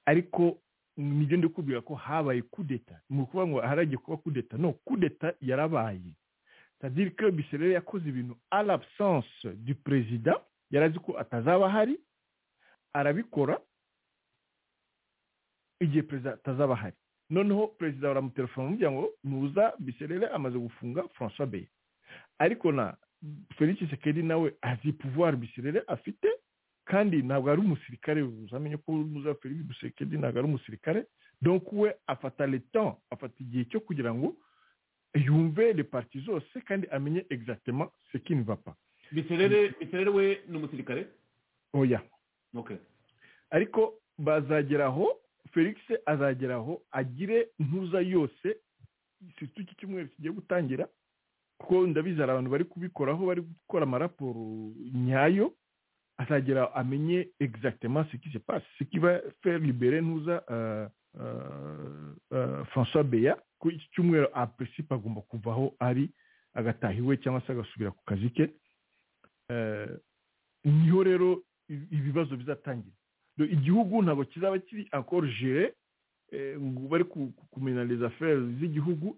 ariko nibyo ndi kubwira ko habaye kudeta ni ukuvuga ngo haragiye kuba kudeta no kudeta yarabaye tadiri ko biserere yakoze ibintu ari abusanse du perezida yarazi ko atazaba ahari arabikora igihe perezida atazaba ahari noneho perezida baramutelefona amubwira ngo nuza biserere amaze gufunga francois beye ariko na felix sekeri nawe azi puvuwari biserere afite kandi ntabwo ari umusirikare uzamenye ko nuza felix sekeri ntabwo ari umusirikare donc we afata leta afata igihe cyo kugira ngo yumve reparti zose kandi amenye exactement sekini vapa biserere biserere we ni umusirikare oya okay ariko bazageraho felix azageraho agire ntuza yose si iki cyumweru kigiye gutangira kuko ndabizi hari abantu bari kubikoraho bari gukora amaraporo nyayo azagera amenye exactement ce qui se passe ce qui va faire libérer ntuza francois beya ko iki cyumweru a principe agomba kuvaho ari agataha iwe cyangwa se agasubira ku kazi ke niho rero ibibazo bizatangira igihugu ntabwo kizaba kiri encore gere ngo bari kumenya les affaires z'igihugu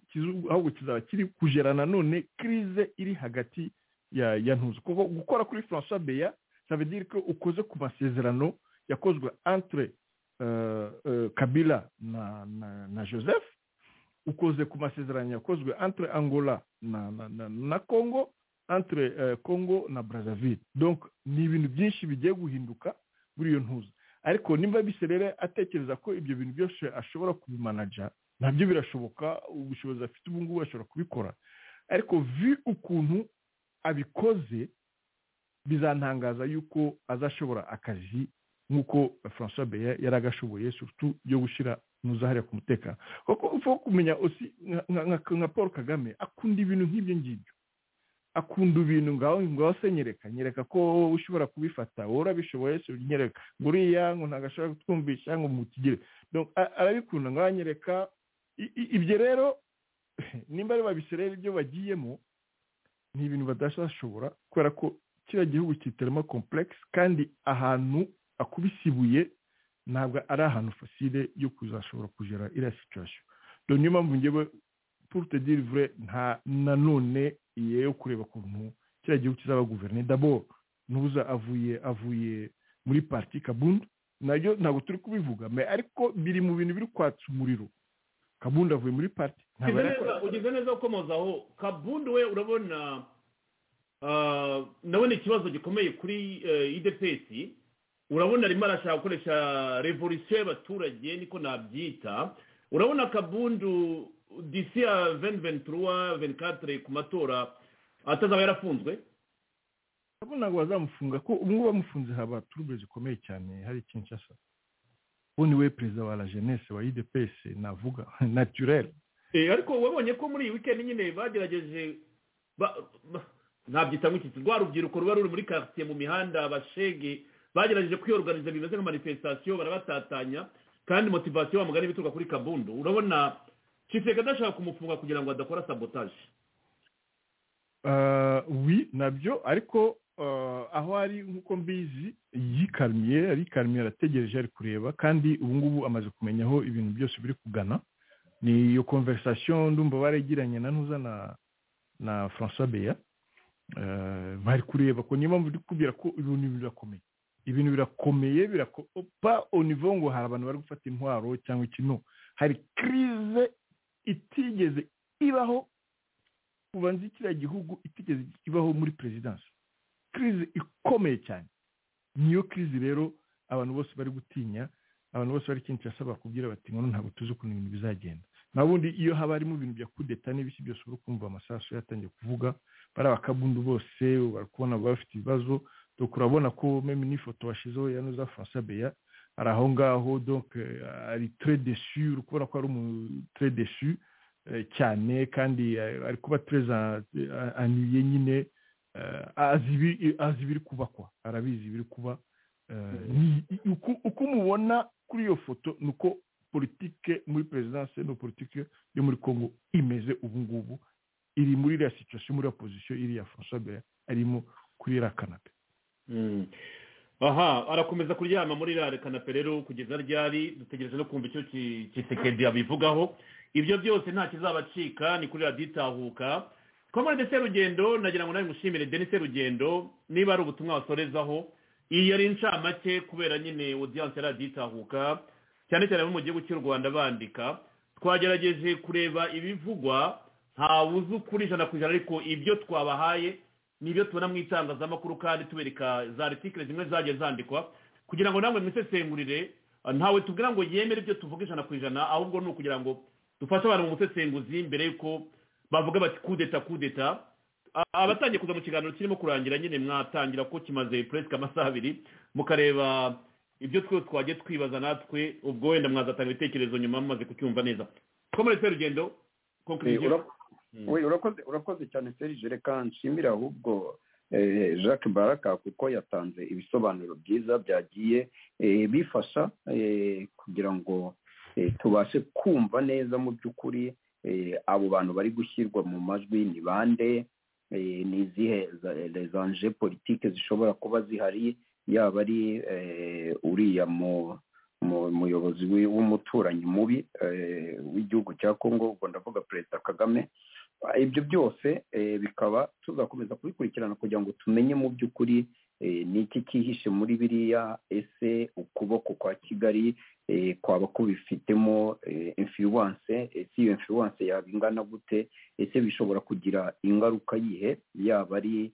ahubwo kizaba kiri kugera nanone crise iri hagati ya ya ntuzi kuko gukora kuri francois beya ça veut dire ko ukoze ku masezerano yakozwe entre kabila na, na, na joseph ukoze ku masezerano yakozwe entre angola na, na, na, na congo entre congo na brazzaville donc ni ibintu byinshi bigiye guhinduka muri iyo ntuza ariko nimba biserere atekereza ko ibyo bintu byose ashobora kubimanaja nabyo birashoboka ubushobozi afite ubu ngubu ashobora kubikora ariko vi ukuntu abikoze bizantangaza yuko azashobora akazi nk'uko francois beya yari agashoboye surutu yo gushyira hariya ku mutekano kuko upfa kumenya osi nka paul kagame akunda ibintu nk'ibyo ngibyo akunda ibintu ngaho ngaho se nyereka nyereka ko ushobora kubifata wowe urabishoboye se nyereka ngo uriya ngo ntabwo ashobora kutwumvisha ngo mukigire arabikunda ngaho nyereka ibyo rero nimba ari babiserera ibyo bagiyemo ni ibintu badashobora kubera ko kiriya gihugu kitarimo komplekisi kandi ahantu akubise ibuye ntabwo ari ahantu fasire yo kuzashobora kugera iriya situwasiyo niyo mpamvu ngewe purute dirivure nta nanone yewe kureba ukuntu kiriya gihugu kizaba guverinoma dabo ntuza avuye avuye muri parti kabunda nabyo ntabwo turi kubivuga ariko biri mu bintu biri kwatsa umuriro kabunda avuye muri parti ugize neza gukomozaho kabunda we urabona ndabona ikibazo gikomeye kuri idepesi urabona arimo arashaka gukoresha revolisiyo y'abaturage niko nabyita urabona kabundu disi ya veni venituruwa venikatire ku matora atazaba yarafunzwe urabona ngo bazamufunga ko ubungubu bamufunze haba turube zikomeye cyane hari kinshasa ubundi we perezida wa la jeunesse wa idepesi navuga naturere ariko wabonye ko muri iyi wikendi nyine bagerageje ntabyita nk'iki rwa rubyiruko ruba ruri muri karitsiye mu mihanda abashege bagerageje kwiyoruganiza bimeze nka manifesitasiyo barabatatanya kandi motivasiyo wamugana ibituruka kuri kabundu urabona kiseka adashaka kumufunga kugira ngo adakora sabotaje wi nabyo ariko aho ari nk'uko mbizi yikarmiye arikarmiye arategereje ari kureba kandi ubu ngubu amaze kumenya aho ibintu byose biri kugana ni iyo konverisasiyo ndumva baragiranye na ntuza na na francois beya bari kureba ko niyo mpamvu kubwira ko ibintu birakomeye ibintu birakomeye birakopa onivo ngo hari abantu bari gufata intwaro cyangwa ikintu hari kirize itigeze ibaho ubanza kiriya gihugu itigeze ibaho muri perezidansi kirize ikomeye cyane niyo kirize rero abantu bose bari gutinya abantu bose bari kenshi basaba kubwira bati ngo ntabwo tuzi ukuntu ibintu bizagenda na bundi iyo haba harimo ibintu bya kudeta n'ibiki byose uri kumva amasasu yatangiye kuvuga bari abakabundu bose bari kubona bafite ibibazo urabona ko meme n'ifoto washyizeho yanuza francois beya ari aho ngaho donke ari ture desu uri kubona ko ari umutere desu cyane kandi ari kuba tereza aniye nyine azi ibiri kuba kwa arabizi ibiri kuba uko umubona kuri iyo foto ni uko politike muri perezidanse ni politike yo muri congo imeze ubu ngubu iri muri iriya situwasiyo muri iyo pozisiyo iriya francois beya arimo kuri iriya kanada aha arakomeza kuryama muri rare kanape rero kugeza ryari dutegereje no kumva icyo kisekedi yabivugaho ibyo byose nta kizabacika ni kuri radiyo itahuka komande serugendo nagira ngo nawe mushimire deni serugendo niba ari ubutumwa wasorezaho iyi ari incamake kubera nyine odiyanse ya radiyo itahuka cyane cyane abo mu gihugu cy'u rwanda bandika twagerageje kureba ibivugwa ntawuzi ukuri ijana ku ijana ariko ibyo twabahaye nibyo tubona mu itangazamakuru kandi tubereka za retikire zimwe zagiye zandikwa kugira ngo namwe mwisesengurire ntawe tubwira ngo yemere ibyo tuvuga ijana ku ijana ahubwo ni ukugira ngo dufashe abantu mu busesenguzi mbere y'uko bavuga bati kudeta kudeta abatangiye kuza mu kiganiro kirimo kurangira nyine mwatangira ko kimaze puresika amasaha abiri mukareba ibyo twese twagiye twibaza natwe ubwo wenda mwazatanga ibitekerezo nyuma mumaze kucyumva neza twamuritse urugendo konkuriziyo we urakoze urakoze cyane serije reka nshimire ahubwo jacques baraka kuko yatanze ibisobanuro byiza byagiye bifasha kugira ngo tubashe kumva neza mu by'ukuri abo bantu bari gushyirwa mu majwi ni bande ni izihe rezanje politike zishobora kuba zihari yaba ari uriya muyobozi w'umuturanyi mubi w'igihugu cya congo ubwo ndavuga perezida kagame ibyo byose bikaba tuzakomeza kubikurikirana kugira ngo tumenye mu by'ukuri ni iki cyihishe muri biriya ese ukuboko kwa kigali kwaba kubifitemo imfiruwanse ese iyo imfiruwanse yaba ingana gute ese bishobora kugira ingaruka yihe yaba ari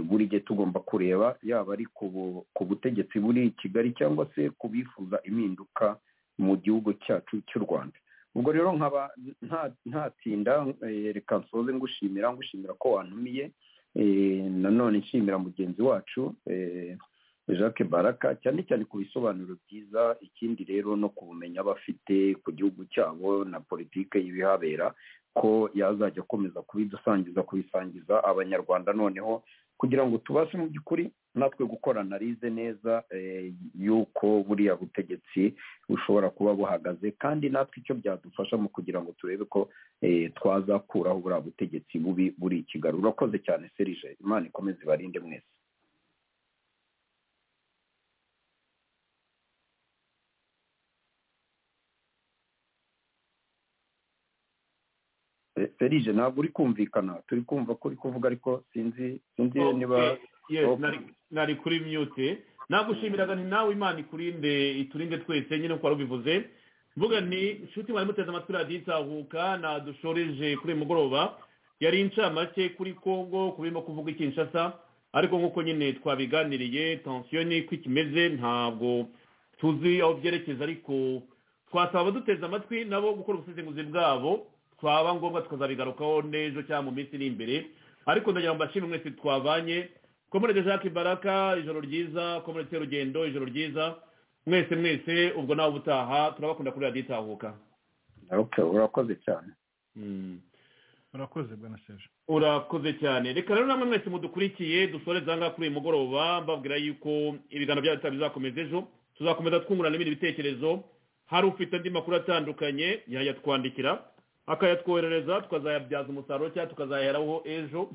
buri gihe tugomba kureba yaba ari ku butegetsi buri kigali cyangwa se ku bifuza impinduka mu gihugu cyacu cy'u rwanda ubwo rero nkaba ntatinda reka nsoze ngushimira ngushimira ko wantumiye nanone nshimira mugenzi wacu jacques baraka cyane cyane ku bisobanuro byiza ikindi rero no ku bumenyi aba afite ku gihugu cyabo na politiki y'ibihabera ko yazajya akomeza kubidusangiza kubisangiza abanyarwanda noneho kugira ngo tubashe mu by'ukuri natwe gukora analize neza y'uko buriya butegetsi bushobora kuba buhagaze kandi natwe icyo byadufasha mu kugira ngo turebe ko twazakuraho buriya butegetsi bubi buri kigali urakoze cyane serije imana ikomeze ibarinde mwese serije ntabwo uri kumvikana turi kumva ko uri kuvuga ariko sinzi sinzi niba nari kuri myute nagushimiraga nti nawe imana ikurinde iturinde twese nyine uko wari ubivuze mvuga ni inshuti mwari muteze amatwi radiyo itahuka nadushoreje kuri uyu mugoroba yari incamake kuri congo kubirimo kuvuga ikinshasa ariko nk'uko nyine twabiganiriye tansiyo ni ko ikimeze ntabwo tuzi aho byerekeza ariko twasaba abaduteze amatwi nabo gukora ubusesenguzi bwabo twaba ngombwa tukazabigarukaho n'ejo cyangwa mu minsi iri imbere ariko ndagira ngo mbashime mwese twabanye komerede jacques baraka ijoro ryiza komerede rugendo ijoro ryiza mwese mwese ubwo nawe ubutaha turabakunda kuri radiyo itahuka urakoze cyane urakoze bwana seje urakoze cyane reka rero namwe mwese mudukurikiye dusoreze ahangaha kuri uyu mugoroba mbabwira yuko ibiganiro byacu bizakomeza ejo tuzakomeza twungurana ibindi bitekerezo hari ufite andi makuru atandukanye yayatwandikira akayatwoherereza tukazayabyaza umusaruro cyangwa tukazayaheraho ejo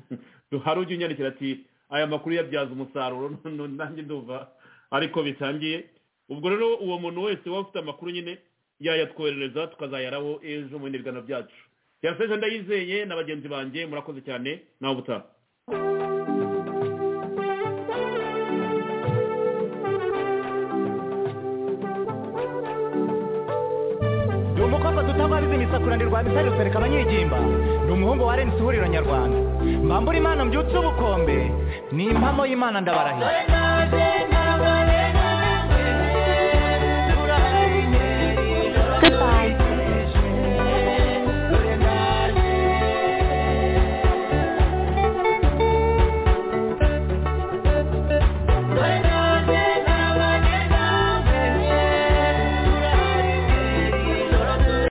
hari ujya unyandikira ati aya makuru yabyaza umusaruro nanjye ndumva ariko bitangiye ubwo rero uwo muntu wese waba ufite amakuru nyine yayatwoherereza tukazayaheraho ejo mu bindi biganiro byacu yaseje ndayizeye na bagenzi banjye murakoze cyane nawe ubutaha tutababizi imisakura ndirwa bisari rusereka abanyigimba ni umuhungu wa rensi ihuriro nyarwanda mbambura imana mbyutse ubukombe ni impamo y'imana ndabarahira